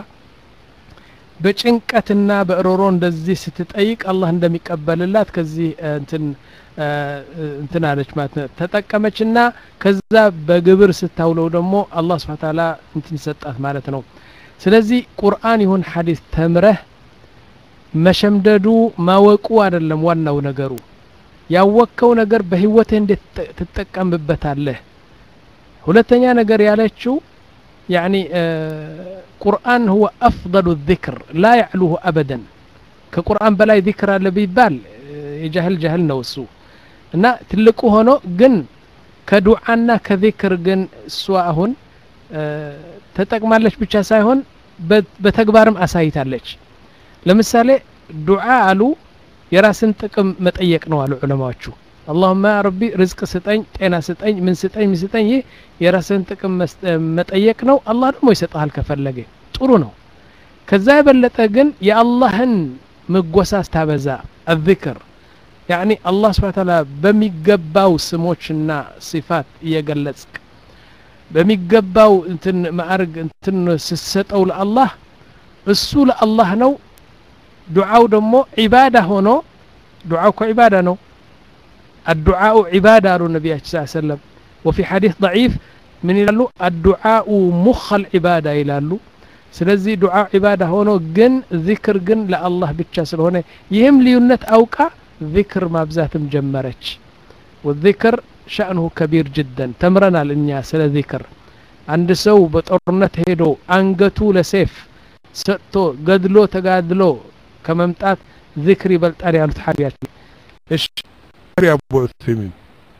በጭንቀትና በእሮሮ እንደዚህ ስትጠይቅ አላህ እንደሚቀበልላት ከዚህ እንትን እንትን አለች ማለት ነው ተጠቀመችና ከዛ በግብር ስታውለው ደግሞ አላህ ስብሐ ተዓላ እንትን ይሰጣት ማለት ነው ስለዚህ ቁርአን ይሁን ሐዲስ ተምረህ መሸምደዱ ማወቁ አይደለም ዋናው ነገሩ ያወቅከው ነገር በህይወትህ እንዴት ትጠቀምበታለህ ሁለተኛ ነገር ያለችው ያኒ ቁርአን ሁወ አፍضሉ ذክር ላ ያዕሉሁ አበደን ከቁርአን በላይ ዚክር አለ ቢባል የጃህል ጃህል ነው እሱ እና ትልቁ ሆኖ ግን ከዱዓና ከዚክር ግን እሷ አሁን ተጠቅማለች ብቻ ሳይሆን በተግባርም አሳይታለች ለምሳሌ ዱዓ አሉ የራስን ጥቅም መጠየቅ ነው አሉ ዑለማዎቹ አላሁማ ረቢ ርዝቅ ስጠኝ ጤና ስጠኝ ምን ስጠኝ ምን ስጠኝ ይህ የራስን ጥቅም መጠየቅ ነው አላህ ደግሞ ይሰጠሃል ከፈለገ ጥሩ ነው ከዛ የበለጠ ግን የአላህን ምጎሳ ስታበዛ አذክር ያኒ አላህ ስብሓ ተዓላ በሚገባው ስሞችና ሲፋት እየገለጽክ በሚገባው እንትን ማዕርግ እንትን ስትሰጠው ለአላህ እሱ ለአላህ ነው ዱዓው ደግሞ ዒባዳ ሆኖ ዱዓው እኮ ዒባዳ ነው الدعاء عبادة قالوا النبي صلى الله عليه وسلم وفي حديث ضعيف من يلالو الدعاء مخ العبادة يلالو ስለዚህ ዱዓ ዒባዳ ሆኖ ግን ዚክር ግን ለአላህ ብቻ ስለሆነ ይህም ልዩነት አውቃ ዚክር ማብዛትም ጀመረች ወዚክር ሸእንሁ ከቢር ጅደን ተምረናል እኛ ስለ ዚክር አንድ ሰው በጦርነት ሄዶ አንገቱ ለሴፍ ሰጥቶ ገድሎ ተጋድሎ ከመምጣት ዚክር ይበልጣል ያሉት ሐቢያችን እሺ አቡ ዑሰይሚን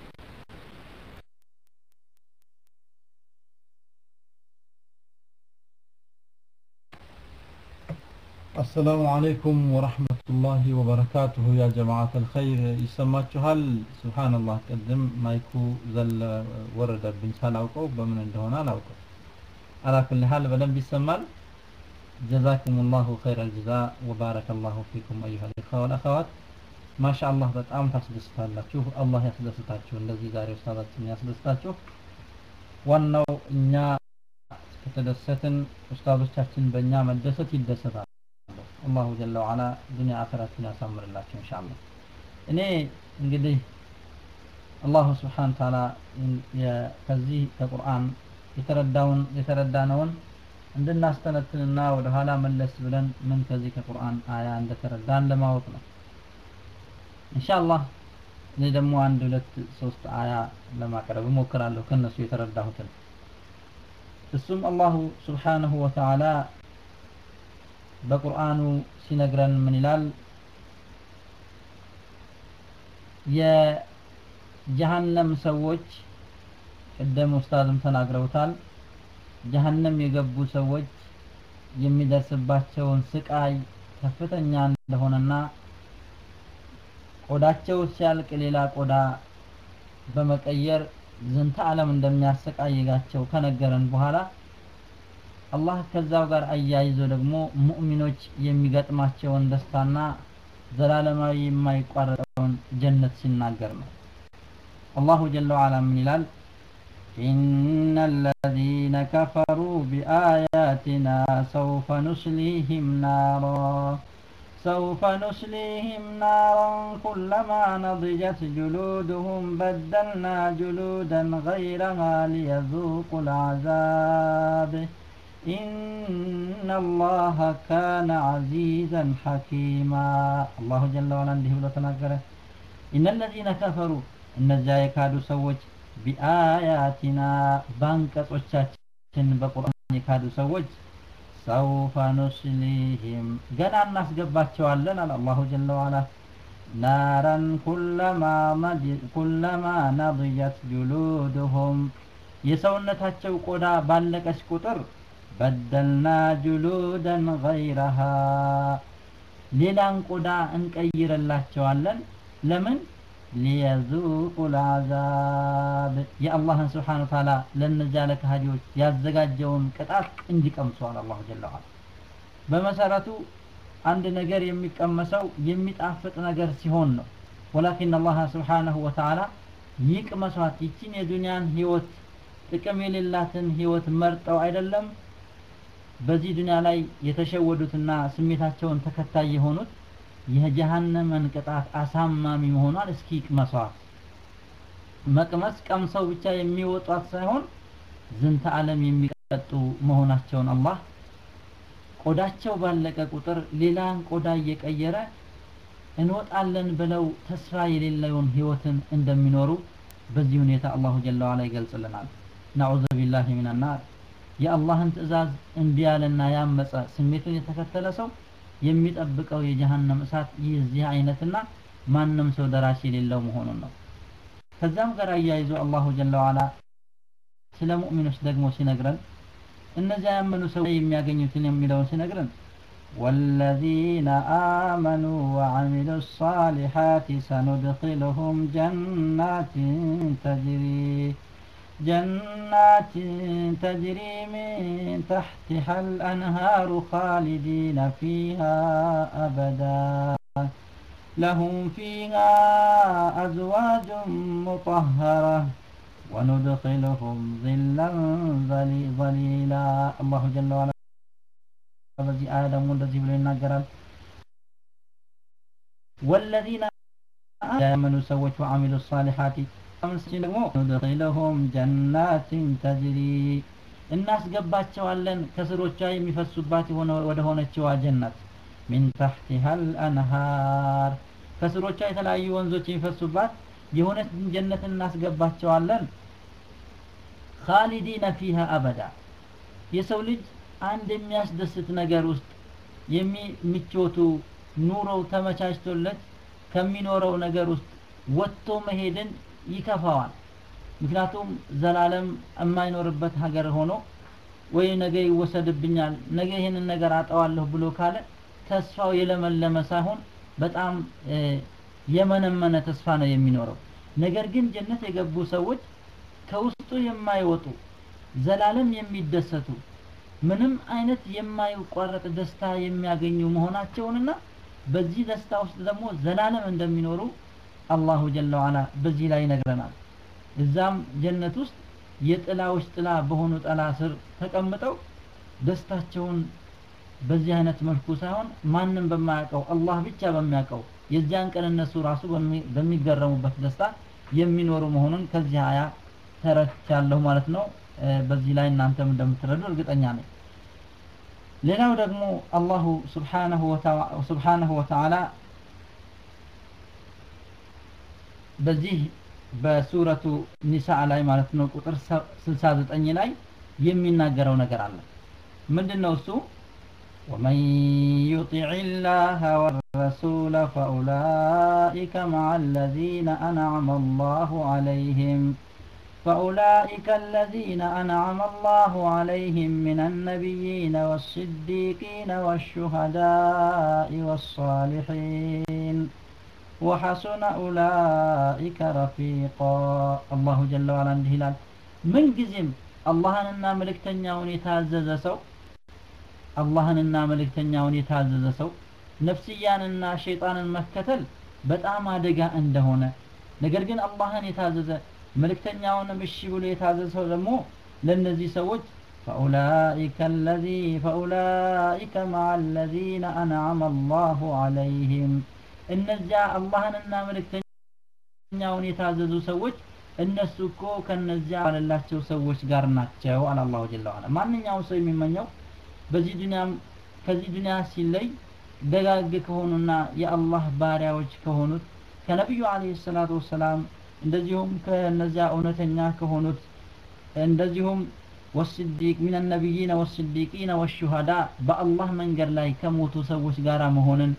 አሰላሙ አለይኩም ወረህመቱላሂ ወበረካቱሁ ያ ጀማዓት አልኸይር ይሰማችኋል ስብሓንላህ ቅድም ማይኩ ዘለ ወረደብኝ ሳላውቀው በምን እንደሆነ አላውቀው አላኩል ሀል በደንብ ይሰማል ጀዛኩም ላሁ ኸይረ ልጅዛ ወባረከ ላሁ ፊኩም አዩሃ ልኢኽዋ ወልአኸዋት ማሻ አላህ በጣም ታስደስታላችሁ አላህ ያስደስታችሁ እንደዚህ ዛሬ ኡስታዛችን ያስደስታችሁ ዋናው እኛ ከተደሰትን ኡስታዞቻችን በእኛ መደሰት ይደሰታል አላሁ ጀለ ወዓላ ዱንያ አኸራችን ያሳምርላቸው ኢንሻአላህ እኔ እንግዲህ አላሁ ስብሓን ታላ ከዚህ ከቁርአን የተረዳውን የተረዳነውን እንድናስተነትንና ወደ ኋላ መለስ ብለን ምን ከዚህ ከቁርአን አያ እንደተረዳን ለማወቅ ነው ኢንሻአላህ እኔ ደግሞ አንድ ሁለት ሶስት አያ ለማቅረብ እሞክራለሁ ከነሱ የተረዳሁትን እሱም አላሁ ስብሓንሁ ወተዓላ በቁርአኑ ሲነግረን ምን ይላል የጀሃነም ሰዎች ቅደም ኡስታዝም ተናግረውታል ጀሃነም የገቡ ሰዎች የሚደርስባቸውን ስቃይ ከፍተኛ እንደሆነና ቆዳቸው ሲያልቅ ሌላ ቆዳ በመቀየር ዝንተ ዓለም እንደሚያሰቃይጋቸው ከነገረን በኋላ አላህ ከዛው ጋር አያይዞ ደግሞ ሙእሚኖች የሚገጥማቸውን ደስታና ዘላለማዊ የማይቋረጠውን ጀነት ሲናገር ነው አላሁ ጀለ ወዓላ ምን ይላል إن الذين كفروا بآياتنا سوف نصليهم نارا سوف نصليهم نارا كلما نضجت جلودهم بدلنا جلودا غيرها ليذوقوا العذاب إن الله كان عزيزا حكيما الله جل وعلا عنده بلو تناقره إن الذين كفروا እነዚያ የካዱ ሰዎች ቢአያቲና ባንቀጾቻችን በቁርአን የካዱ ሰዎች ሰውፈ ኑስሊህም ገና እናስገባቸዋለን አለ አላሁ ጀለ ዋላ ናረን ኩለማ ነضጀት ጁሉድሁም የሰውነታቸው ቆዳ ባለቀች ቁጥር በደልና ጁሉደን ገይረሃ ሌላን ቆዳ እንቀይረላቸዋለን ለምን ሊየዙቁ ልዓዛብ የአላህን ስብሓን ታላ ለእነዚያ ለካሃዲዎች ያዘጋጀውን ቅጣት እንዲቀምሰዋል አላሁ ጀለ ዋላ በመሰረቱ አንድ ነገር የሚቀመሰው የሚጣፍጥ ነገር ሲሆን ነው ወላኪን አላህ ስብሓነሁ ወተዓላ ይቅመሷት ይችን የዱንያን ህይወት ጥቅም የሌላትን ህይወት መርጠው አይደለም በዚህ ዱንያ ላይ የተሸወዱትና ስሜታቸውን ተከታይ የሆኑት የጀሃነመን ቅጣት አሳማሚ መሆኗን እስኪ ቅመሷት መቅመስ ቀምሰው ብቻ የሚወጧት ሳይሆን ዝንተ ዓለም የሚቀጡ መሆናቸውን አላህ ቆዳቸው ባለቀ ቁጥር ሌላን ቆዳ እየቀየረ እንወጣለን ብለው ተስፋ የሌለውን ህይወትን እንደሚኖሩ በዚህ ሁኔታ አላሁ ጀለ ዋላ ይገልጽልናል ናዑዙ ቢላሂ ሚንናር የአላህን ትእዛዝ እምቢ ያለና ያመፀ ስሜቱን የተከተለ ሰው የሚጠብቀው የጀሃነም እሳት የዚህ አይነትና ማንም ሰው ደራሽ የሌለው መሆኑን ነው ከዛም ጋር አያይዞ አላሁ ጀለ ዋላ ስለ ሙእሚኖች ደግሞ ሲነግረን እነዚያ ያመኑ ሰው የሚያገኙትን የሚለውን ሲነግረን والذين آمنوا وعملوا الصالحات سندخلهم جنات تجري جنات تجري من تحتها الأنهار خالدين فيها أبدا لهم فيها أزواج مطهرة وندخلهم ظلا ظليلا الله جل وعلا በዚህ አያ ደግሞ እንደዚህ ብሎ ይናገራል ወለዚነ ያመኑ ሰዎች ወአሚሉ ሳሊሓቲ አምስት ደግሞ ኑድኺለሁም ጀናትን ተጅሪ እናስገባቸዋለን ከስሮቿ የሚፈሱባት ወደ ሆነችዋ ጀነት ሚን ተሕቲሃ አልአንሃር ከስሮቿ የተለያዩ ወንዞች የሚፈሱባት የሆነች ጀነት እናስገባቸዋለን ካሊዲነ ፊሃ አበዳ የሰው ልጅ አንድ የሚያስደስት ነገር ውስጥ የሚምቾቱ ኑሮው ተመቻችቶለት ከሚኖረው ነገር ውስጥ ወጥቶ መሄድን ይከፋዋል ምክንያቱም ዘላለም የማይኖርበት ሀገር ሆኖ ወይ ነገ ይወሰድብኛል ነገ ይህንን ነገር አጠዋለሁ ብሎ ካለ ተስፋው የለመለመ ሳይሆን በጣም የመነመነ ተስፋ ነው የሚኖረው ነገር ግን ጀነት የገቡ ሰዎች ከውስጡ የማይወጡ ዘላለም የሚደሰቱ ምንም አይነት የማይቋረጥ ደስታ የሚያገኙ መሆናቸውንና በዚህ ደስታ ውስጥ ደግሞ ዘላለም እንደሚኖሩ አላሁ ጀለ ዋላ በዚህ ላይ ይነግረናል እዛም ጀነት ውስጥ የጥላዎች ጥላ በሆኑ ጥላ ስር ተቀምጠው ደስታቸውን በዚህ አይነት መልኩ ሳይሆን ማንም በማያውቀው አላህ ብቻ በሚያውቀው የዚያን ቀን እነሱ ራሱ በሚገረሙበት ደስታ የሚኖሩ መሆኑን ከዚህ አያ ተረድቻለሁ ማለት ነው በዚህ ላይ እናንተም እንደምትረዱ እርግጠኛ ነኝ ሌላው ደግሞ አላሁ ስብሓነሁ ወተዓላ በዚህ በሱረቱ ኒሳ ላይ ማለት ነው ቁጥር 69 ላይ የሚናገረው ነገር አለ ምንድነው እሱ ومن يطع الله والرسول فأولئك مع الذين أنعم الله عليهم فأولئك الذين أنعم الله عليهم من النبيين والصديقين والشهداء والصالحين وحسن أولئك رفيقا الله جل وعلا عنده هلال من جزم الله أننا ملكتنيا ونتعزز سو الله أننا ملكتنيا ونتعزز سو ነፍስያንና ሸይጣንን መከተል በጣም አደጋ እንደሆነ ነገር ግን አላህን የታዘዘ መልእክተኛውንም እሺ ብሎ የታዘዘ ሰው ደግሞ ለእነዚህ ሰዎች فأولئك الذي فأولئك مع الذين أنعم الله عليهم እነዚያ አላህንና መልእክተኛውን የታዘዙ ሰዎች እነሱ እኮ ከነዚያ ባለላቸው ሰዎች ጋር ናቸው አለ አላሁ ጀለ ዋላ ማንኛውም ሰው የሚመኘው በዚህ ዱንያም ከዚህ ዱንያ ሲለይ ደጋግ ከሆኑና የአላህ ባሪያዎች ከሆኑት ከነቢዩ አለይሂ ሰላቱ ወሰላም እንደዚሁም ከነዚያ እውነተኛ ከሆኑት እንደዚሁም ወስዲቅ ሚን ነቢይነ ወስዲቂነ ወሹሃዳ በአላህ መንገድ ላይ ከሞቱ ሰዎች ጋር መሆንን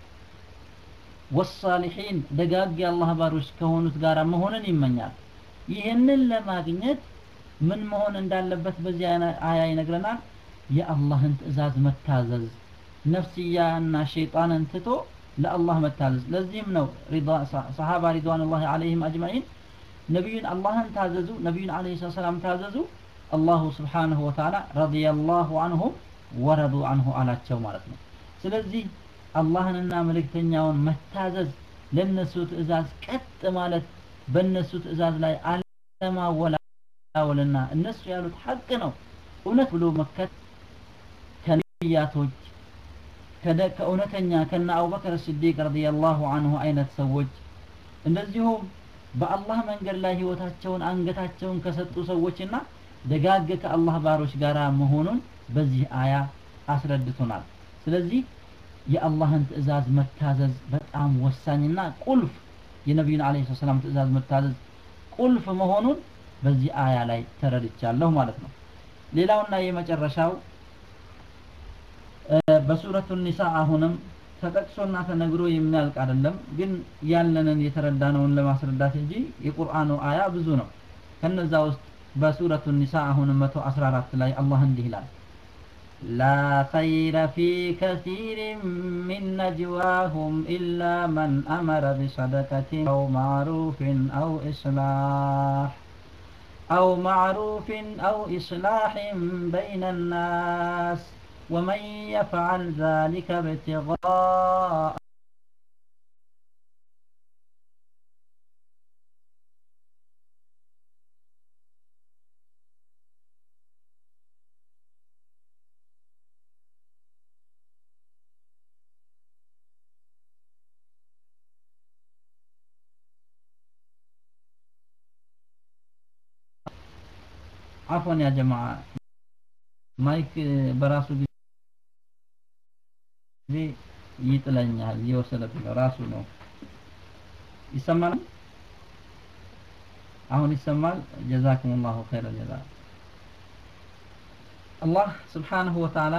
ወሳሊሒን ደጋግ የአላህ ባሮች ከሆኑት ጋር መሆንን ይመኛል ይህንን ለማግኘት ምን መሆን እንዳለበት በዚህ አያ ይነግረናል የአላህን ትእዛዝ መታዘዝ ነፍስያና ሸይጣንን ትቶ ለአላህ መታዘዝ ለዚህም ነው ሰሃባ ሪድዋኑላሂ አለይሂም አጅማዒን ነቢዩን አላህን ታዘዙ ነቢዩን አለይሂ ሰላም ታዘዙ አላሁ ስብሓንሁ ወተዓላ ረዲየላሁ አንሁም ወረዱ አንሁ አላቸው ማለት ነው ስለዚህ አላህንና መልእክተኛውን መታዘዝ ለነሱ ትእዛዝ ቀጥ ማለት በእነሱ ትእዛዝ ላይ አለማወላወልና እነሱ ያሉት ሐቅ ነው እውነት ብሎ መከት ከነቢያቶች ከእውነተኛ ከነ አቡበከር ስዲቅ ረዲየላሁ አንሁ አይነት ሰዎች እንደዚሁም በአላህ መንገድ ላይ ህይወታቸውን አንገታቸውን ከሰጡ ሰዎችና ደጋግ ከአላህ ባሮች ጋር መሆኑን በዚህ አያ አስረድቶናል ስለዚህ የአላህን ትእዛዝ መታዘዝ በጣም ወሳኝና ቁልፍ የነቢዩን አለ ሰላም ትእዛዝ መታዘዝ ቁልፍ መሆኑን በዚህ አያ ላይ ተረድቻለሁ ማለት ነው ሌላውና የመጨረሻው በሱረቱ ኒሳ አሁንም ተጠቅሶና ተነግሮ የሚያልቅ አይደለም ግን ያለንን የተረዳነውን ለማስረዳት እንጂ የቁርአኑ አያ ብዙ ነው ከነዛ ውስጥ በሱረቱ ኒሳ አሁንም 114 ላይ አላህ እንዲህ ይላል لا خير في كثير من نجواهم إلا من أمر بصدقة أو معروف أو إصلاح أو معروف أو إصلاح بين الناس ومن يفعل ذلك ابتغاء عفوا يا جماعة ማይክ በራሱ ጊዜ ይጥለኛል እየወሰደብኝ ነው ራሱ ነው ይሰማል አሁን ይሰማል ጀዛኩም ላሁ ኸይረ ጀዛ አላህ ስብሓንሁ ወተዓላ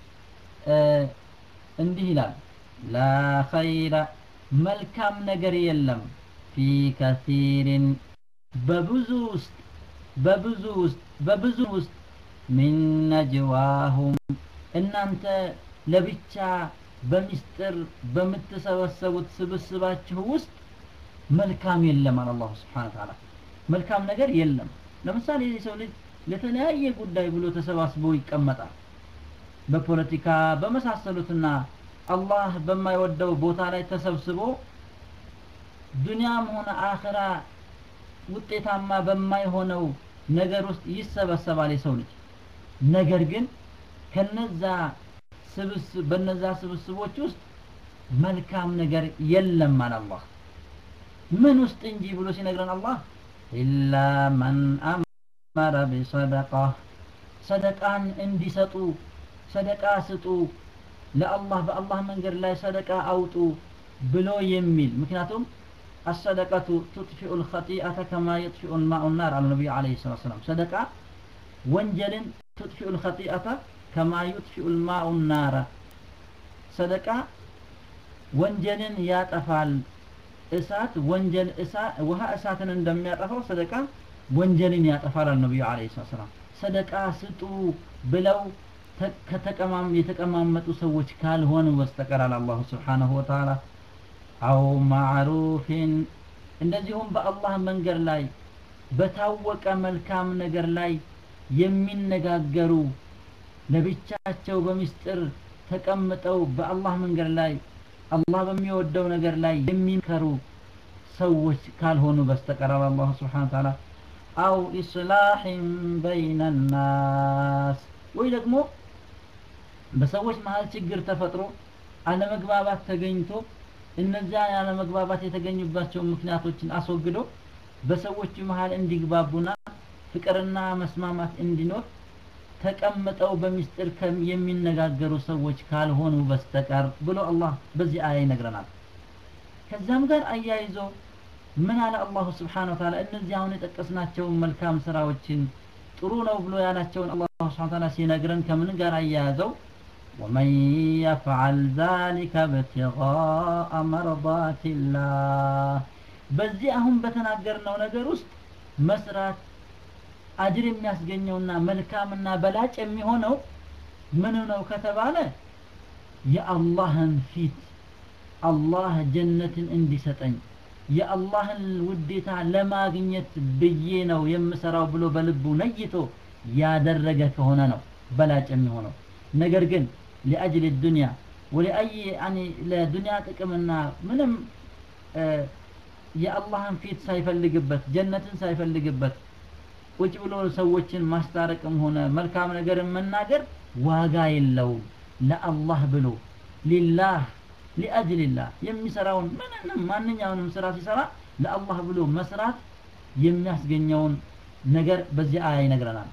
እንዲህ ይላል ላ ኸይረ መልካም ነገር የለም ፊ ከሲሪን በብዙ ውስጥ በብዙ ውስጥ በብዙ ውስጥ ሚን ነጅዋሁም እናንተ ለብቻ በሚስጥር በምትሰበሰቡት ስብስባችሁ ውስጥ መልካም የለም አለ አላሁ ስብሓን ተዓላ መልካም ነገር የለም ለምሳሌ የሰው ልጅ ለተለያየ ጉዳይ ብሎ ተሰባስቦ ይቀመጣል በፖለቲካ በመሳሰሉትና አላህ በማይወደው ቦታ ላይ ተሰብስቦ ዱንያም ሆነ አኸራ ውጤታማ በማይሆነው ነገር ውስጥ ይሰበሰባል የሰው ልጅ ነገር ግን ከነዛ ስብስብ በነዛ ስብስቦች ውስጥ መልካም ነገር የለም አለ አላህ ምን ውስጥ እንጂ ብሎ ሲነግረን አላህ ኢላ መን አመረ ቢሰደቃ ሰደቃን እንዲሰጡ ሰደቃ ስጡ ለአላህ በአላህ መንገድ ላይ ሰደቃ አውጡ ብሎ የሚል ምክንያቱም الصدقة تطفئ الخطيئة كما يطفئ الماء النار على النبي عليه الصلاة والسلام صدقة وانجل تطفئ الخطيئة كما يطفئ الماء النار صدقة وانجل يطفال እሳት ወንጀል እሳት ውሃ እሳትን እንደሚያጠፋው ሰደቃ ወንጀልን ያጠፋል ነብዩ አለይሂ ሰላም ሰደቃ ስጡ ብለው ከተቀማም የተቀማመጡ ሰዎች ካልሆኑ በስተቀር አለ አላሁ ስብሓነሁ ወተዓላ አው ማዕሩፊን እንደዚሁም በአላህ መንገድ ላይ በታወቀ መልካም ነገር ላይ የሚነጋገሩ ለብቻቸው በሚስጥር ተቀምጠው በአላህ መንገድ ላይ አላህ በሚወደው ነገር ላይ የሚመከሩ ሰዎች ካልሆኑ በስተቀር አላህ ስብሓን ተዓላ አው ኢስላሕን በይነ ናስ ወይ ደግሞ በሰዎች መሀል ችግር ተፈጥሮ አለመግባባት ተገኝቶ እነዚያ ያለመግባባት የተገኙባቸው ምክንያቶችን አስወግዶ በሰዎች መሀል እንዲግባቡና ፍቅርና መስማማት እንዲኖር ተቀምጠው በሚስጥር የሚነጋገሩ ሰዎች ካልሆኑ በስተቀር ብሎ አላህ በዚህ አያ ይነግረናል ከዛም ጋር አያይዞ ምን አለ አላሁ ስብሓን ወተዓላ እነዚህ አሁን የጠቀስናቸውን መልካም ስራዎችን ጥሩ ነው ብሎ ያላቸውን አላሁ ስብሓን ተዓላ ሲነግረን ከምን ጋር አያያዘው ومن يفعل ذلك ابتغاء مرضات الله በዚህ አሁን በተናገርነው ነገር ውስጥ መስራት አጅር የሚያስገኘውና መልካምና በላጭ የሚሆነው ምን ነው ከተባለ የአላህን ፊት አላህ ጀነትን እንዲሰጠኝ የአላህን ውዴታ ለማግኘት ብዬ ነው የምሰራው ብሎ በልቡ ነይቶ ያደረገ ከሆነ ነው በላጭ የሚሆነው ነገር ግን ሊአጅል ዱንያ ወሊአይ ያኒ ለዱንያ ጥቅምና ምንም የአላህን ፊት ሳይፈልግበት ጀነትን ሳይፈልግበት ቁጭ ብሎ ሰዎችን ማስታረቅም ሆነ መልካም ነገርን መናገር ዋጋ የለውም ለአላህ ብሎ ሊላህ ሊአጅልላህ የሚሰራውን ምንንም ማንኛውንም ስራ ሲሰራ ለአላህ ብሎ መስራት የሚያስገኘውን ነገር በዚህ አያ ይነግረናል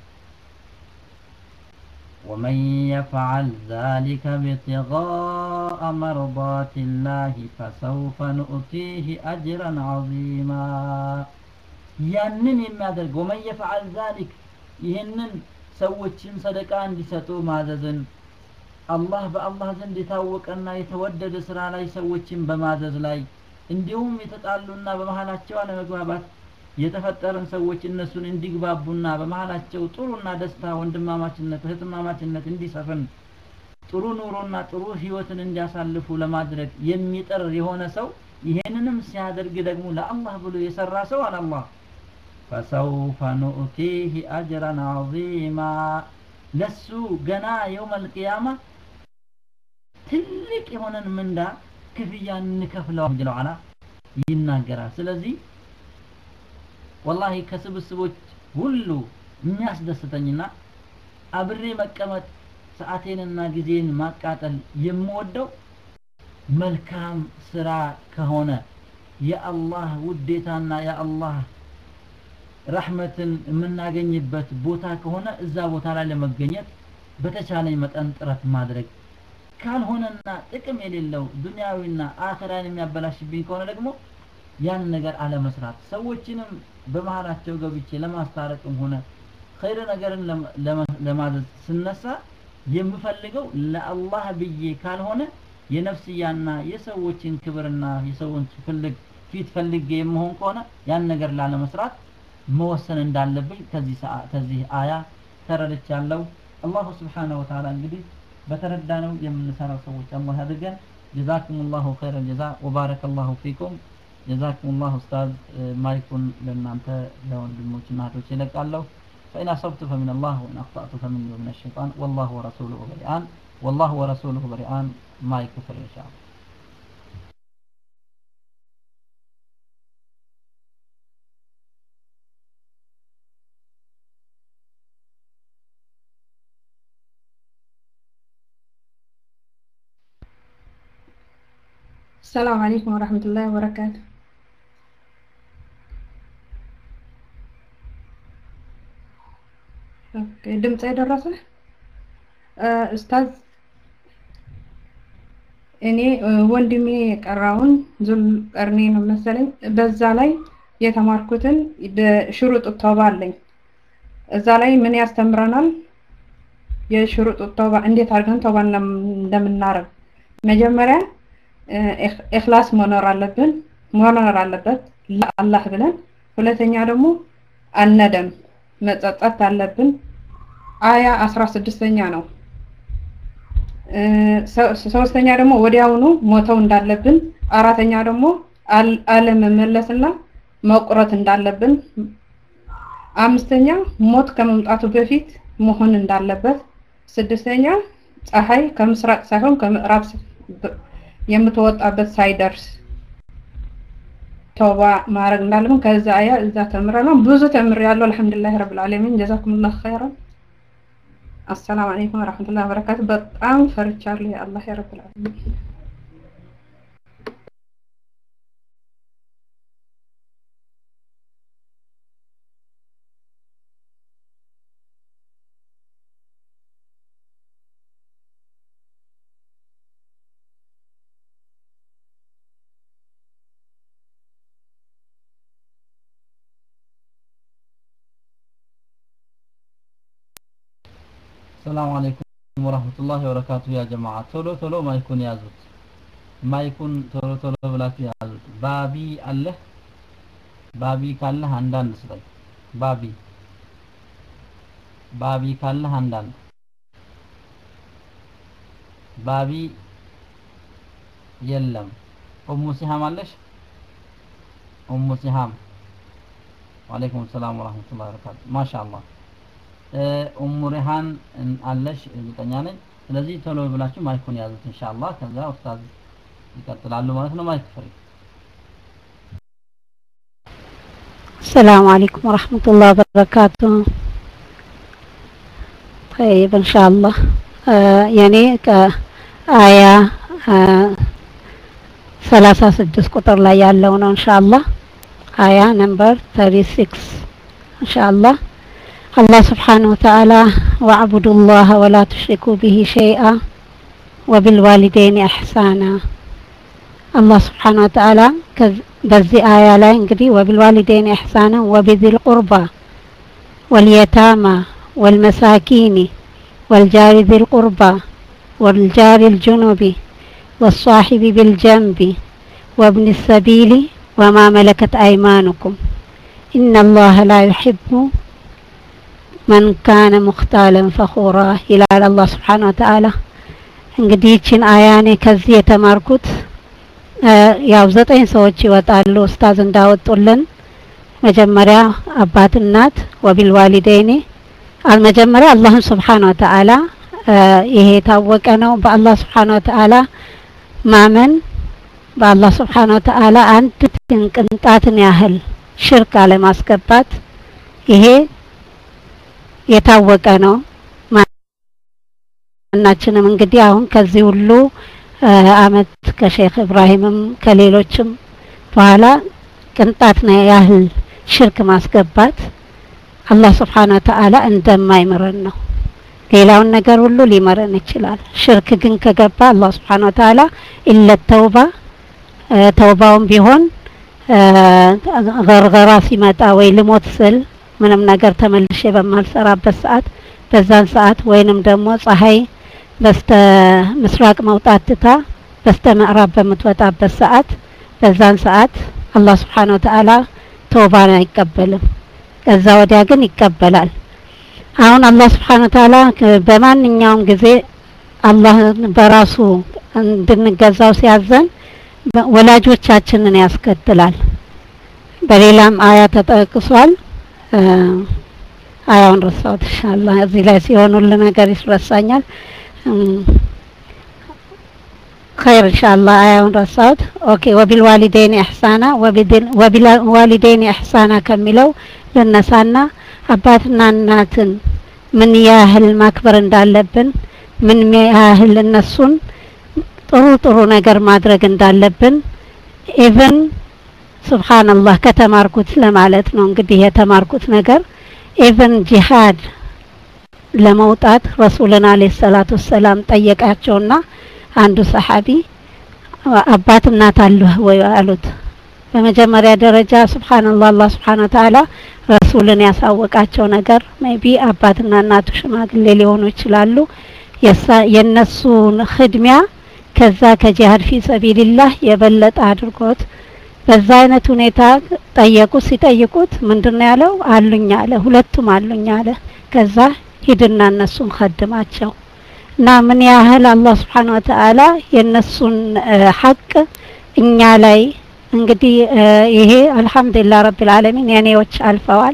ومن يفعل ذلك ابتغاء مرضات الله فسوف نؤتيه أجرا عظيما ያንን የሚያደርግ ወመን የፈዓል ዛሊክ ይህንን ሰዎችን ሰደቃ እንዲሰጡ ማዘዝን አላህ በአላህ ዘንድ የታወቀና የተወደደ ስራ ላይ ሰዎችን በማዘዝ ላይ እንዲሁም የተጣሉና በመሀላቸው አለመግባባት የተፈጠረን ሰዎች እነሱን እንዲግባቡና በመሀላቸው ጥሩና ደስታ ወንድማማችነት እህትማማችነት እንዲሰፍን ጥሩ ኑሮና ጥሩ ህይወትን እንዲያሳልፉ ለማድረግ የሚጥር የሆነ ሰው ይሄንንም ሲያደርግ ደግሞ ለአላህ ብሎ የሰራ ሰው አለ አላህ ፈሰውፈ ኑእቲህ አጅረን ዐዚማ ለሱ ገና የውም አልቅያማ ትልቅ የሆነን ምንዳ ክፍያ እንከፍለው ጀለ ዋላ ይናገራል ስለዚህ ወላሂ ከስብስቦች ሁሉ የሚያስደስተኝና አብሬ መቀመጥ ሰዓቴንና ጊዜን ማቃጠል የምወደው መልካም ስራ ከሆነ የአላህ ውዴታና የአላህ ረሕመትን የምናገኝበት ቦታ ከሆነ እዛ ቦታ ላይ ለመገኘት በተቻለኝ መጠን ጥረት ማድረግ ካልሆነና ጥቅም የሌለው ዱንያዊና አኸራን የሚያበላሽብኝ ከሆነ ደግሞ ያን ነገር አለመስራት ሰዎችንም በመሀላቸው ገብቼ ለማስታረቅም ሆነ ኸይር ነገርን ለማ- ለማ- ለማዘዝ ስነሳ የምፈልገው ለአላህ ብዬ ካልሆነ የነፍስያና የሰዎችን ክብርና የሰዎች ፍልግ ፊት ፈልጌ የምሆን ከሆነ ያን ነገር ላለመስራት መወሰን እንዳለብኝ ከዚህ ሰዓ- ከዚህ አያ ተረድቻለሁ። አላሁ ስብሓነሁ ወተዓላ እንግዲህ በተረዳነው የምንሰራው ሰዎች አላህ ያድርገን። ጀዛኩም ላሁ ኸይረል ጀዛ ወባረከ ላሁ ፊኩም። ጀዛኩም ላሁ ኡስታዝ እ፣ ማይኩን ለእናንተ ለወንድሞችና እህቶች ይለቃለሁ። فإن أصبت فمن الله وإن أخطأت فمني ومن الشيطان والله ورسوله بريئان والله ورسوله بريئان ما يكفر إن شاء الله السلام عليكم ورحمة الله وبركاته ኦኬ፣ ድምፅ የደረሰ ኡስታዝ እኔ እ፣ ወንድሜ የቀራውን ዙል ቀርኔ ነው መሰለኝ በዛ ላይ የተማርኩትን ሽሩጥ ተውባ አለኝ እዛ ላይ ምን ያስተምረናል የሽሩጥ ተውባ እንዴት አድርገን ተውባ እንደምናረግ መጀመሪያ እ፣ ኢኽ- ኢኽላስ መኖር አለብን መኖር አለበት ለአላህ ብለን ሁለተኛ ደግሞ አነደም መጸጸት አለብን አያ አስራ ስድስተኛ ነው እ፣ ሶ- ሶስተኛ ደግሞ ወዲያውኑ ሞተው እንዳለብን አራተኛ ደግሞ አል- አለመመለስና መቁረጥ እንዳለብን አምስተኛ ሞት ከመምጣቱ በፊት መሆን እንዳለበት ስድስተኛ ፀሐይ ከምስራቅ ሳይሆን ከምዕራብ ስ- በ- የምትወጣበት ሳይደርስ ተውባ ማድረግ እንዳለብን ከዛ አያ እዛ ተምረናል ብዙ ተምሬያለሁ አልሐምዱሊላህ ረብል ዓለሚን ጀዛኩሙላህ ኸይራን አሰላሙ አለይኩም ወራህመቱላሂ ወበረካቱ በጣም ፈርቻለሁ የአላህ ረብል ዓለሚን ሰላም አለይኩም ወራህመቱላሂ ወበረካቱ ያ ጀማዓ ቶሎ ቶሎ ማይኩን ያዙት ማይኩን ቶሎ ቶሎ ብላችሁ ያዙት ባቢ አለህ ባቢ ካለህ አንዳንድ ስጠኝ ባቢ ባቢ ካለህ አንዳንድ ባቢ የለም ኡሙ ሲሃም አለሽ ኡሙ ሲሃም ወአለይኩም ሰላም ወራህመቱላሂ ወበረካቱ ማሻአላህ እ፣ ኡሙ ሪሃን እን- አለሽ እርግጠኛ ነኝ ስለዚህ ቶሎ ብላችሁ ማይኩን ያዙት ኢንሻአላህ ከዛ ኡስታዝ ይቀጥላሉ ማለት ነው ማይክ ፍሪ السلام عليكم ورحمة الله وبركاته طيب إن شاء الله آه يعني كآية آه ثلاثة سدس قطر لا يالون إن شاء الله آية نمبر 36 إن شاء الله الله سبحانه وتعالى واعبدوا الله ولا تشركوا به شيئا وبالوالدين إحسانا الله سبحانه وتعالى كذ- በዚህ አያ ላይ እንግዲህ ወቢልዋሊደይን ኢሕሳና ወቢዚል ቁርባ ወልየታማ ወልመሳኪኒ ወልጃሪ ዚል ቁርባ ወልጃሪ ልጁኑቢ والصاحب بالجنب وابن السبيل وما ملكت أيمانكم إن الله لا يحب من كان مختالا فخورا إلى الله سبحانه وتعالى እንግዲህ ይችን አያ እኔ ከዚህ የተማርኩት እ፣ ያው ዘጠኝ ሰዎች ይወጣሉ ኡስታዝ እንዳወጡልን መጀመሪያ አባት እናት ወቢል ዋሊደይኒ አልመጀመሪያ አላህን ስብሓን ወተዓላ እ፣ ይሄ የታወቀ ነው በአላህ ስብሓን ወተዓላ ማመን በአላህ ስብሓን ወተዓላ አንድ ቅንጣትን ያህል ሽርክ አለማስገባት ይሄ የታወቀ ነው ማናችንም እንግዲህ አሁን ከዚህ ሁሉ እ፣ አመት ከሼክ ኢብራሂምም ከሌሎችም በኋላ ቅንጣት ነው ያህል ሽርክ ማስገባት አላህ ስብሓን ወተዓላ እንደማይምረን ነው ሌላውን ነገር ሁሉ ሊመረን ይችላል ሽርክ ግን ከገባ አላህ ስብሓን ወተዓላ ኢለ ተውባ እ፣ ተውባውም ቢሆን ገርገራ ሲመጣ ወይ ልሞት ስል ምንም ነገር ተመልሼ በማልሰራበት ሰዓት በዛን ሰዓት ወይንም ደግሞ ፀሐይ በስተ ምስራቅ መውጣት ትታ በስተ ምዕራብ በምትወጣበት ሰዓት በዛን ሰዓት አላህ ስብሓን ወተዓላ ተውባን አይቀበልም። ከዛ ወዲያ ግን ይቀበላል። አሁን አላህ ስብሓን ወተዓላ በማንኛውም ጊዜ አላህን በራሱ እንድንገዛው ሲያዘን ወላጆቻችንን ያስከትላል። በሌላም አያ ተጠቅሷል። አያውን ረሳሁት። ኢንሻአላህ እዚህ ላይ ሲሆን ሁሉ ነገር ይረሳኛል። خير إن شاء الله آية رصاد أوكي وبالوالدين إحسانا وبالوالدين إحسانا كملوا للنسانا አባትና እናትን ምን ያህል ማክበር እንዳለብን ምን ያህል እነሱን ጥሩ ጥሩ ነገር ማድረግ እንዳለብን ኢቭን ሱብሃንአላህ ከተማርኩት ለማለት ነው እንግዲህ የተማርኩት ነገር ኢቭን ጂሃድ ለመውጣት ረሱልን አለይሂ ሰላቱ ሰላም ጠየቃቸውና አንዱ ሰሐቢ አባት እናት አለህ ወይ አሉት። በመጀመሪያ ደረጃ ሱብሃንአላህ አላህ ሱብሃነ ወተዓላ ረሱልን ያሳወቃቸው ነገር ሜቢ አባትና እናቱ ሽማግሌ ሊሆኑ ይችላሉ። የነሱን ህድሚያ ከዛ ከጂሃድ ፊ ሰቢልላህ የበለጠ አድርጎት በዛ አይነት ሁኔታ ጠየቁ። ሲጠይቁት ምንድነው ያለው? አሉኝ አለ። ሁለቱም አሉኝ አለ። ከዛ ሂድና እነሱን ከድማቸው እና ምን ያህል አላህ ስብሓን ወተዓላ የእነሱን ሐቅ እኛ ላይ እንግዲህ ይሄ አልሐምዱሊላህ ረቢል ዓለሚን የኔዎች አልፈዋል።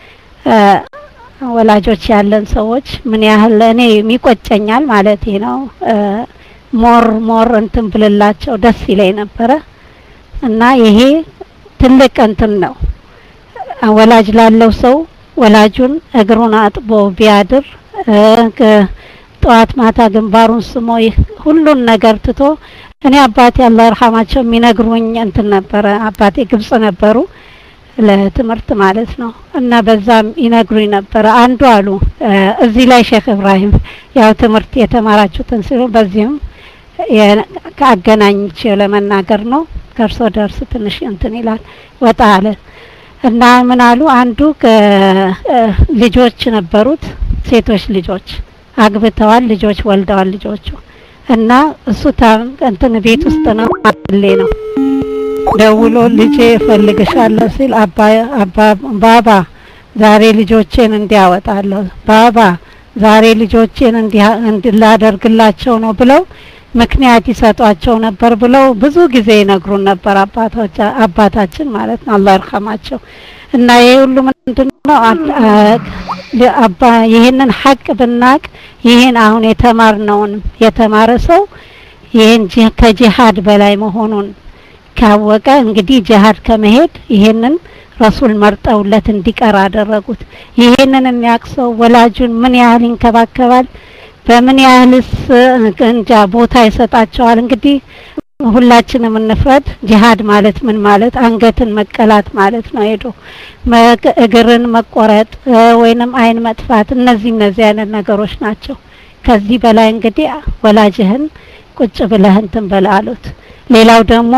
ወላጆች ያለን ሰዎች ምን ያህል እኔ የሚቆጨኛል ማለት ነው። ሞር ሞር እንትን ብልላቸው ደስ ይለኝ ነበረ እና ይሄ ትልቅ እንትን ነው። ወላጅ ላለው ሰው ወላጁን እግሩን አጥቦ ቢያድር ጠዋት ማታ ግንባሩን ስሞ ሁሉን ነገር ትቶ እኔ አባቴ አላህ ይርሐማቸው የሚነግሩኝ እንትን ነበረ። አባቴ ግብጽ ነበሩ ለትምህርት ማለት ነው እና በዛም ይነግሩኝ ነበረ። አንዱ አሉ እዚህ ላይ ሼክ እብራሂም ያው ትምህርት የተማራችሁትን ሲሉ በዚህም ከአገናኝቼ ለመናገር ነው። ከእርሶ ደርስ ትንሽ እንትን ይላል ወጣ አለ እና ምን አሉ አንዱ ልጆች ነበሩት ሴቶች ልጆች አግብተዋል፣ ልጆች ወልደዋል ልጆቹ እና እሱ እንትን ቤት ውስጥ ነው አለ ነው ደውሎ ልጄ እፈልግሻለሁ ሲል አባ አባ ባባ ዛሬ ልጆቼን እንዲያወጣለሁ ባባ ዛሬ ልጆቼን እንዲላደርግላቸው ነው ብለው ምክንያት ይሰጧቸው ነበር ብለው ብዙ ጊዜ ይነግሩን ነበር አባቶች አባታችን ማለት ነው አላህ ይርሐማቸው እና ይሄ ሁሉ ምንድነው አባ ይሄንን ሀቅ ብናቅ ይሄን አሁን የተማርነውን የተማረ ሰው ይሄን ከጂሃድ በላይ መሆኑን ካወቀ እንግዲህ ጂሃድ ከመሄድ ይሄንን ረሱል መርጠውለት እንዲቀር አደረጉት። ይሄንን የሚያውቅ ሰው ወላጁን ምን ያህል ይንከባከባል፣ በምን ያህልስ እንጃ ቦታ ይሰጣቸዋል። እንግዲህ ሁላችንም እንፍረድ። ጂሃድ ማለት ምን ማለት አንገትን መቀላት ማለት ነው። ሄዶ እግርን መቆረጥ ወይንም አይን መጥፋት፣ እነዚህ እነዚህ አይነት ነገሮች ናቸው። ከዚህ በላይ እንግዲህ ወላጅህን ቁጭ ብለህ እንትን በል አሉት። ሌላው ደግሞ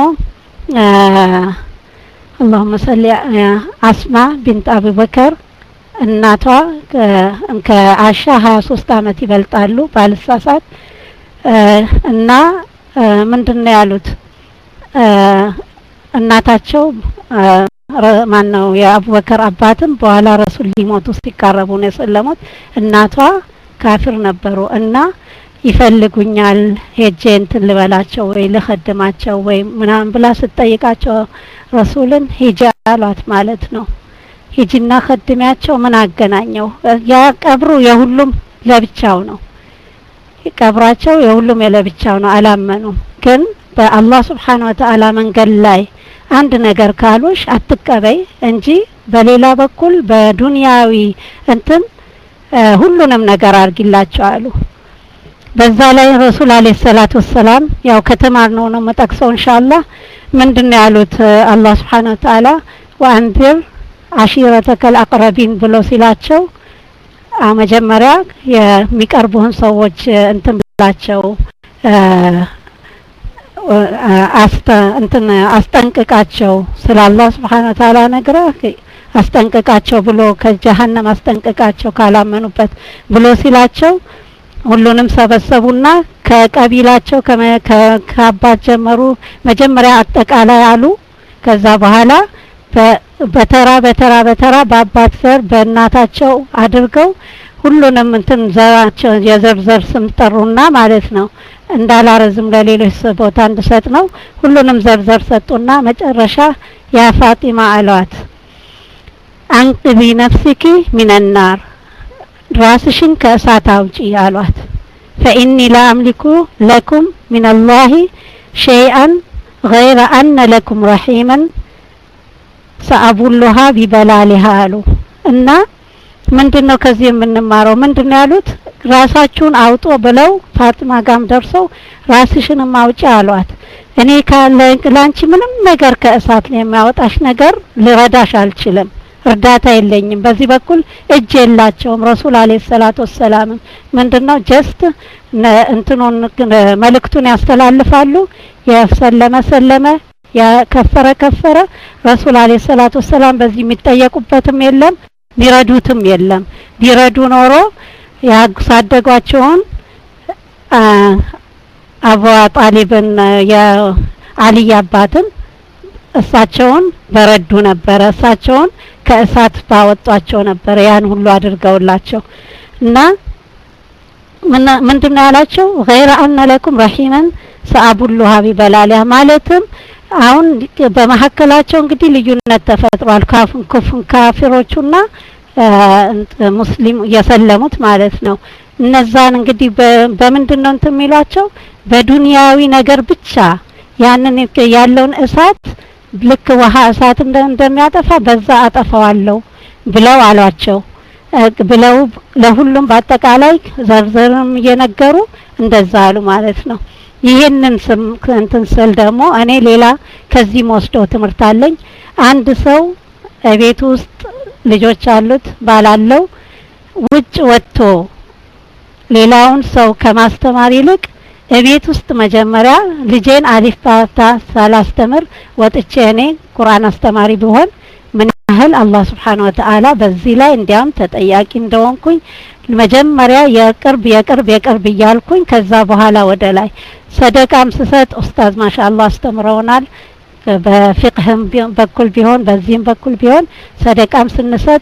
አላሁመ ሰሊ አስማ ቢንት አቡበከር እናቷ ከአሻ ሀያ ሶስት አመት ይበልጣሉ ባልሳሳት እና ምንድን ነው ያሉት እናታቸው ማን ነው የአቡበከር አባትም በኋላ ረሱል ሊሞቱ ሲቃረቡ ነው የሰለሙት እናቷ ካፊር ነበሩ እና ይፈልጉኛል ሄጄ እንትን ልበላቸው ወይ ልኸድማቸው ወይ ምናምን ብላ ስትጠይቃቸው ረሱልን ሂጂ አሏት ማለት ነው። ሂጂና ኸድሚያቸው ምን አገናኘው? ያ ቀብሩ የሁሉም ለብቻው ነው። ቀብራቸው የሁሉም የለብቻው ነው። አላመኑም። ግን በአላህ ስብሓን ወተዓላ መንገድ ላይ አንድ ነገር ካሉሽ አትቀበይ እንጂ በሌላ በኩል በዱንያዊ እንትን ሁሉንም ነገር አድርጊላቸው አሉ። በዛ ላይ ረሱል አለይሂ ሰላቱ ወሰላም ያው ከተማርነው ነው መጠቅሰው ኢንሻአላህ ምንድነው ያሉት አላህ Subhanahu Wa Ta'ala ወአንዚር አሺረተከል አቅረቢን ብሎ ሲላቸው መጀመሪያ የሚቀርቡህን ሰዎች እንትን ብላቸው አስተ እንትን አስጠንቅቃቸው ስለ አላህ ስብሓን ወተዓላ ነግረህ አስጠንቅቃቸው ብሎ ከጀሀነም አስጠንቅቃቸው ካላመኑበት ብሎ ሲላቸው ሁሉንም ሰበሰቡና ከቀቢላቸው ከአባት ጀመሩ። መጀመሪያ አጠቃላይ አሉ። ከዛ በኋላ በተራ በተራ በተራ በአባት ዘር በእናታቸው አድርገው ሁሉንም እንትን ዘራቸው የዘርዘር ስም ጠሩና ማለት ነው። እንዳላረዝም ለሌሎች ቦታ እንድሰጥ ነው። ሁሉንም ዘርዘር ሰጡና መጨረሻ ያ ፋጢማ አሏት አንቅቢ ነፍሲኪ ሚነናር ራስሽን ከእሳት አውጪ አሏት። ፈኢኒ ላ አምሊኩ ለኩም ሚነላሂ ሸይአን ገይረ አነ ለኩም ረሒመን ሰአቡሉሃ ቢበላሊሃ አሉ እና ምንድነው ከዚህ የምንማረው? ምንድነው ያሉት? ራሳችሁን አውጦ ብለው ፋጥማ ጋም ደርሰው ራስሽንም አውጪ አሏት። እኔ ካለ ላንቺ ምንም ነገር ከእሳት ነው የሚያወጣሽ ነገር ልረዳሽ አልችልም። እርዳታ የለኝም። በዚህ በኩል እጅ የላቸውም። ረሱል አለይሂ ሰላቱ ወሰላምም ምንድነው ጀስት እንትኑን መልእክቱን ያስተላልፋሉ። የሰለመ ሰለመ፣ ያከፈረ ከፈረ። ረሱል አለይሂ ሰላቱ ወሰላም በዚህ የሚጠየቁበትም የለም ቢረዱትም የለም። ቢረዱ ኖሮ ያሳደጓቸውን አቡ ጣሊብን የአልይ አባትን እሳቸውን በረዱ ነበረ። እሳቸውን ከእሳት ባወጧቸው ነበረ። ያን ሁሉ አድርገውላቸው እና ምንድነው ያላቸው? ገይረ አነ ለኩም ረሂመን ሰአቡሉሃ ቢበላሊያ ማለትም አሁን በመሀከላቸው እንግዲህ ልዩነት ተፈጥሯል። ካፊሮቹና ሙስሊም የሰለሙት ማለት ነው። እነዛን እንግዲህ በምንድን ነው እንትን የሚሏቸው በዱንያዊ ነገር ብቻ ያንን ያለውን እሳት ልክ ውሃ እሳት እንደሚያጠፋ በዛ አጠፋዋለሁ ብለው አሏቸው ብለው ለሁሉም በአጠቃላይ ዘርዘርም እየነገሩ እንደዛ አሉ ማለት ነው። ይህንን ስም እንትን ስል ደግሞ እኔ ሌላ ከዚህም ወስደው ትምህርት አለኝ። አንድ ሰው ቤት ውስጥ ልጆች አሉት ባላለው ውጭ ወጥቶ ሌላውን ሰው ከማስተማር ይልቅ እቤት ውስጥ መጀመሪያ ልጄን አሊፍ ባታ ሳላስተምር ወጥቼ እኔ ቁርአን አስተማሪ ብሆን ምን ያህል አላህ ስብሓን ወተዓላ በዚህ ላይ እንዲያም ተጠያቂ እንደሆንኩኝ መጀመሪያ የቅርብ የቅርብ የቅርብ እያልኩኝ ከዛ በኋላ ወደ ላይ ሰደቃም ስሰጥ ኡስታዝ ማሻአላህ አስተምረውናል። በፊቅህም በኩል ቢሆን በዚህም በኩል ቢሆን ሰደቃም ስንሰጥ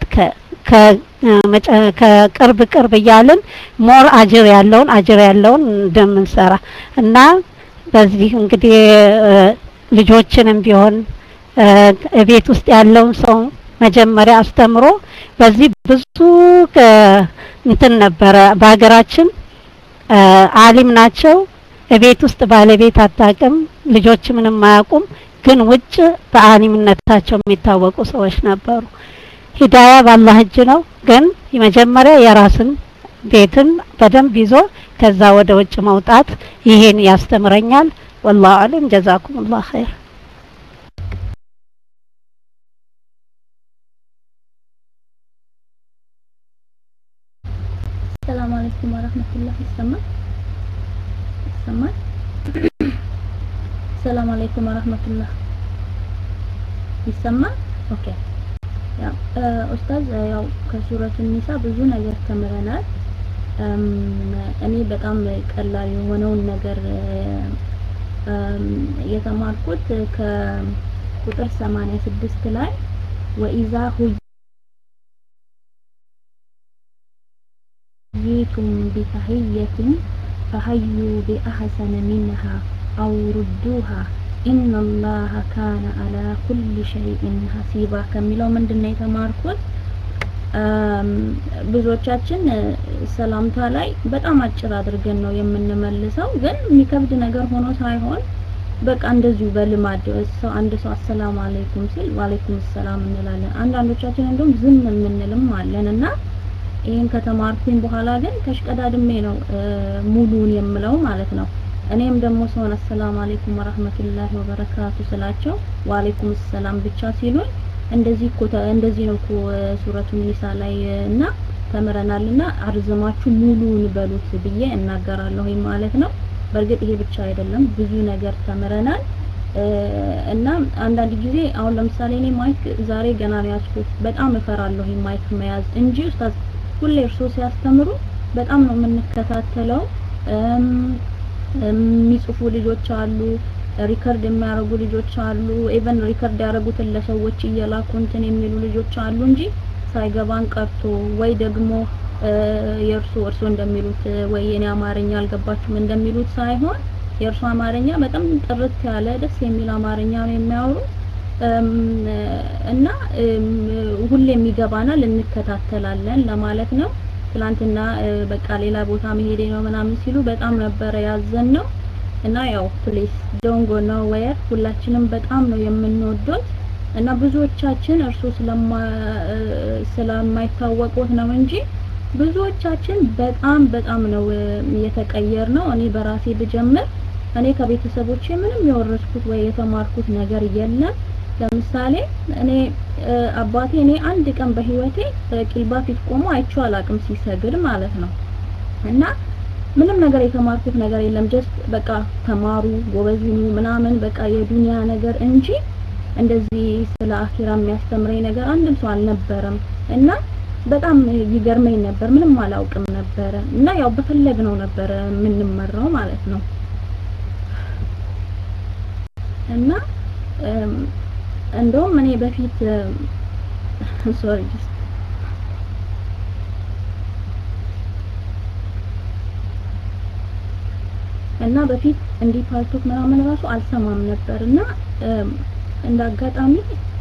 ከቅርብ ቅርብ እያልን ሞር አጅር ያለውን አጅር ያለውን እንደምንሰራ እና በዚህ እንግዲህ ልጆችንም ቢሆን ቤት ውስጥ ያለውን ሰው መጀመሪያ አስተምሮ በዚህ ብዙ እንትን ነበረ በሀገራችን አሊም ናቸው። ቤት ውስጥ ባለቤት አታውቅም፣ ልጆች ምንም አያውቁም። ግን ውጭ በአሊምነታቸው የሚታወቁ ሰዎች ነበሩ። ሂዳያ በአላህ እጅ ነው። ግን መጀመሪያ የራስን ቤትን በደንብ ይዞ ከዛ ወደ ውጭ መውጣት ይሄን ያስተምረኛል። ወላሁ አለም። ጀዛኩሙላህ ኸይር። ሰላም አለይኩም ወራህመቱላህ። ይሰማል ይሰማል። ሰላም አለይኩም ወራህመቱላህ። ይሰማል። ኦኬ ያው ኡስታዝ ያው ከሱረቱ ኒሳ ብዙ ነገር ተምረናል። እኔ በጣም ቀላል የሆነውን ነገር የተማርኩት ከቁጥር 86 ላይ ወኢዛ ሁይቱም ቢተህየትን ፈሀዩ ቢአሕሰነ ሚንሃ አው ሩዱሃ ኢነላሀ ካነ አላ ኩል ሸይኢን ሀሲባ ከሚለው ምንድን ነው የተማርኩት? ብዙዎቻችን ሰላምታ ላይ በጣም አጭር አድርገን ነው የምንመልሰው፣ ግን የሚከብድ ነገር ሆኖ ሳይሆን በቃ እንደዚሁ በልማድ ሰው አንድ ሰው አሰላሙ አለይኩም ሲል ዋለይኩም ሰላም እንላለን። አንዳንዶቻችን እንደውም ዝም የምንልም አለን እና ይህን ከተማርኩኝ በኋላ ግን ተሽቀዳድሜ ነው ሙሉን የምለው ማለት ነው። እኔም ደግሞ ሰውን አሰላሙ አለይኩም ወራህመቱላሂ ወበረካቱ ስላቸው ወአለይኩም ሰላም ብቻ ሲሉኝ እንደዚህ እኮ እንደዚህ ነው እኮ ሱረቱ ኒሳ ላይ እና ተምረናልና አርዝማችሁ ሙሉውን በሉት ብዬ እናገራለሁ ማለት ነው። በእርግጥ ይሄ ብቻ አይደለም፣ ብዙ ነገር ተምረናል። እና አንዳንድ ጊዜ አሁን ለምሳሌ እኔ ማይክ ዛሬ ገና ነው ያዝኩት። በጣም እፈራለሁ ማይክ መያዝ እንጂ ኡስታዝ ሁሌ እርሶ ሲያስተምሩ በጣም ነው የምንከታተለው። የሚጽፉ ልጆች አሉ፣ ሪከርድ የሚያደርጉ ልጆች አሉ። ኢቨን ሪከርድ ያደረጉትን ለሰዎች እየላኩ እንትን የሚሉ ልጆች አሉ እንጂ ሳይገባን ቀርቶ ወይ ደግሞ የእርሶ እርሶ እንደሚሉት ወይ የኔ አማርኛ አልገባችሁም እንደሚሉት ሳይሆን የእርሱ አማርኛ በጣም ጥርት ያለ ደስ የሚል አማርኛ ነው የሚያወሩት እና ሁሌም ይገባናል፣ እንከታተላለን ለማለት ነው። ትላንትና በቃ ሌላ ቦታ መሄዴ ነው ምናምን ሲሉ በጣም ነበረ ያዘን ነው እና ያው ፕሌስ ዶንጎ ነው ወየር ሁላችንም በጣም ነው የምንወዶት እና ብዙዎቻችን እርሱ ስለማይታወቁት ነው እንጂ ብዙዎቻችን በጣም በጣም ነው የተቀየር ነው። እኔ በራሴ ብጀምር እኔ ከቤተሰቦቼ ምንም የወረስኩት ወይ የተማርኩት ነገር የለም። ለምሳሌ እኔ አባቴ እኔ አንድ ቀን በህይወቴ ቂልባ ፊት ቆሞ አይቼው አላቅም ሲሰግድ ማለት ነው። እና ምንም ነገር የተማርኩት ነገር የለም። ጀስት በቃ ተማሩ፣ ጎበዝ ሁኑ ምናምን በቃ የዱንያ ነገር እንጂ እንደዚህ ስለ አኺራ የሚያስተምረኝ ነገር አንድም ሰው አልነበረም እና በጣም ይገርመኝ ነበር። ምንም አላውቅም ነበረ እና ያው በፈለግነው ነበረ የምንመራው ማለት ነው። እና እንደውም እኔ በፊት ሶሪ እና በፊት እንዲህ ፓልቶክ ምናምን ራሱ አልሰማም ነበር እና እንደ አጋጣሚ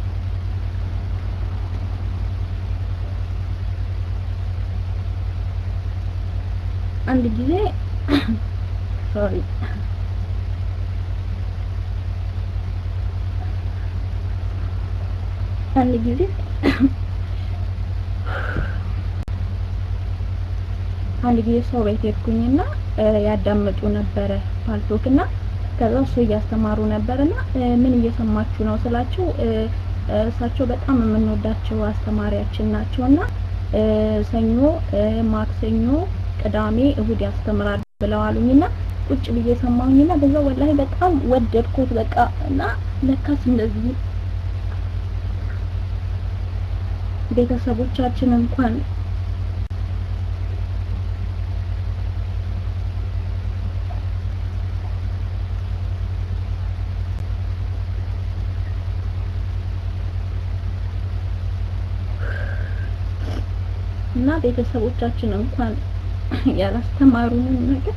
አንድ ጊዜ ሶሪ አንድ ጊዜ አንድ ጊዜ ሰው ቤት ሄድኩኝና ያዳምጡ ነበረ ፓልቶክና ከዛ እሱ እያስተማሩ ነበርና ምን እየሰማችሁ ነው ስላቸው እሳቸው በጣም የምንወዳቸው አስተማሪያችን ናቸውና ሰኞ፣ ማክሰኞ፣ ቅዳሜ፣ እሁድ ያስተምራል ብለዋሉኝና ቁጭ ብዬ ሰማሁኝና በዛ ወላሂ በጣም ወደድኩት በቃ እና ለካስ እንደዚህ ቤተሰቦቻችን እንኳን እና ቤተሰቦቻችን እንኳን ያላስተማሩንን ነገር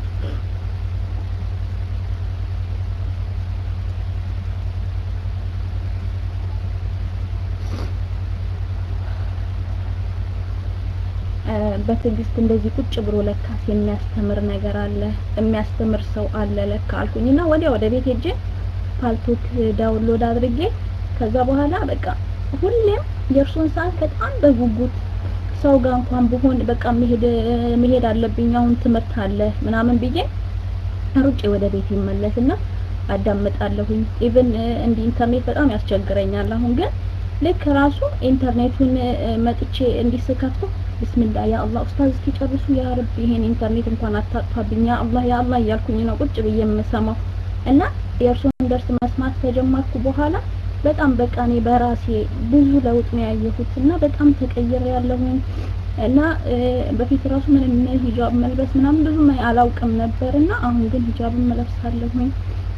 በትዕግስት እንደዚህ ቁጭ ብሎ ለካስ የሚያስተምር ነገር አለ የሚያስተምር ሰው አለ ለካ አልኩኝና ወዲያ ወደ ቤት ሄጄ ፓልቶክ ዳውንሎድ አድርጌ ከዛ በኋላ በቃ ሁሌም የእርሱን ሰዓት በጣም በጉጉት ሰው ጋር እንኳን ብሆን በቃ መሄድ መሄድ አለብኝ አሁን ትምህርት አለ ምናምን ብዬ ሩጬ ወደ ቤት ይመለስና አዳምጣለሁኝ ኢቭን እንዲህ ኢንተርኔት በጣም ያስቸግረኛል አሁን ግን ልክ ራሱ ኢንተርኔቱን መጥቼ እንዲስከፍተው ብስሚላ ያ አላህ ኡስታዝ እስኪጨርሱ ያ ረቢ ይሄን ኢንተርኔት እንኳን አታጥፋብኝ ያ አላህ ያ አላህ እያልኩኝ ነው ቁጭ ብዬ የምሰማው እና የእርሱን ደርስ መስማት ከጀመርኩ በኋላ በጣም በቃ እኔ በራሴ ብዙ ለውጥ ነው ያየሁት እና በጣም ተቀይሬ ያለሁኝ እና በፊት ራሱ ምንም ሂጃብ መልበስ ምናምን ብዙም አላውቅም ነበር እና አሁን ግን ሂጃብን መለብሳለሁኝ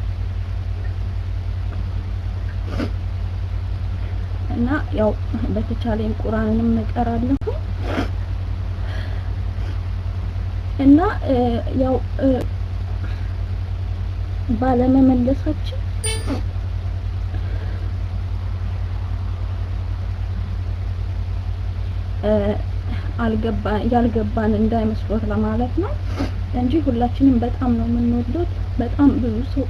እና ያው በተቻለኝ ቁርአንንም እቀራለሁ እና ያው ባለመመለሳችን አልገባ ያልገባን እንዳይመስሎት ለማለት ነው እንጂ ሁላችንም በጣም ነው የምንወዱት። በጣም ብዙ ሰው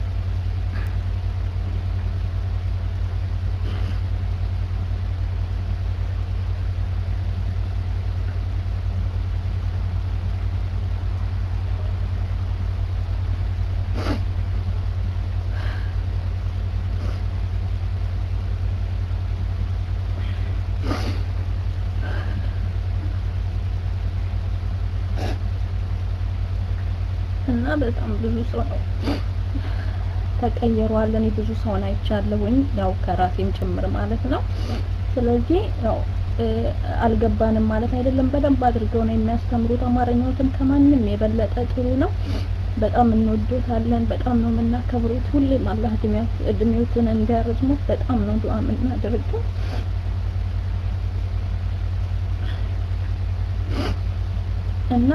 እና በጣም ብዙ ሰው ነው ተቀይሯል። እኔ ብዙ ሰውን አይቻለሁኝ ያው ከራሴም ጭምር ማለት ነው። ስለዚህ ያው እ፣ አልገባንም ማለት አይደለም። በደንብ አድርገው ነው የሚያስተምሩት። አማርኛዎትም ከማንም የበለጠ ጥሩ ነው። በጣም እንወዶታለን። በጣም ነው የምናከብሩት። ሁሌም አላህ እድሜያት እድሜዎትን እንዲያረዝሙት በጣም ነው ዱዓ የምናደርገው። እና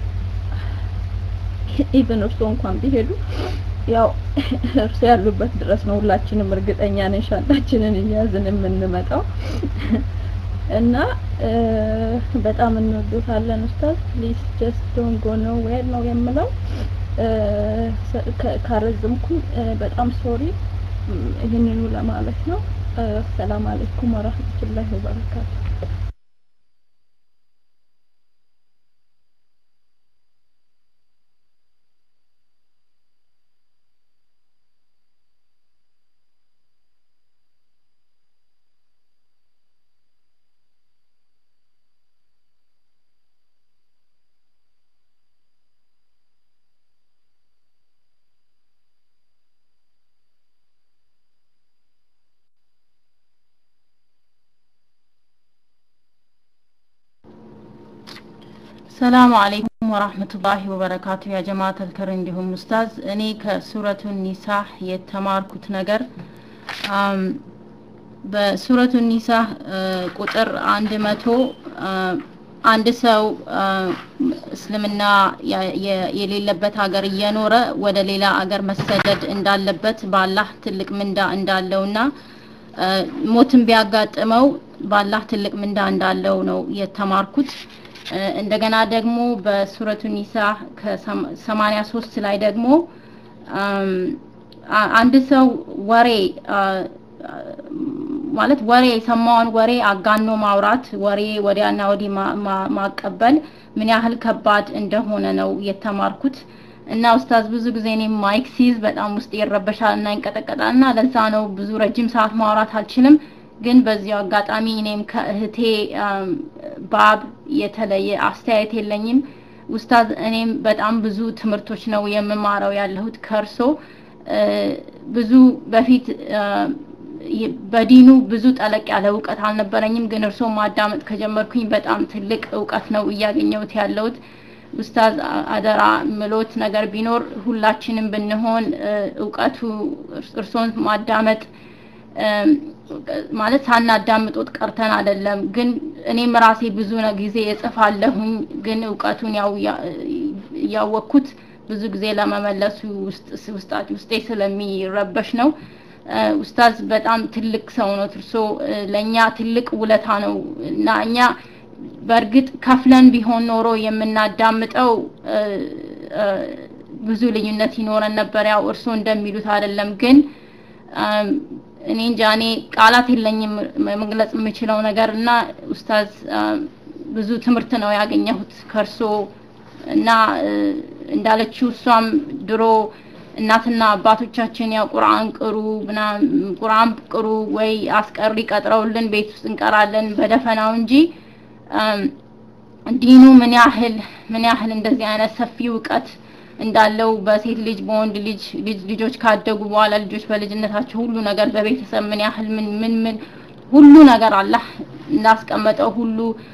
ኢቭን እርሶ እንኳን ቢሄዱ ያው እርሶ ያሉበት ድረስ ነው ሁላችንም እርግጠኛ ነን ሻንጣችንን እያዝን የምንመጣው እና እ፣ በጣም እንወዶታለን ኡስታዝ ፕሊዝ ጀስት ዶንት ጎ ኖ ዌር ነው የምለው እ፣ ሰ- ከ- ካረዘምኩኝ እ፣ በጣም ሶሪ ይህንኑ ለማለት ነው እ፣ ሰላም አለይኩም ወራህመቱላሂ ወበረካቱ ሰላሙ አለይኩም ወራህመቱላሂ ወበረካቱ ያ ጀማዓተል ከር እንዲሁም ኡስታዝ እኔ ከሱረቱ ኒሳ የተማርኩት ነገር አም፣ በሱረቱ ኒሳ እ፣ ቁጥር አንድ መቶ አ፣ አንድ ሰው አ፣ እስልምና ያ- የ- የሌለበት ሀገር እየኖረ ወደ ሌላ ሀገር መሰደድ እንዳለበት በአላህ ትልቅ ምንዳ እንዳለውና አ፣ ሞትን ቢያጋጥመው በአላህ ትልቅ ምንዳ እንዳለው ነው የተማርኩት። እ፣ እንደገና ደግሞ በሱረቱ ኒሳ ከሰማኒያ ሶስት ላይ ደግሞ አም፣ አ- አንድ ሰው ወሬ አ፣ አ፣ ማለት ወሬ የሰማውን ወሬ አጋኖ ማውራት ወሬ ወዲያና ወዲህ ማ- ማ- ማቀበል ምን ያህል ከባድ እንደሆነ ነው የተማርኩት። እና ኡስታዝ ብዙ ጊዜ እኔም ማይክ ሲይዝ በጣም ውስጥ ይረበሻል እና ይንቀጠቀጣል እና ለዛ ነው ብዙ ረጅም ሰዓት ማውራት አልችልም። ግን በዚሁ አጋጣሚ እኔም ከእህቴ አም፣ ባብ የተለየ አስተያየት የለኝም። ኡስታዝ እኔም በጣም ብዙ ትምህርቶች ነው የምማረው ያለሁት ከእርሶ እ፣ ብዙ በፊት አ፣ ይ- በዲኑ ብዙ ጠለቅ ያለ እውቀት አልነበረኝም። ግን እርሶ ማዳመጥ ከጀመርኩኝ በጣም ትልቅ እውቀት ነው እያገኘሁት ያለሁት። ኡስታዝ አ- አደራ ምሎት ነገር ቢኖር ሁላችንም ብንሆን እ፣ እውቀቱ እርስ- እርሶን ማዳመጥ እም፣ ማለት ሳናዳምጦት ቀርተን አይደለም። ግን እኔም ራሴ ብዙ ነ- ጊዜ እጽፋለሁኝ። ግን እውቀቱን ያው ያ- እያወቅኩት ብዙ ጊዜ ለመመለሱ ውስጥ ውስጣ- ውስጤ ስለሚረበሽ ነው። እ፣ ኡስታዝ በጣም ትልቅ ሰው ነው። እርሶ እ፣ ለእኛ ትልቅ ውለታ ነው እና እኛ በእርግጥ ከፍለን ቢሆን ኖሮ የምናዳምጠው እ፣ እ፣ ብዙ ልዩነት ይኖረን ነበር። ያው እርሶ እንደሚሉት አይደለም ግን አም፣ እኔ እንጃ እኔ ቃላት የለኝም መግለጽ የምችለው ነገር እና ኡስታዝ አም፣ ብዙ ትምህርት ነው ያገኘሁት ከእርሶ እና እ፣ እንዳለችው እሷም ድሮ እናትና አባቶቻችን ያው ቁርአን ቅሩ ምናምን ቁርአን ቅሩ ወይ አስቀሪ ቀጥረውልን ቤት ውስጥ እንቀራለን በደፈናው እንጂ አም፣ ዲኑ ምን ያህል ምን ያህል እንደዚህ አይነት ሰፊ እውቀት እንዳለው በሴት ልጅ በወንድ ልጅ ልጅ ልጆች ካደጉ በኋላ ልጆች በልጅነታቸው ሁሉ ነገር በቤተሰብ ምን ያህል ምን ምን ምን ሁሉ ነገር አላህ እንዳስቀመጠው ሁሉ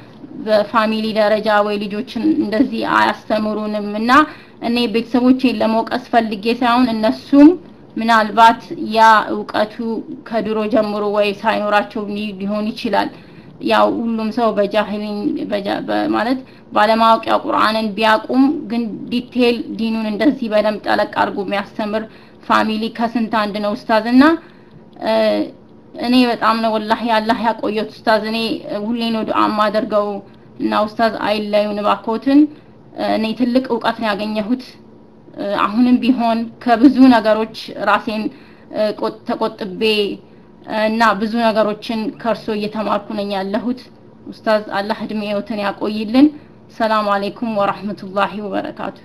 በፋሚሊ ደረጃ ወይ ልጆችን እንደዚህ አያስተምሩንም እና እኔ ቤተሰቦቼን ለመውቀስ ፈልጌ ሳይሆን እነሱም ምናልባት ያ እውቀቱ ከድሮ ጀምሮ ወይ ሳይኖራቸው ሊ- ሊሆን ይችላል። ያው ሁሉም ሰው በጃሂሊን በጃ- በ- ማለት ባለማወቅ ያው ቁርአንን ቢያቁም ግን ዲቴል ዲኑን እንደዚህ በደንብ ጠለቅ አድርጎ የሚያስተምር ፋሚሊ ከስንት አንድ ነው ኡስታዝ እና እ፣ እኔ በጣም ነው ወላሂ አላህ ያቆየት ኡስታዝ። እኔ እ፣ ሁሌ ነው ዱዓ የማደርገው እና ኡስታዝ አይለዩን እባክዎትን። እ፣ እኔ ትልቅ እውቀት ነው ያገኘሁት። እ፣ አሁንም ቢሆን ከብዙ ነገሮች ራሴን እ፣ ቆጥ- ተቆጥቤ እ፣ እና ብዙ ነገሮችን ከእርሶ እየተማርኩ ነኝ ያለሁት። ኡስታዝ አላህ እድሜዎትን ያቆይልን። ሰላም አለይኩም ወራህመቱላሂ ወበረካቱ።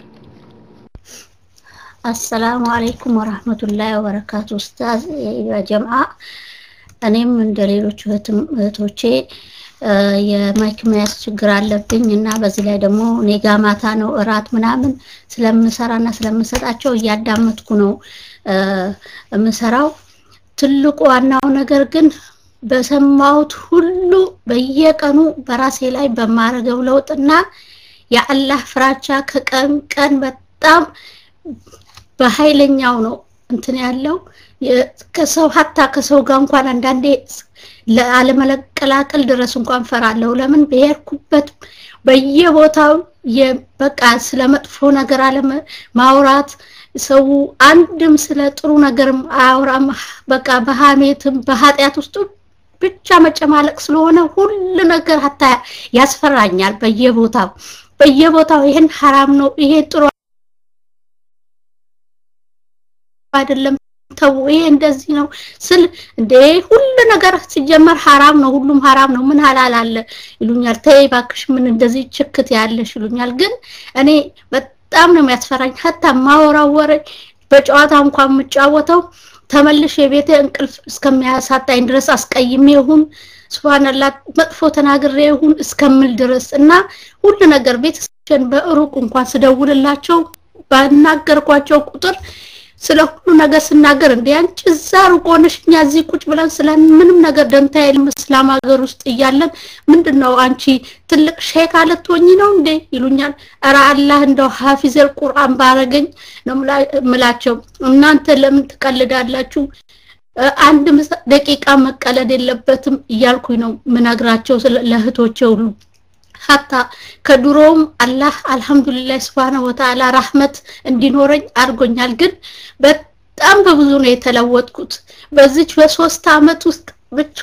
አሰላሙ አለይኩም ወራህመቱላሂ ወበረካቱ። ኡስታዝ የጀምዓ እኔም እንደ ሌሎች እህትም እህቶቼ የማይክ መያዝ ችግር አለብኝ እና በዚህ ላይ ደግሞ እኔ ጋ ማታ ነው እራት ምናምን ስለምሰራና ስለምሰጣቸው እያዳመጥኩ ነው የምሰራው። ትልቁ ዋናው ነገር ግን በሰማሁት ሁሉ በየቀኑ በራሴ ላይ በማረገው ለውጥና የአላህ ፍራቻ ከቀን ቀን በጣም በኃይለኛው ነው እንትን ያለው ከሰው ሀታ ከሰው ጋር እንኳን አንዳንዴ ለአለመቀላቀል ድረስ እንኳን ፈራለሁ። ለምን በሄድኩበት በየቦታው በቃ ስለ መጥፎ ነገር አለ ማውራት ሰው አንድም ስለ ጥሩ ነገርም አያወራም። በቃ በሀሜትም በኃጢአት ውስጥ ብቻ መጨማለቅ ስለሆነ ሁሉ ነገር ሀታ ያስፈራኛል። በየቦታው በየቦታው ይሄን ሐራም ነው፣ ይሄ ጥሩ አይደለም ተው ይሄ እንደዚህ ነው ስል እንደ ሁሉ ነገር ሲጀመር ሐራም ነው፣ ሁሉም ሐራም ነው። ምን ሐላል አለ ይሉኛል። ተይ እባክሽ ምን እንደዚህ ችክት ያለሽ ይሉኛል። ግን እኔ በጣም ነው የሚያስፈራኝ። ሀታ ማወራው ወሬ በጨዋታ እንኳን የምጫወተው ተመልሼ የቤቴ እንቅልፍ እስከሚያሳጣኝ ድረስ አስቀይሜ ይሁን ሱብሃንአላህ መጥፎ ተናግሬ ይሁን እስከምል ድረስ እና ሁሉ ነገር ቤተሰቦቼን በሩቅ እንኳን ስደውልላቸው ባናገርኳቸው ቁጥር ስለ ሁሉ ነገር ስናገር እንደ አንቺ እዛ ሩቅ ሆነሽ እኛ እዚህ ቁጭ ብለን ስለ ምንም ነገር ደንታ የለም እስላም ሀገር ውስጥ እያለን ምንድን ነው አንቺ ትልቅ ሼክ አልትሆኚ ነው እንዴ ይሉኛል። ኧረ አላህ እንደው ሀፊዘል ቁርአን ባረገኝ ነው ምላቸው። እናንተ ለምን ትቀልዳላችሁ? አንድ ደቂቃ መቀለድ የለበትም እያልኩኝ ነው ምነግራቸው ለእህቶቼ ሁሉ ሀታ ከድሮውም አላህ አልহামዱሊላህ Subhanahu Wa Ta'ala rahmat እንዲኖረኝ አድርጎኛል። ግን በጣም በብዙ ነው የተለወጥኩት። በዚች በሶስት አመት ውስጥ ብቻ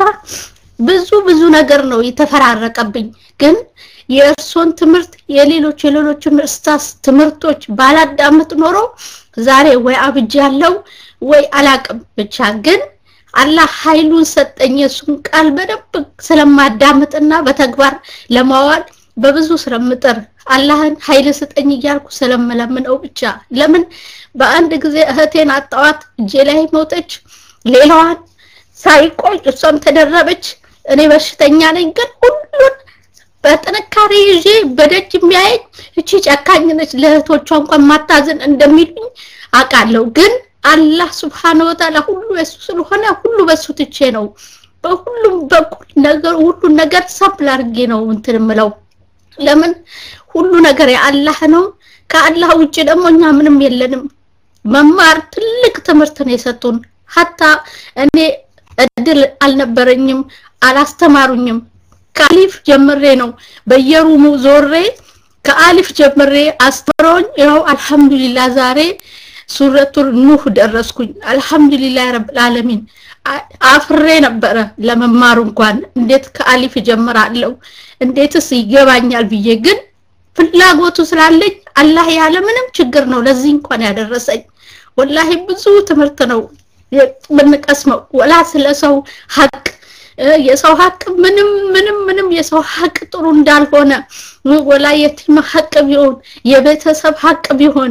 ብዙ ብዙ ነገር ነው የተፈራረቀብኝ። ግን የእርሶን ትምህርት የሌሎች የሌሎችን እስታስ ትምህርቶች ባላዳምጥ ኖሮ ዛሬ ወይ አብጃለሁ ወይ አላቅም። ብቻ ግን አላህ ኃይሉን ሰጠኝ። የሱን ቃል በደንብ ስለማዳምጥና በተግባር ለማዋል በብዙ ስለምጥር አላህን ኃይል ስጠኝ እያልኩ ስለምለምነው ብቻ ለምን በአንድ ጊዜ እህቴን አጣዋት፣ እጄ ላይ ሞተች። ሌላዋን ሳይቆይ እሷም ተደረበች። እኔ በሽተኛ ነኝ፣ ግን ሁሉን በጥንካሬ ይዤ በደጅ የሚያየኝ እቺ ጨካኝ ነች፣ ለእህቶቿ እንኳን ማታዘን እንደሚሉኝ አውቃለሁ ግን አላህ ስብሓነ ወተዓላ ሁሉ የሱ ስለሆነ ሁሉ በሱ ትቼ ነው በሁሉም በኩል ነገር ሁሉን ነገር ሰብል አድርጌ ነው እንትን ምለው። ለምን ሁሉ ነገር የአላህ ነው። ከአላህ ውጭ ደግሞ እኛ ምንም የለንም። መማር ትልቅ ትምህርት ነው የሰጡን። ሀታ እኔ እድል አልነበረኝም፣ አላስተማሩኝም። ከአሊፍ ጀምሬ ነው በየሩሙ ዞሬ ከአሊፍ ጀምሬ አስተምረውኝ ይኸው አልሐምዱሊላህ ዛሬ ሱረቱል ኑህ ደረስኩኝ። አልሐምዱሊላህ ረብል ዓለሚን አፍሬ ነበረ ለመማሩ እንኳን እንዴት ከአሊፍ ጀምራለሁ እንዴትስ ይገባኛል ብዬ ግን ፍላጎቱ ስላለኝ አላህ ያለ ምንም ችግር ነው ለዚህ እንኳን ያደረሰኝ። ወላሂ ብዙ ትምህርት ነው የምንቀስመው። ወላ ስለ ሰው ሀቅ የሰው ሀቅ ምንም ምንም ምንም የሰው ሀቅ ጥሩ እንዳልሆነ ወላ የቲም ሀቅ ቢሆን የቤተሰብ ሀቅ ቢሆን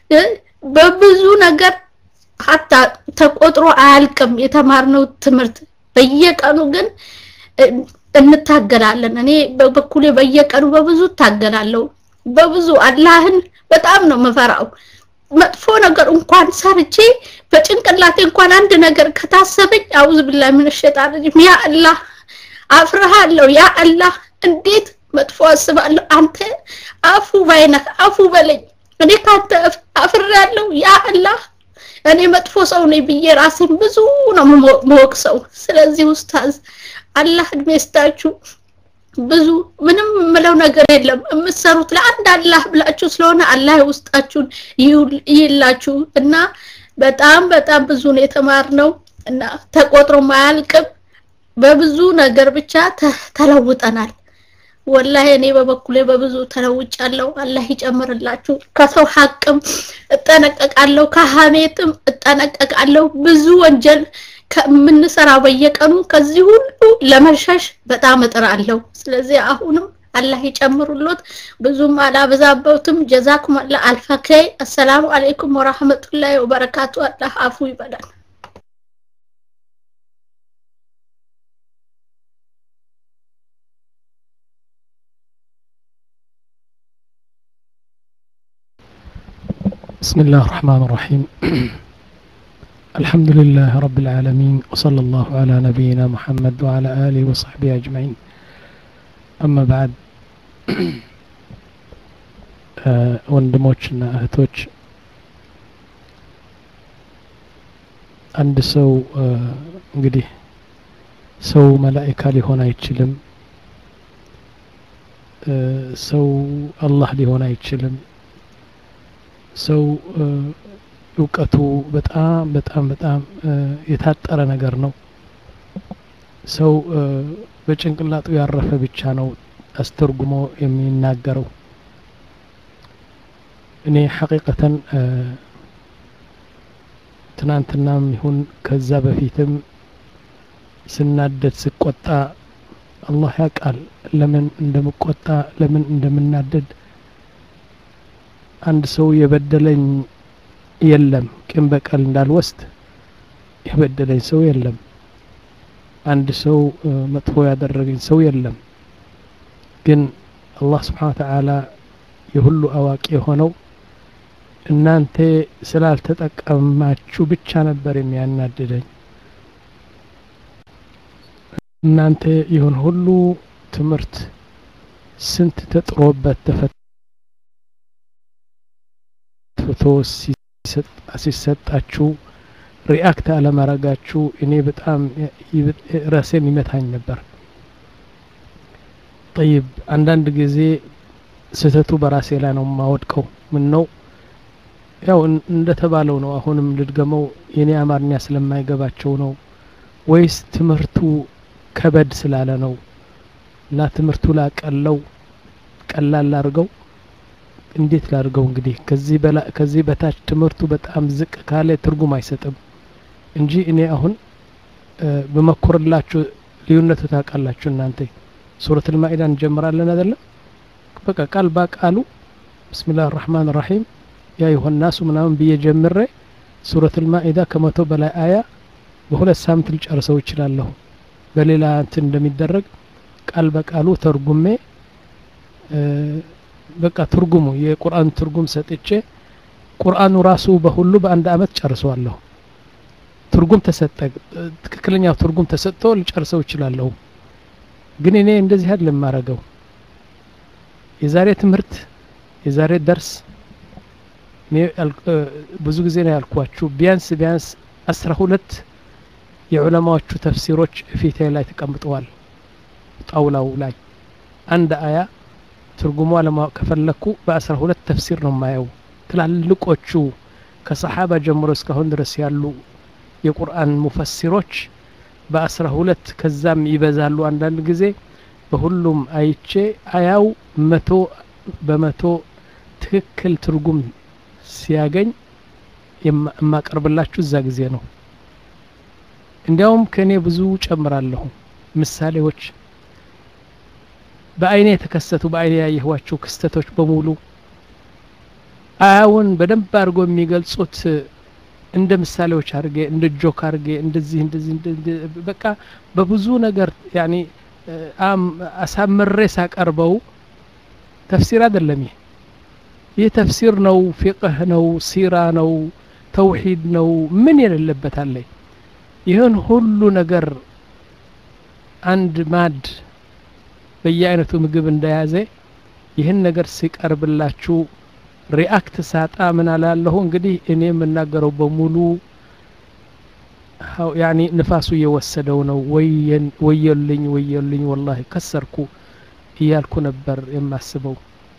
በብዙ ነገር ሀታ ተቆጥሮ አያልቅም የተማርነው ትምህርት። በየቀኑ ግን እንታገላለን። እኔ በበኩሌ በየቀኑ በብዙ እታገላለሁ። በብዙ አላህን በጣም ነው የምፈራው። መጥፎ ነገር እንኳን ሰርቼ በጭንቅላቴ እንኳን አንድ ነገር ከታሰበኝ አውዝ ቢላሂ ሚነ ሸይጣን ረጂም ያ አላህ አፍርሃለሁ። ያ አላህ እንዴት መጥፎ አስባለሁ? አንተ አፉ ባይነህ አፉ በለኝ። እኔ ካንተ አፍሬያለሁ። ያ አላህ እኔ መጥፎ ሰው ነኝ ብዬ ራሴን ብዙ ነው መወቅሰው። ስለዚህ ኡስታዝ አላህ እድሜ ይስጣችሁ። ብዙ ምንም የምለው ነገር የለም። የምትሰሩት ለአንድ አላህ ብላችሁ ስለሆነ አላህ ውስጣችሁን ይላችሁ እና በጣም በጣም ብዙ ነው የተማርነው እና ተቆጥሮ ማያልቅም። በብዙ ነገር ብቻ ተለውጠናል። ወላሂ እኔ በበኩሌ በብዙ ተለውጫለሁ። አላህ ይጨምርላችሁ። ከሰው ሀቅም እጠነቀቃለሁ፣ ከሀሜትም እጠነቀቃለሁ። ብዙ ወንጀል ከምንሰራ በየቀኑ ከዚህ ሁሉ ለመሸሽ በጣም እጥራለሁ። ስለዚህ አሁንም አላህ ይጨምሩሎት። ብዙም አላበዛበትም። ጀዛኩም አላህ አልፈከይ። አሰላሙ አለይኩም ወራህመቱላሂ ወበረካቱ። አላህ አፉ ይበላል። بسم الله الرحمن الرحيم الحمد لله رب العالمين وصلى الله على نبينا محمد وعلى آله وصحبه أجمعين أما بعد ወንድሞችና እህቶች አንድ ሰው እንግዲህ ሰው መላኢካ ሊሆን አይችልም ሰው አላህ ሊሆን አይችልም ሰው እውቀቱ በጣም በጣም በጣም የታጠረ ነገር ነው ሰው በጭንቅላጡ ያረፈ ብቻ ነው አስተርጉሞ የሚናገረው እኔ ሐቂቀተን ትናንትናም ይሁን ከዛ በፊትም ስናደድ ስቆጣ አላህ ያውቃል ለምን እንደምቆጣ ለምን እንደምናደድ አንድ ሰው የበደለኝ የለም ቂም በቀል እንዳልወስድ የበደለኝ ሰው የለም አንድ ሰው መጥፎ ያደረገኝ ሰው የለም ግን አላህ ስብሓን ተዓላ የሁሉ አዋቂ የሆነው እናንተ ስላልተጠቀማችሁ ብቻ ነበር የሚያናድደኝ እናንተ ይሁን ሁሉ ትምህርት ስንት ተጥሮበት ተፈትቶ ሲሰጣችሁ ሪአክት አለማረጋችሁ እኔ በጣም ራሴን ይመታኝ ነበር ጠይብ አንዳንድ ጊዜ ስህተቱ በራሴ ላይ ነው የማወድቀው ምን ነው ያው እንደተባለው ነው አሁንም ልድገመው የኔ አማርኛ ስለማይገባቸው ነው ወይስ ትምህርቱ ከበድ ስላለ ነው እና ትምህርቱ ላቀለው ቀላል ላርገው እንዴት ላርገው እንግዲህ ከዚህ ከዚህ በታች ትምህርቱ በጣም ዝቅ ካለ ትርጉም አይሰጥም እንጂ እኔ አሁን በመኮርላችሁ ልዩነቱ ታውቃላችሁ እናንተ ሱረት ልማኢዳ እንጀምራለን አይደለም በቃ ቃል በቃሉ ብስሚላህ ራህማን ራሒም ያ ይሆን ናሱ ምናምን ብዬ ጀምሬ ሱረት ልማኢዳ ከመቶ በላይ አያ በሁለት ሳምንት ልጨርሰው ይችላለሁ በሌላ እንትን እንደሚደረግ ቃል በቃሉ ተርጉሜ በቃ ትርጉሙ የቁርአን ትርጉም ሰጥቼ ቁርአኑ ራሱ በሁሉ በአንድ አመት ጨርሰዋለሁ ትርጉም ተሰጠ ትክክለኛው ትርጉም ተሰጥቶ ልጨርሰው ይችላለሁ ግን እኔ እንደዚህ አይደለም የማረገው የዛሬ ትምህርት የዛሬ ደርስ ብዙ ጊዜ ነው ያልኳችሁ ቢያንስ ቢያንስ አስራ ሁለት የዑለማዎቹ ተፍሲሮች ፊቴ ላይ ተቀምጠዋል ጣውላው ላይ አንድ አያ ትርጉሟ ለማወቅ ከፈለኩ በአስራ ሁለት ተፍሲር ነው የማየው ትላልቆቹ ከሰሓባ ጀምሮ እስካሁን ድረስ ያሉ የቁርአን ሙፈሲሮች በአስራ ሁለት ከዛም ይበዛሉ አንዳንድ ጊዜ በሁሉም አይቼ አያው መቶ በመቶ ትክክል ትርጉም ሲያገኝ የማቀርብላችሁ እዛ ጊዜ ነው እንዲያውም ከእኔ ብዙ ጨምራለሁ ምሳሌዎች በአይኔ የተከሰቱ በአይኔ ያየኋቸው ክስተቶች በሙሉ አያውን በደንብ አድርጎ የሚገልጹት እንደ ምሳሌዎች አድርጌ እንደ ጆክ አድርጌ እንደዚህ እንደዚህ በቃ በብዙ ነገር ያኔ አሳምሬ ሳቀርበው ተፍሲር አይደለም ይህ ይህ ተፍሲር ነው ፊቅህ ነው ሲራ ነው ተውሂድ ነው ምን የሌለበት አለ ይህን ሁሉ ነገር አንድ ማድ በየአይነቱ ምግብ እንደያዘ ይህን ነገር ሲቀርብላችሁ ሪአክት ሳጣ ምን አላለሁ እንግዲህ እኔ የምናገረው በሙሉ ያኒ ንፋሱ እየወሰደው ነው ወየልኝ ወየልኝ ወላሂ ከሰርኩ እያልኩ ነበር የማስበው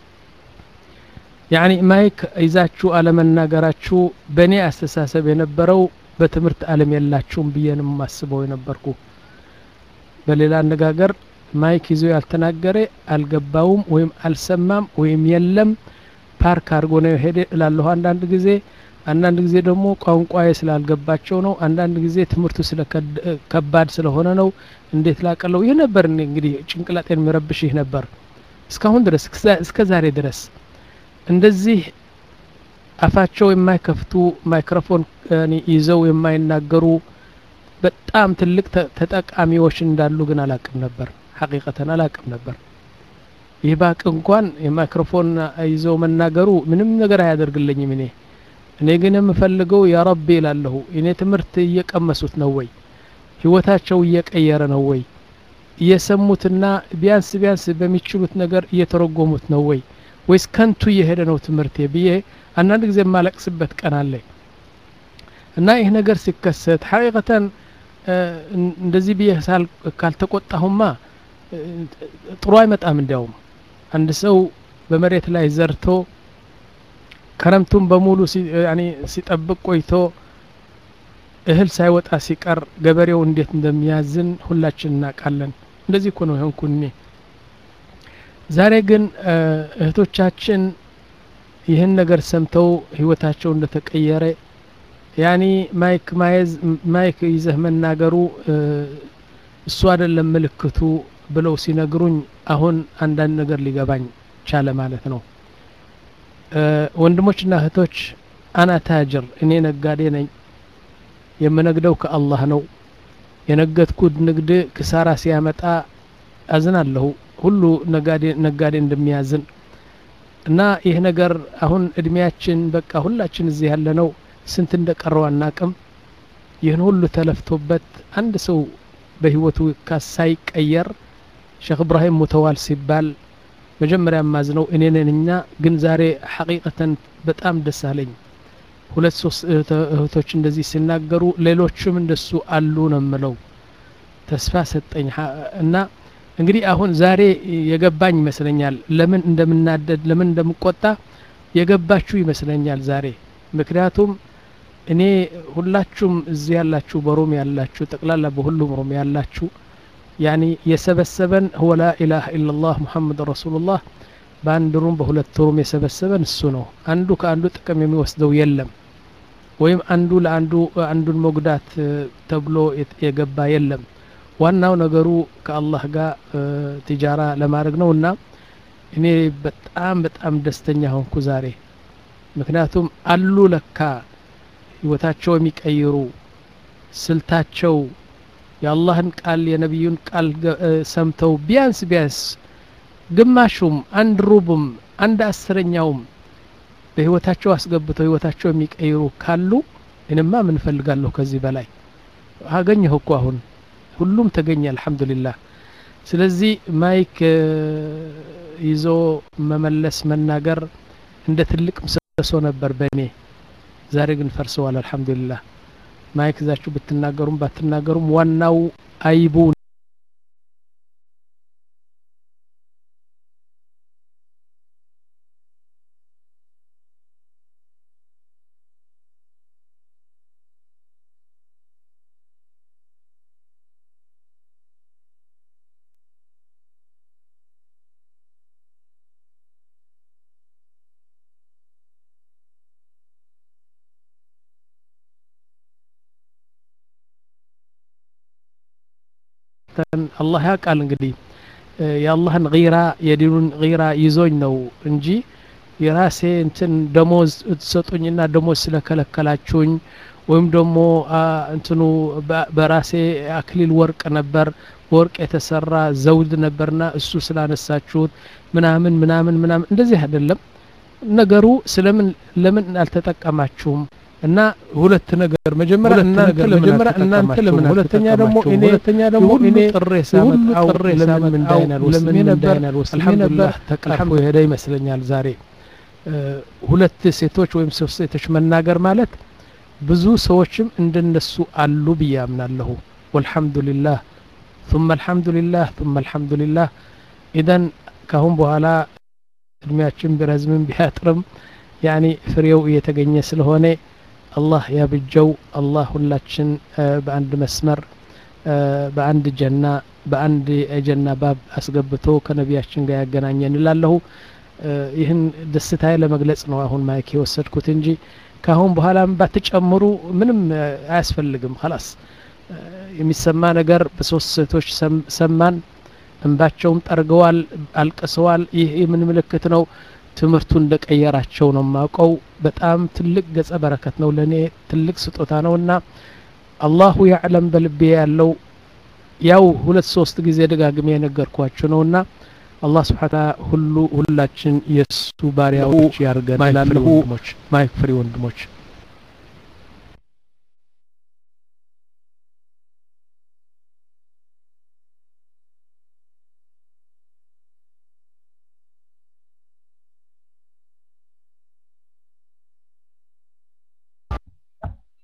ያኒ ማይክ ይዛችሁ አለመናገራችሁ በእኔ አስተሳሰብ የነበረው በትምህርት አለም የላችሁም ብዬ ነው የማስበው የነበርኩ በሌላ አነጋገር ማይክ ይዞ ያልተናገረ አልገባውም ወይም አልሰማም ወይም የለም ፓርክ አድርጎ ነው ሄደ እላለሁ አንዳንድ ጊዜ አንዳንድ ጊዜ ደግሞ ቋንቋዬ ስላልገባቸው ነው አንዳንድ ጊዜ ትምህርቱ ስለ ከባድ ስለሆነ ነው እንዴት ላቀለው ይህ ነበር እንግዲህ ጭንቅላጤን የሚረብሽ ይህ ነበር እስካሁን ድረስ እስከ ዛሬ ድረስ እንደዚህ አፋቸው የማይከፍቱ ማይክሮፎን ይዘው የማይናገሩ በጣም ትልቅ ተጠቃሚዎች እንዳሉ ግን አላቅም ነበር ሐቂቀተን አላቅም ነበር ይህ ባቅ እንኳን የማይክሮፎን ይዘው መናገሩ ምንም ነገር አያደርግልኝም እኔ እኔ ግን የምፈልገው ያ ረቢ ይላለሁ እኔ ትምህርት እየቀመሱት ነው ወይ ህይወታቸው እየቀየረ ነው ወይ እየሰሙትና ቢያንስ ቢያንስ በሚችሉት ነገር እየተረጎሙት ነው ወይ ወይስ ከንቱ እየሄደ ነው ትምህርቴ ብዬ አንዳንድ ጊዜ የማለቅስበት ቀን አለ እና ይህ ነገር ሲከሰት ሐቂቀተን እንደዚህ ብዬ ካልተቆጣሁማ ጥሩ አይመጣም እንዲያውም አንድ ሰው በመሬት ላይ ዘርቶ ከረምቱን በሙሉ ሲጠብቅ ቆይቶ እህል ሳይወጣ ሲቀር ገበሬው እንዴት እንደሚያዝን ሁላችን እናውቃለን እንደዚህ እኮ ነው የሆንኩ እኔ ዛሬ ግን እህቶቻችን ይህን ነገር ሰምተው ህይወታቸው እንደተቀየረ ያኒ ማይክ ማየዝ ማይክ ይዘህ መናገሩ እሱ አይደለም ምልክቱ ብለው ሲነግሩኝ አሁን አንዳንድ ነገር ሊገባኝ ቻለ ማለት ነው ወንድሞችና እህቶች አና ታጅር እኔ ነጋዴ ነኝ የምነግደው ከአላህ ነው የነገድኩት ንግድ ክሳራ ሲያመጣ አዝናለሁ ሁሉ ነጋዴ ነጋዴ እንደሚያዝን እና ይህ ነገር አሁን እድሜያችን በቃ ሁላችን እዚህ ያለ ነው ስንት እንደቀረው አናቅም ይህን ሁሉ ተለፍቶበት አንድ ሰው በህይወቱ ሳይቀየር ሼክ እብራሂም ሙተዋል ሲባል መጀመሪያ ማዝነው እኔ ነንኛ ግን ዛሬ ሐቂቀተን በጣም ደስ አለኝ ሁለት ሶስት እህቶች እንደዚህ ሲናገሩ ሌሎችም እንደሱ አሉ ነው ምለው ተስፋ ሰጠኝ እና እንግዲህ አሁን ዛሬ የገባኝ ይመስለኛል ለምን እንደምናደድ ለምን እንደምቆጣ የገባችሁ ይመስለኛል ዛሬ ምክንያቱም እኔ ሁላችሁም እዚህ ያላችሁ በሮም ያላችሁ ጠቅላላ በሁሉም ሮም ያላችሁ ያኒ የሰበሰበን ሁወ ላ ኢላሃ ኢላላህ ሙሐመድ ረሱሉላህ በአንድ ሩም በሁለት ሩም የሰበሰበን እሱ ነው አንዱ ከአንዱ ጥቅም የሚወስደው የለም ወይም አንዱ ለአንዱ አንዱን መጉዳት ተብሎ የገባ የለም ዋናው ነገሩ ከአላህ ጋር ትጃራ ለማድረግ ነው እና እኔ በጣም በጣም ደስተኛ ሆንኩ ዛሬ ምክንያቱም አሉ ለካ ህይወታቸው የሚቀይሩ ስልታቸው የአላህን ቃል የነቢዩን ቃል ሰምተው ቢያንስ ቢያንስ ግማሹም አንድ ሩቡም አንድ አስረኛውም በህይወታቸው አስገብተው ህይወታቸው የሚቀይሩ ካሉ እኔማ ምን ፈልጋለሁ ከዚህ በላይ አገኘሁ እኮ አሁን ሁሉም ተገኘ አልহামዱሊላህ ስለዚህ ማይክ ይዞ መመለስ መናገር እንደ ትልቅ ምሰሶ ነበር በእኔ ዛሬ ግን ፈርሰዋል አልহামዱሊላህ ማይክ ይዛችሁ ብትናገሩም ባትናገሩም ዋናው አይቡ አላህ ያውቃል እንግዲህ የአላህን ጊራ የዲኑን ጊራ ይዞኝ ነው እንጂ የራሴ እንትን ደሞዝ ትሰጡኝና ደሞዝ ስለከለከላችሁኝ ወይም ደግሞ እንትኑ በራሴ አክሊል ወርቅ ነበር በወርቅ የተሰራ ዘውድ ነበርና እሱ ስላነሳችሁት ምናምን ምናምን ምናምን እንደዚህ አይደለም ነገሩ ስለምን ለምን አልተጠቀማችሁም እና ሁለት ነገር መጀመሪያ እናንተ መጀመሪያ እናንተ ለምን ሁለተኛ ደግሞ እኔ ሁለተኛ ደግሞ እኔ ጥሬ ሳመጣው ለምን እንዳይናል ወስሜ ነበር አልহামዱሊላህ ተቀርፎ የሄደ ይመስለኛል ዛሬ ሁለት ሴቶች ወይም ሶስት ሴቶች መናገር ማለት ብዙ ሰዎችም እንደነሱ አሉ ብዬ አምናለሁ ወልሐምዱሊላህ ثم الحمد لله ثم الحمد لله ኢዘን ካሁን በኋላ እድሜያችን ቢረዝምም ቢያጥርም ያኒ ፍሬው እየተገኘ ስለሆነ አላህ ያብጀው አላህ ሁላችን በአንድ መስመር በአንድ ጀና በአንድ የጀና ባብ አስገብቶ ከነቢያችን ጋር ያገናኘን እላለሁ ይህን ደስታዬ ለመግለጽ ነው አሁን ማይክ የወሰድኩት እንጂ ካሁን በኋላም ባትጨምሩ ምንም አያስፈልግም ላስ የሚሰማ ነገር በሶስት ሴቶች ሰማን እንባቸውም ጠርገዋል አልቅሰዋል ይህ የምን ምልክት ነው ትምህርቱ እንደቀየራቸው ነው ማውቀው በጣም ትልቅ ገጸ በረከት ነው ለእኔ ትልቅ ስጦታ ነው እና አላሁ ያዕለም በልቤ ያለው ያው ሁለት ሶስት ጊዜ ደጋግሜ የነገርኳችሁ ነው እና አላህ ስብሓን ሁሉ ሁላችን የእሱ ባሪያዎች ያርገን ላለሁ ወንድሞች ማይክ ፍሪ ወንድሞች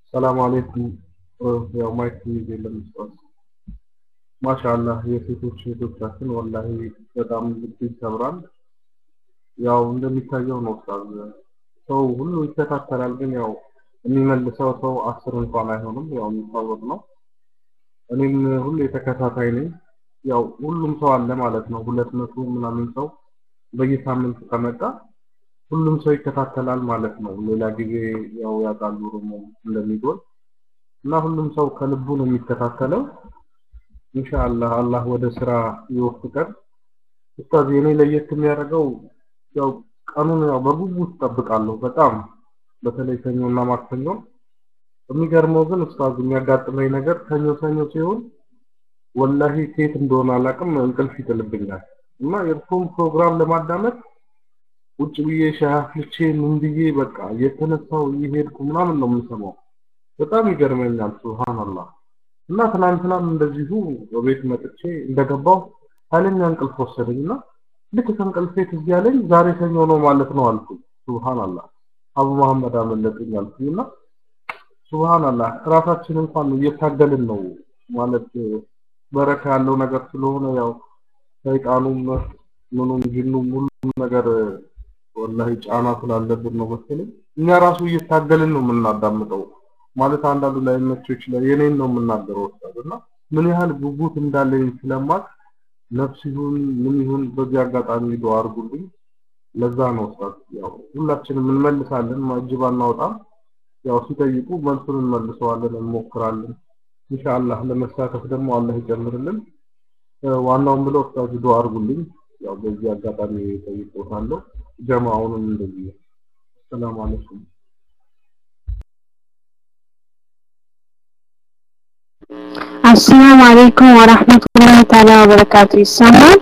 ሰላም አለይኩም ያው ማይክ የለም ኡስታዝ ማሻአላህ የሴቶች እህቶቻችን ወላሂ በጣም ልብ ይሰብራል ያው እንደሚታየው ነው ኡስታዝ ሰው ሁሉ ይከታተላል ግን ያው የሚመልሰው ሰው አስር እንኳን አይሆንም ያው የሚታወቅ ነው እኔም ሁሌ ተከታታይ ነኝ ያው ሁሉም ሰው አለ ማለት ነው ሁለት መቶ ምናምን ሰው በየሳምንቱ ከመጣ ሁሉም ሰው ይከታተላል ማለት ነው ሌላ ጊዜ ያው ያውቃሉ ደግሞ እንደሚጎል እና ሁሉም ሰው ከልቡ ነው የሚከታተለው ኢንሻአላህ አላህ ወደ ስራ ይወፍቀን ኡስታዝ የኔ ለየት የሚያደርገው ያው ቀኑን ያው በጉጉት እጠብቃለሁ በጣም በተለይ ሰኞና ማክሰኞ የሚገርመው ግን ኡስታዝ የሚያጋጥመኝ ነገር ሰኞ ሰኞ ሲሆን ወላሂ ሴት እንደሆነ አላውቅም እንቅልፍ ይጥልብኛል እና የእርሱም ፕሮግራም ለማዳመጥ ቁጭ ብዬ ሻይ አፍልቼ ምን ብዬ በቃ እየተነሳው እየሄድኩ ምናምን ነው የምሰማው በጣም ይገርመኛል ሱብሃንአላህ እና ትናንትናም እንደዚሁ በቤት መጥቼ እንደገባው ኃይለኛ እንቅልፍ ወሰደኝና ልክ ከእንቅልፌ ትዝ ያለኝ ዛሬ ሰኞ ነው ማለት ነው አልኩኝ ሱብሃንአላህ አቡ መሐመድ አመለጠኝ አልኩኝና ሱብሃንአላህ ራሳችን እንኳን እየታገልን ነው ማለት በረካ ያለው ነገር ስለሆነ ያው ሰይጣኑም ምኑም ጅኑም ሁሉም ነገር ወላሂ ጫና ስላለብን ነው መሰለኝ እኛ ራሱ እየታገልን ነው የምናዳምጠው ማለት አንዳንዱ ላይ መቸው ይችላል የኔን ነው የምናገረው ወጣት እና ምን ያህል ጉጉት እንዳለኝ ስለማቅ ነፍስ ይሁን ምን ይሁን በዚህ አጋጣሚ ዱአ አድርጉልኝ ለዛ ነው ወጣት ያው ሁላችንም እንመልሳለን እጅ ባናወጣም ያው ሲጠይቁ መልሱን እንመልሰዋለን እንሞክራለን ኢንሻአላህ ለመሳተፍ ደግሞ አላህ ይጨምርልን ዋናውን ብለው ኡስታዝ ዱአ አድርጉልኝ ያው በዚህ አጋጣሚ ጠይቆታለሁ ጀማውንም እንደዚህ ሰላም አለይኩም አሰላሙ አለይኩም ወራህመቱላሂ ተዓላ ወበረካቱ ይሰማል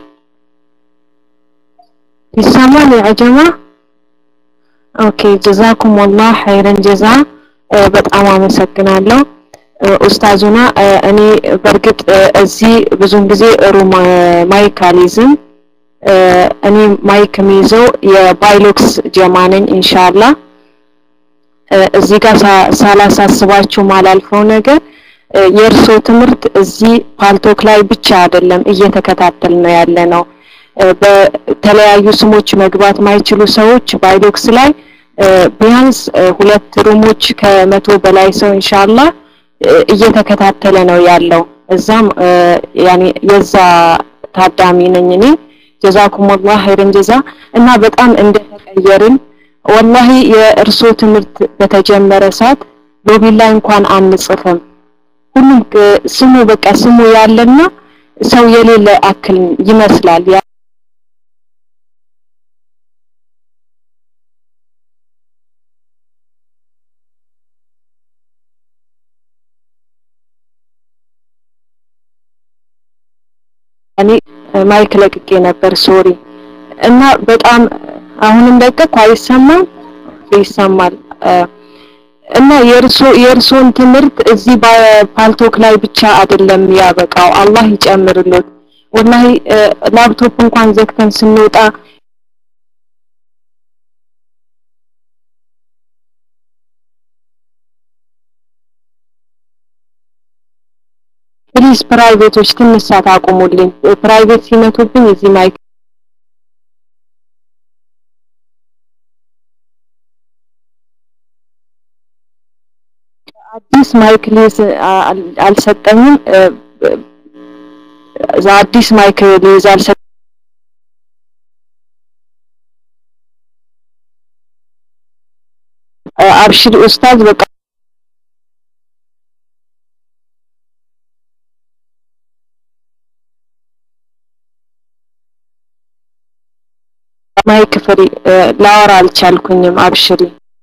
ይሰማል ያ ጀማ ኦኬ ጀዛኩም ወላህ ኸይረን ጀዛ በጣም አመሰግናለሁ ኡስታዙና እኔ በእርግጥ እዚህ ብዙን ጊዜ ሩም ማይክ አልይዝም እኔ ማይክ የሚይዘው የባይሎክስ ጀማ ነኝ ኢንሻአላህ እዚህ ጋር ሳላሳስባችሁ ማላልፈው ነገር የእርሶ ትምህርት እዚህ ፓልቶክ ላይ ብቻ አይደለም እየተከታተል ነው ያለ ነው በተለያዩ ስሞች መግባት ማይችሉ ሰዎች ባይሎክስ ላይ ቢያንስ ሁለት ሩሞች ከመቶ በላይ ሰው ኢንሻአላህ እየተከታተለ ነው ያለው እዛም ያኔ የዛ ታዳሚ ነኝ እኔ ጀዛኩም አላህ ኸይረን ጀዛ እና በጣም እንደተቀየርን ወላሂ የእርሶ ትምህርት በተጀመረ ሰዓት ሎቢ ላይ እንኳን አንጽፍም ሁሉም ስሙ በቃ ስሙ ያለና ሰው የሌለ አክል ይመስላል እኔ ማይክ ለቅቄ ነበር ሶሪ እና በጣም አሁንም ለቀኩ አይሰማም ይሰማል እና የእርሶ የእርሶን ትምህርት እዚህ በፓልቶክ ላይ ብቻ አይደለም ያበቃው አላህ ይጨምርሎት ወላሂ ላፕቶፕ እንኳን ዘግተን ስንወጣ ፕሊዝ ፕራይቬቶች ትንሽ ሰዓት አቁሙልኝ ፕራይቬት ሲመቱብኝ እዚህ ማይክ አዲስ ማይክ ሊዝ አልሰጠኝም እዛ አዲስ ማይክ ሊዝ አልሰጠኝም አብሽር ኡስታዝ በቃ ማይክ ፍሪ ላወራ አልቻልኩኝም አብሽሪ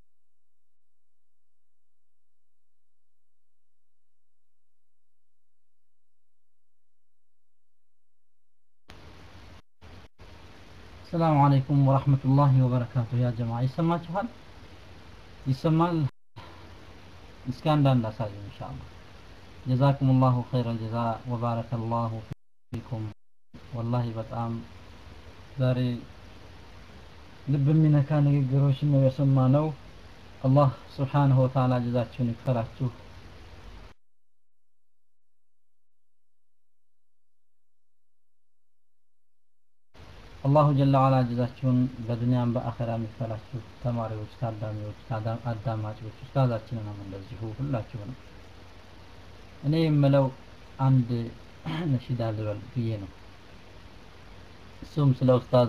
ሰላም አለይኩም ወራህመቱላሂ ወበረካቱ ያ ጀማ ይሰማችኋል ይሰማል እስኪ አንዳንድ አሳዩ ኢንሻአላህ ጀዛኩም ላሁ ኸይረል ጀዛ ወባረከ ላሁ ፊኩም ወላሂ በጣም ዛሬ ልብ የሚነካ ንግግሮችን ነው የሰማነው አላህ ስብሓንሁ ወተዓላ ጀዛችሁን ይክፈላችሁ አላሁ ጀለ ዋላ ጀዛችሁን በዱንያም በአኸራም ይክፈላችሁ ተማሪዎች ታዳሚዎች ታዳ- አዳማጮች ኡስታዛችንንም እንደዚሁ ሁላችሁንም እኔ የምለው አንድ ነሺዳ ልበል ብዬ ነው እሱም ስለ ኡስታዝ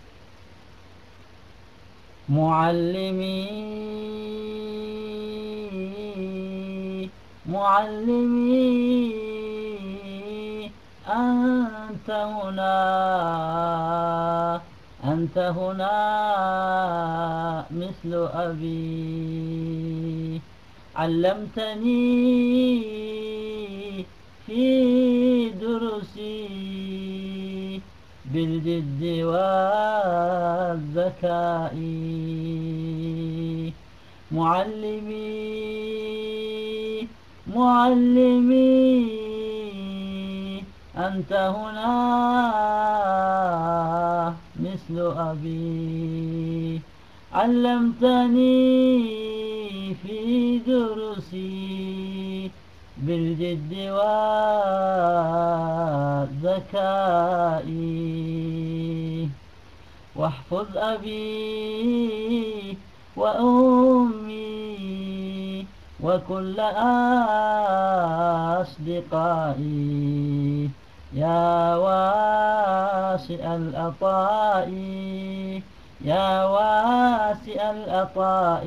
معلمي معلمي أنت هنا أنت هنا مثل أبي علمتني في دروسي بالجد والذكاء معلمي معلمي أنت هنا مثل أبي علمتني في دروسي بالجد والذكاء واحفظ أبي وأمي وكل أصدقائي يا واسع العطاء يا واسع العطاء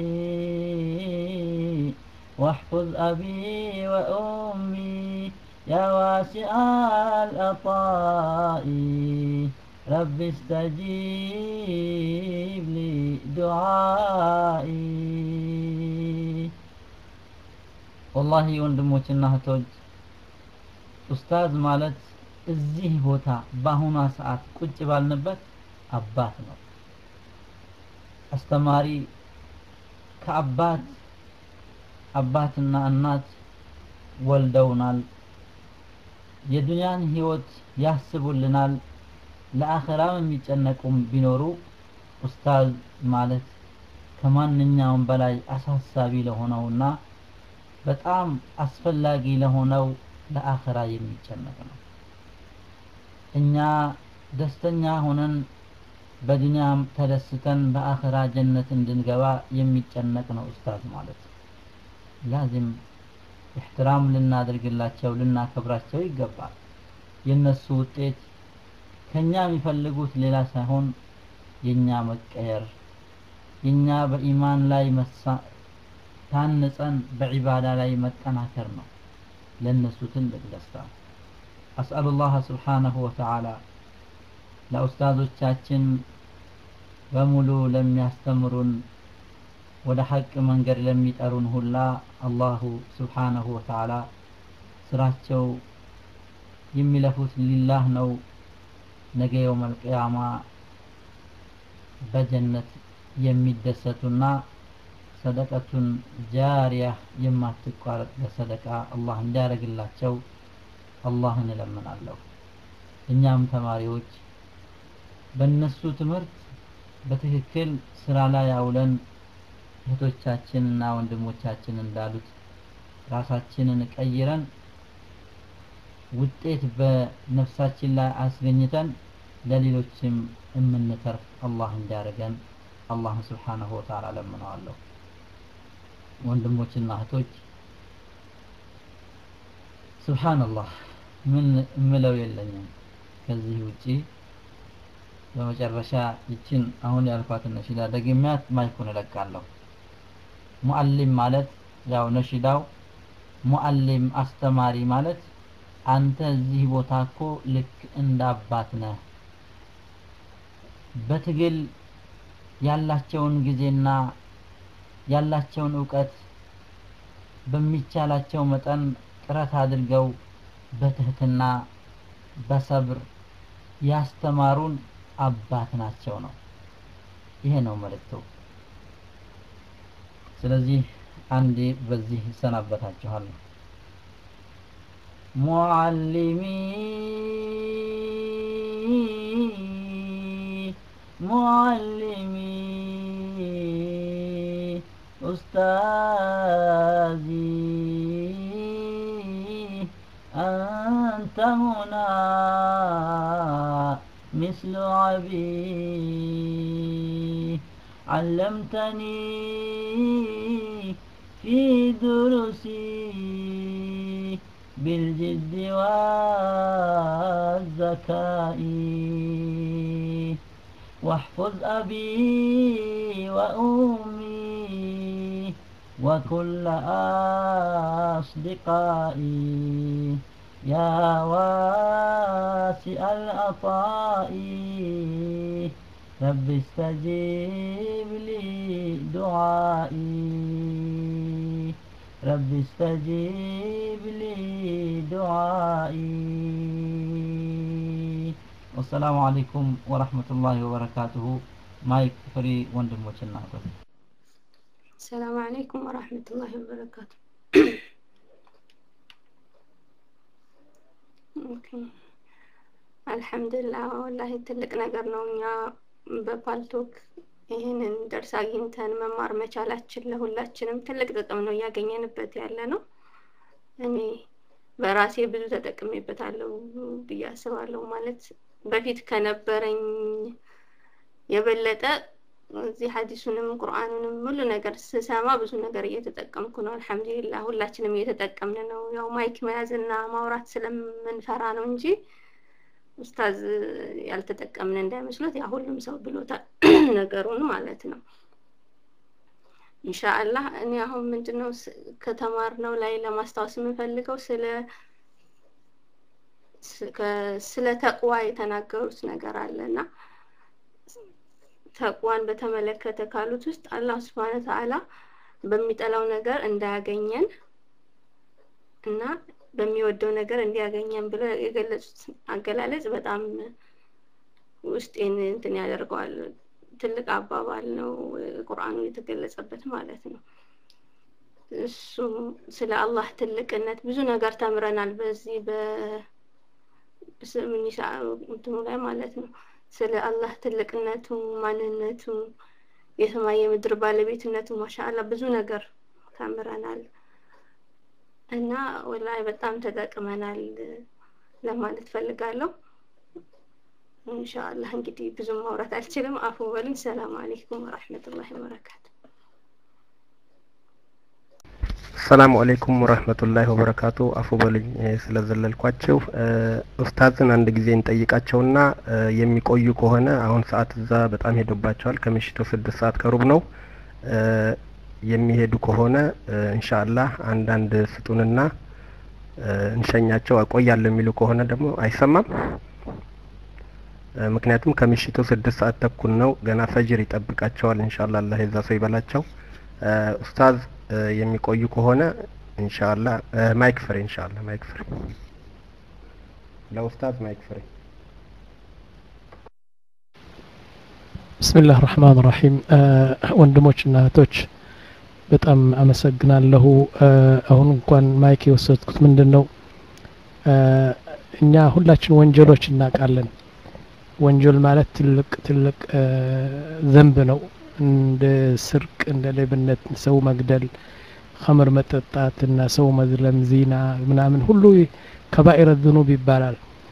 واحفظ أبي وأمي يا واسع العطاء رب استجيب لي دعائي والله ወንድሞችና እህቶች ኡስታዝ ማለት እዚህ ቦታ በአሁኗ ሰዓት ቁጭ ባልንበት አባት ነው አስተማሪ ከአባት አባትና እናት ወልደውናል የዱንያን ህይወት ያስቡልናል ለአኸራም የሚጨነቁም ቢኖሩ ኡስታዝ ማለት ከማንኛውም በላይ አሳሳቢ ለሆነውና በጣም አስፈላጊ ለሆነው ለአኸራ የሚጨነቅ ነው እኛ ደስተኛ ሆነን በዱንያም ተደስተን በአኸራ ጀነት እንድንገባ የሚጨነቅ ነው ኡስታዝ ማለት ላዚም ኢሕትራም ልናደርግላቸው ልናከብራቸው ይገባል የነሱ ውጤት ከኛ የሚፈልጉት ሌላ ሳይሆን የኛ መቀየር የኛ በኢማን ላይ መሳ ታንጸን በዒባዳ ላይ መጠናከር ነው ለነሱ ትልቅ ደስታ አስአሉ ላህ ስብሓነሁ ወተዓላ ለኡስታዞቻችን በሙሉ ለሚያስተምሩን ወደ ሐቅ መንገድ ለሚጠሩን ሁላ አላሁ ስብሓነሁ ወተዓላ ስራቸው የሚለፉት ሊላህ ነው ነገ የውመል ቂያማ በጀነት የሚደሰቱና ሰደቀቱን ጃሪያ የማትቋረጥ በሰደቃ አላህ እንዲያደርግላቸው አላህን እለምናለሁ እኛም ተማሪዎች በእነሱ ትምህርት በትክክል ስራ ላይ አውለን እህቶቻችንና ወንድሞቻችን እንዳሉት ራሳችንን ቀይረን ውጤት በነፍሳችን ላይ አስገኝተን ለሌሎችም የምንተርፍ አላህ እንዲያደርገን አላህን ስብሓነሁ ወተዓላ ለምነዋለሁ ወንድሞችና እህቶች ስብሓንላህ ምን እምለው የለኝም ከዚህ ውጪ በመጨረሻ ይችን አሁን ያልኳትን ነሺዳ ደግሚያት ማይኩን እለቃለሁ ሙአሊም ማለት ያው ነሺዳው ሙአሊም አስተማሪ ማለት አንተ እዚህ ቦታ እኮ ልክ እንደ አባት ነህ በትግል ያላቸውን ጊዜና ያላቸውን እውቀት በሚቻላቸው መጠን ጥረት አድርገው በትህትና በሰብር ያስተማሩን አባት ናቸው ነው ይሄ ነው መልእክቱ ስለዚህ አንዴ በዚህ እሰናበታችኋለሁ معلمي معلمي أستاذي أنت هنا مثل عبي علمتني في دروسي بالجد والذكاء واحفظ أبي وأمي وكل أصدقائي يا واسع العطاء رب استجيب لي دعائي رب استجيب لي دعائي والسلام عليكم ورحمة الله وبركاته مايك فري ወንድሞችና እህቶች السلام عليكم ورحمة الله وبركاته ኦኬ አልሐምዱሊላህ ወላሂ ትልቅ ነገር ነው እኛ በፓልቶክ ይህንን ደርስ አግኝተን መማር መቻላችን ለሁላችንም ትልቅ ጥቅም ነው እያገኘንበት ያለ ነው እኔ በራሴ ብዙ ተጠቅሜበታለሁ ብዬ አስባለሁ ማለት በፊት ከነበረኝ የበለጠ እዚህ ሀዲሱንም ቁርአኑንም ሁሉ ነገር ስሰማ ብዙ ነገር እየተጠቀምኩ ነው አልሐምዱሊላህ ሁላችንም እየተጠቀምን ነው ያው ማይክ መያዝና ማውራት ስለምንፈራ ነው እንጂ ኡስታዝ ያልተጠቀምን እንዳይመስሉት ያ ሁሉም ሰው ብሎታል ነገሩን ማለት ነው ኢንሻአላህ እኔ አሁን ምንድነው ከተማርነው ላይ ለማስታወስ የምፈልገው ስለ ስለ ተቅዋ የተናገሩት ነገር አለና ተቅዋን በተመለከተ ካሉት ውስጥ አላህ ስብሐነ ተዓላ በሚጠላው ነገር እንዳያገኘን እና በሚወደው ነገር እንዲያገኘን ብለው የገለጹት አገላለጽ በጣም ውስጤን እንትን ያደርገዋል ትልቅ አባባል ነው ቁርአኑ የተገለጸበት ማለት ነው እሱ ስለ አላህ ትልቅነት ብዙ ነገር ተምረናል በዚህ በስምኒሳ እንትኑ ላይ ማለት ነው ስለ አላህ ትልቅነቱ ማንነቱ የሰማይ የምድር ባለቤትነቱ ማሻአላ ብዙ ነገር ተምረናል እና ወላሂ በጣም ተጠቅመናል ለማለት ፈልጋለሁ ኢንሻአላህ እንግዲህ ብዙ ማውራት አልችልም አፉ በሉኝ ሰላም አለይኩም ወራህመቱላሂ ወበረካቱ ሰላም አለይኩም ወራህመቱላሂ ወበረካቱ አፉ በሉኝ ስለዘለልኳቸው ኡስታዝን አንድ ጊዜ እንጠይቃቸውና የሚቆዩ ከሆነ አሁን ሰዓት እዛ በጣም ሄዶባቸዋል ከምሽቱ ስድስት ሰዓት ከሩብ ነው የሚሄዱ ከሆነ ኢንሻአላህ አንዳንድ ስጡንና እንሸኛቸው አቆያለሁ የሚሉ ከሆነ ደግሞ አይሰማም ምክንያቱም ከምሽቱ ስድስት ሰዓት ተኩል ነው ገና ፈጅር ይጠብቃቸዋል ኢንሻአላህ አላህ የዛ ሰው ይበላቸው ኡስታዝ የሚቆዩ ከሆነ ኢንሻአላህ ማይክ ፍሬ ኢንሻአላህ ማይክ ፍሬ ለኡስታዝ ማይክ ፍሬ ብስሚላህ ራህማን ራሂም ወንድሞችና እህቶች በጣም አመሰግናለሁ አሁን እንኳን ማይክ የወሰድኩት ምንድን ነው እኛ ሁላችን ወንጀሎች እናውቃለን ወንጀል ማለት ትልቅ ትልቅ ዘንብ ነው እንደ ስርቅ እንደ ሌብነት ሰው መግደል ኸምር መጠጣት እና ሰው መዝለም ዚና ምናምን ሁሉ ከባኢረ ዝኑብ ይባላል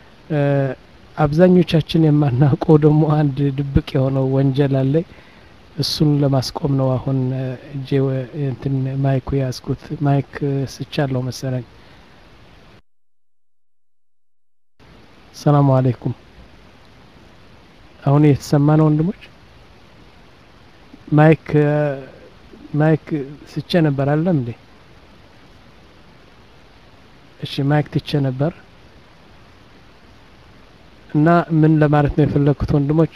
አብዛኞቻችን የማናውቀው ደግሞ አንድ ድብቅ የሆነው ወንጀል አለ እሱን ለማስቆም ነው አሁን እጄ እንትን ማይኩ ያዝኩት ማይክ ስቻለሁ መሰለኝ ሰላሙ አለይኩም አሁን እየተሰማ ነው ወንድሞች ማይክ ማይክ ስቼ ነበር አለም እንዴ እሺ ማይክ ትቼ ነበር እና ምን ለማለት ነው የፈለግኩት ወንድሞች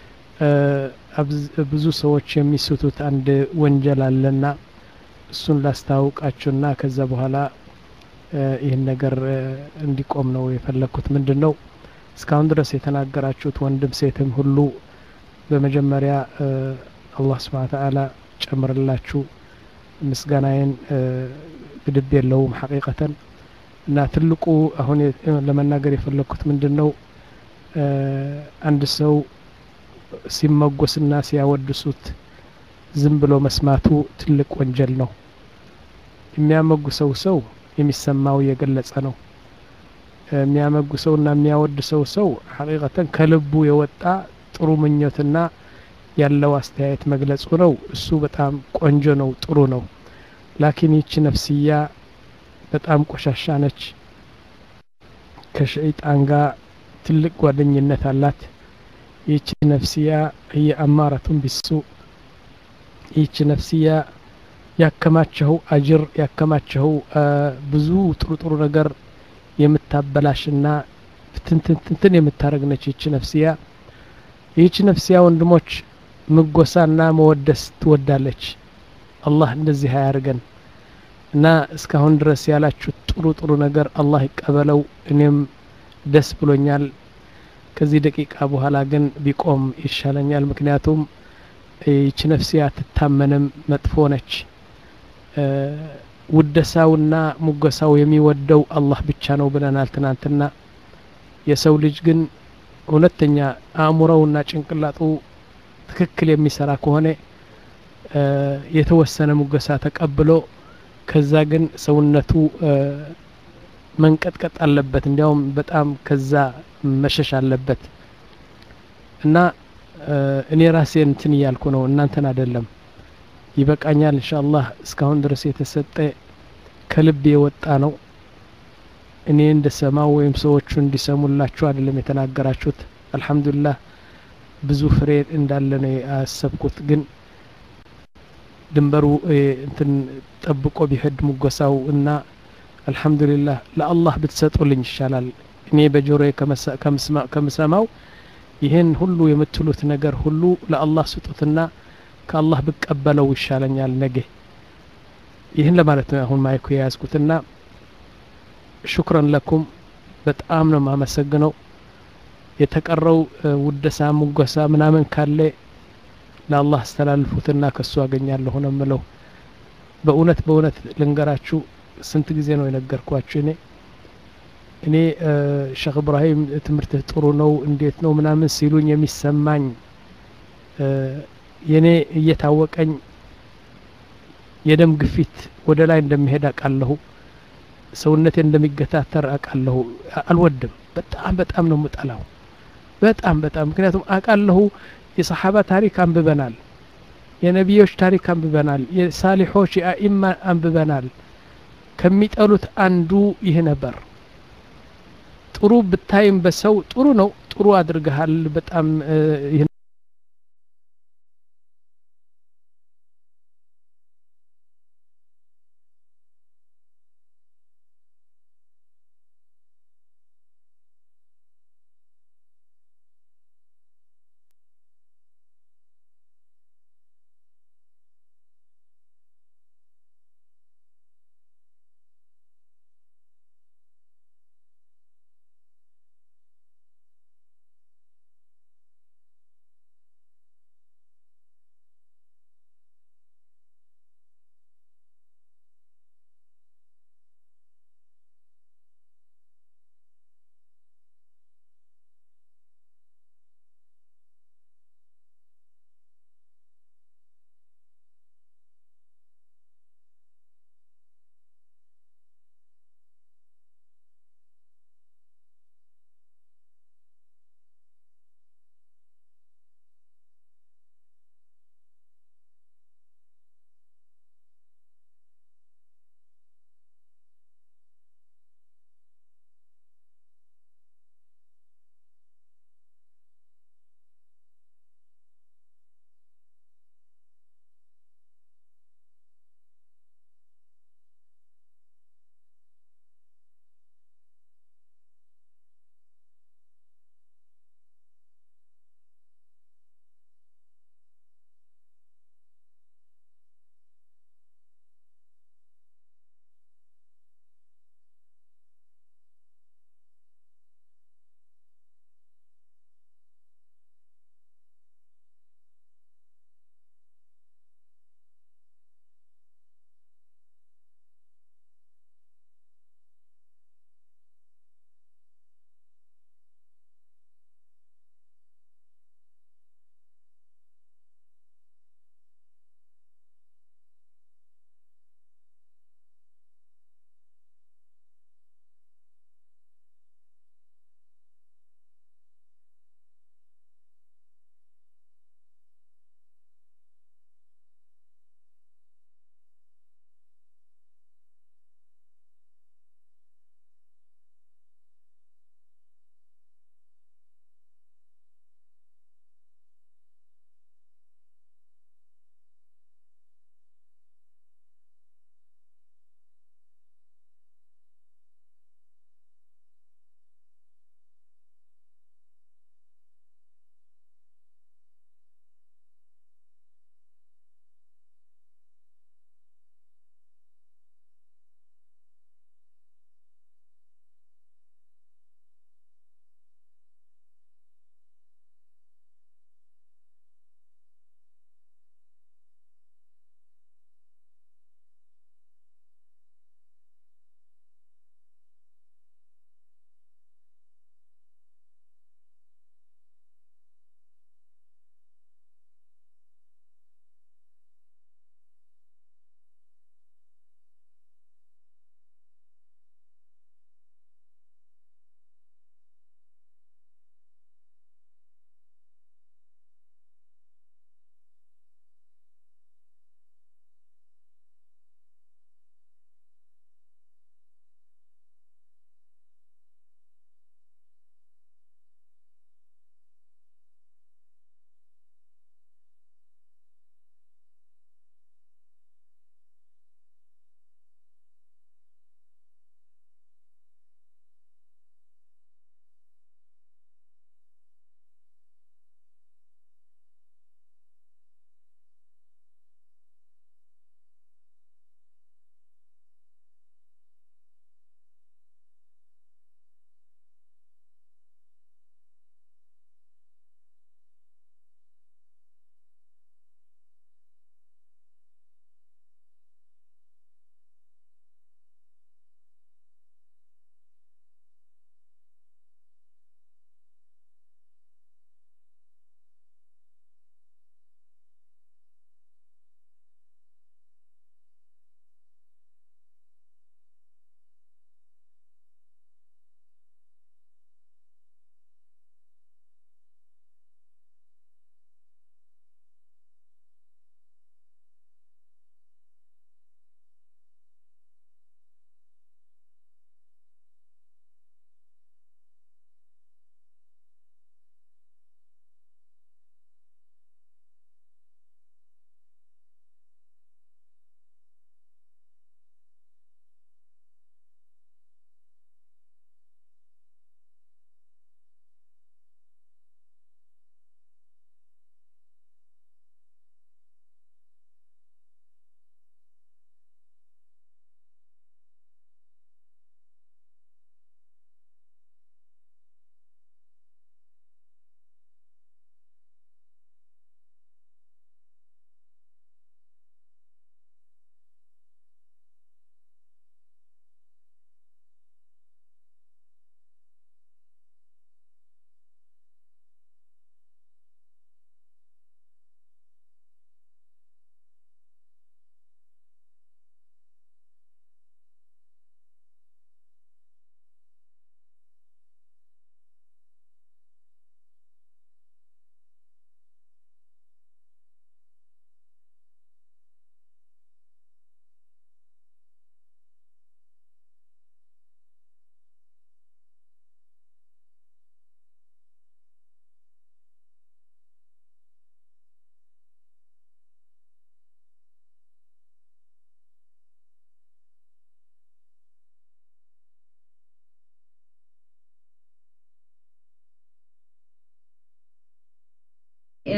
ብዙ ሰዎች የሚስቱት አንድ ወንጀል አለና እሱን ላስታውቃችሁና ከዛ በኋላ ይህን ነገር እንዲቆም ነው የፈለግኩት ምንድን ነው እስካሁን ድረስ የተናገራችሁት ወንድም ሴትም ሁሉ በመጀመሪያ አላህ ስብሓን ተዓላ ጨምርላችሁ ምስጋናዬን ግድብ የለውም ሐቂቀተን እና ትልቁ አሁን ለመናገር የፈለግኩት ምንድን ነው አንድ ሰው ሲመጎስና ሲያወድሱት ዝም ብሎ መስማቱ ትልቅ ወንጀል ነው የሚያመጉሰው ሰው የሚሰማው የገለጸ ነው የሚያመጉሰውና የሚያወድሰው ሰው ሐቂቀተን ከልቡ የወጣ ጥሩ ምኞትና ያለው አስተያየት መግለጹ ነው እሱ በጣም ቆንጆ ነው ጥሩ ነው ላኪን ይቺ ነፍስያ በጣም ቆሻሻ ነች ከሸይጣን ጋር ትልቅ ጓደኝነት አላት ይቺ ነፍስያ ህየ አማረቱን ቢሱ ይቺ ነፍስያ ያከማቸው አጅር ያከማቸው ብዙ ጥሩ ጥሩ ነገር የምታበላሽና ትንትን የምታደረግ ነች ይቺ ነፍስያ ይህች ነፍስያ ወንድሞች ምጎሳና መወደስ ትወዳለች አላህ እንደዚህ አያርገን እና እስካሁን ድረስ ያላችሁት ጥሩ ጥሩ ነገር አላህ ይቀበለው እኔም ደስ ብሎኛል ከዚህ ደቂቃ በኋላ ግን ቢቆም ይሻለኛል ምክንያቱም ይች ነፍስያ አትታመንም መጥፎ ነች ውደሳውና ሙገሳው የሚወደው አላህ ብቻ ነው ብለናል ትናንትና የሰው ልጅ ግን እውነተኛ አእምሮውና ጭንቅላጡ ትክክል የሚሰራ ከሆነ የተወሰነ ሙገሳ ተቀብሎ ከዛ ግን ሰውነቱ መንቀጥቀጥ አለበት እንዲያውም በጣም ከዛ መሸሽ አለበት እና እኔ ራሴ እንትን እያልኩ ነው እናንተን አይደለም ይበቃኛል እንሻአላህ እስካሁን ድረስ የተሰጠ ከልብ የወጣ ነው እኔ እንደሰማው ወይም ሰዎቹ እንዲሰሙላችሁ አይደለም የተናገራችሁት አልሐምዱሊላህ ብዙ ፍሬ እንዳለ ነው ያሰብኩት ግን ድንበሩ እንትን ጠብቆ ቢሄድ ሙጎሳው እና አልሐምዱሊላህ ለአላህ ብትሰጡልኝ ይሻላል እኔ በጆሮ ከምሰማው ይህን ሁሉ የምትሉት ነገር ሁሉ ለአላህ ስጡትና ከአላህ ብቀበለው ይሻለኛል ነገ ይህን ለማለት ነው አሁን ማይኩ የያዝኩትና ሹክረን ለኩም በጣም ነው ማመሰግነው የተቀረው ውደሳ ሙጎሳ ምናምን ካለ ለአላህ አስተላልፉትና ከሱ አገኛለሁ ነው ምለው በእውነት በእውነት ልንገራችሁ ስንት ጊዜ ነው የነገርኳችሁ እኔ እኔ ሼክ እብራሂም ትምህርትህ ጥሩ ነው እንዴት ነው ምናምን ሲሉኝ የሚሰማኝ የኔ እየታወቀኝ የደም ግፊት ወደ ላይ እንደሚሄድ አውቃለሁ ሰውነቴ እንደሚገታተር አውቃለሁ አልወድም በጣም በጣም ነው ምጠላው በጣም በጣም ምክንያቱም አውቃለሁ የሰሓባ ታሪክ አንብበናል የነቢዮች ታሪክ አንብበናል የሳሊሖች የአኢማ አንብበናል ከሚጠሉት አንዱ ይህ ነበር ጥሩ ብታይም በሰው ጥሩ ነው ጥሩ አድርገሃል በጣም ይህ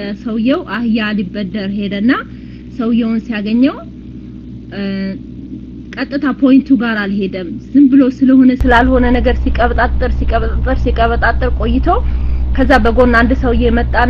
ሰውየው አህያ ሊበደር ሄደና ሰውየውን ሲያገኘው ቀጥታ ፖይንቱ ጋር አልሄደም። ዝም ብሎ ስለሆነ ስላልሆነ ነገር ሲቀበጣጠር ሲቀበጣጠር ሲቀበጣጠር ቆይቶ ከዛ በጎን አንድ ሰውዬ መጣና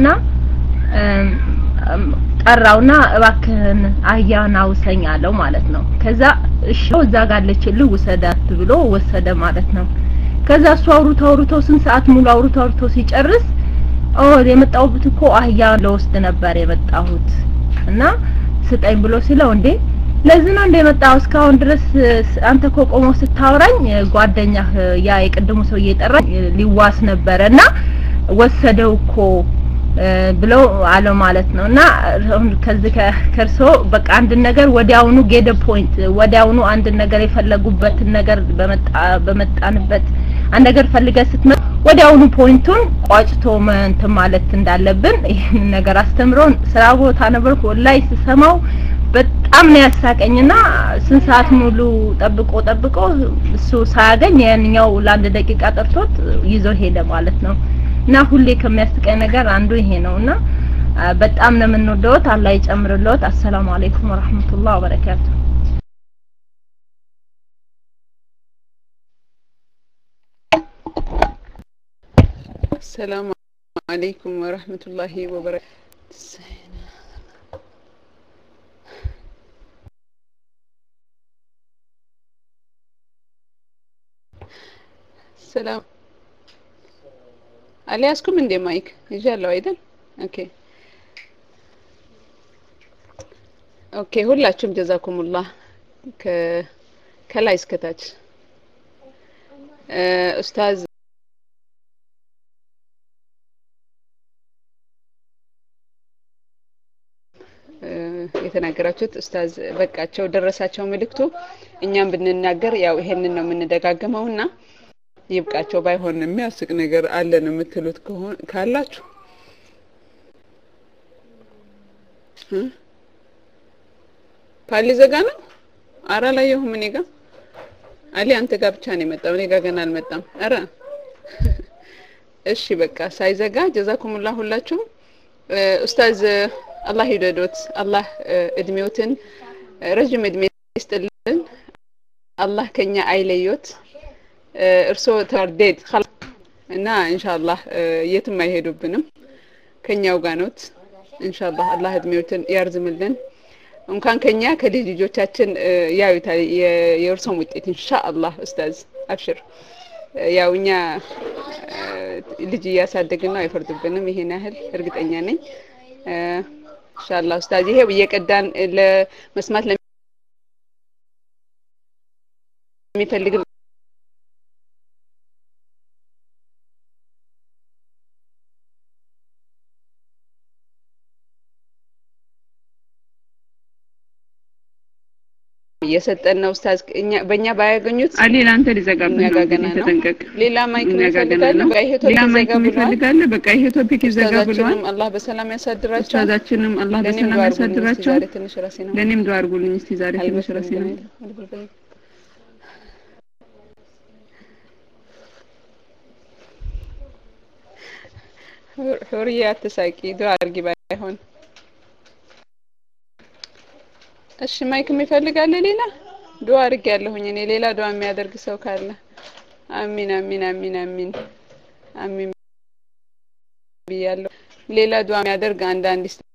ጠራውና እባክህን አህያን አውሰኝ አለው ማለት ነው። ከዛ እሺ እዛ ጋር አለችልህ ውሰዳት ብሎ ወሰደ ማለት ነው። ከዛ እሱ አውርቶ አውርቶ ስንት ሰዓት ሙሉ አውርቶ አውርቶ ሲጨርስ ኦ የመጣሁት እኮ አህያ ለወስድ ነበር የመጣሁት እና ስጠኝ ብሎ ሲለው እንዴ ለዚህ ነው እንደ የመጣው እስካሁን ድረስ አንተ እኮ ቆሞ ስታወራኝ ጓደኛህ ያ የቅድሙ ሰው እየጠራኝ ሊዋስ ነበረ እና ወሰደው እኮ ብለው አለው ማለት ነው እና ከዚህ ከርሶ በቃ አንድ ነገር ወዲያውኑ ጌደ ፖይንት ወዲያውኑ አንድ ነገር የፈለጉበትን ነገር በመጣ በመጣንበት አንድ ነገር ፈልገ ስትመጣ ወዲያውኑ ፖይንቱን ቋጭቶ እንትን ማለት እንዳለብን ይህን ነገር አስተምሮን ስራ ቦታ ነበርኩ ላይ ስሰማው በጣም ነው ያሳቀኝና ስንት ሰዓት ሙሉ ጠብቆ ጠብቆ እሱ ሳያገኝ ያንኛው ለአንድ ደቂቃ ጠርቶት ይዞ ሄደ ማለት ነው። እና ሁሌ ከሚያስቀኝ ነገር አንዱ ይሄ ነው እና በጣም ነው የምንወደውት። አላህ ይጨምርልዎት። አሰላሙ አለይኩም ወራህመቱላህ ወበረካቱ። السلام عليكم ورحمة الله وبركاته ሰላም አልያዝኩም እንዴ ማይክ ይዣለሁ አይደል ኦኬ ኦኬ ሁላችሁም ጀዛኩሙላህ ከላይ እስከታች ኡስታዝ የተናገራችሁት ኡስታዝ በቃቸው ደረሳቸው መልእክቱ እኛም ብንናገር ያው ይሄንን ነው የምንደጋገመው እና ይብቃቸው ባይሆን የሚያስቅ ነገር አለን የምትሉት ካላችሁ ፓሊ ዘጋ ነው አረ አላየሁም እኔ ጋ አሊ አንተ ጋር ብቻ ነው የመጣው እኔ ጋር ገና አልመጣም አረ እሺ በቃ ሳይዘጋ ጀዛኩሙላ ሁላችሁም ኡስታዝ አላህ ይውደዶት አላህ እድሜዎትን ረጅም እድሜ ይስጥልን አላህ ከኛ አይለዮት እርስዎ ተርዴድ እና ኢንሻአላህ የትም አይሄዱብንም ከኛው ጋር ነዎት ኢንሻአላህ አላህ እድሜዎትን ያርዝምልን እንኳን ከኛ ከልጅ ልጆቻችን ያዩታል የእርሶም ውጤት ኢንሻአላህ ኡስታዝ አብሽር ያው እኛ ልጅ እያሳደግን ነው አይፈርዱብንም ይሄን ያህል እርግጠኛ ነኝ ኢንሻአላህ ኡስታዝ ይሄ እየቀዳን ለመስማት ለሚፈልግ እየሰጠን ነው ኡስታዝ እኛ በእኛ ባያገኙት አሊ ለአንተ ሊዘጋብህ ነው ገና ነው ተጠንቀቅ ሌላ ማይክ እኛ ጋር ገና ይፈልጋሉ ነው በቃ ይሄ ሌላ ቶፒክ ማይክ ዘጋ ብሏል ይፈልጋል በቃ ይሄ ቶፒክ ይዘጋ ብሏል ኡስታዛችንም አላህ በሰላም ያሳድራቸው ኡስታዛችንም አላህ ለእኔም በሰላም ዱዓ አድርጉልኝ እስቲ ያሳድራቸው ዛሬ ትንሽ ራሴ ነው ለእኔም ዱዓ አድርጉልኝ እስቲ ዛሬ ትንሽ ራሴ ነው ሑርዬ አትሳቂ ዱዓ አድርጊ ባይሆን እሺ ማይክ የሚፈልግ አለ ሌላ ዱዓ አድርጌ ያለሁኝ እኔ ሌላ ዱዓ የሚያደርግ ሰው ካለ አሚን አሚን አሚን አሚን አሚን ብያለሁ ሌላ ዱዓ የሚያደርግ አንድ አንድ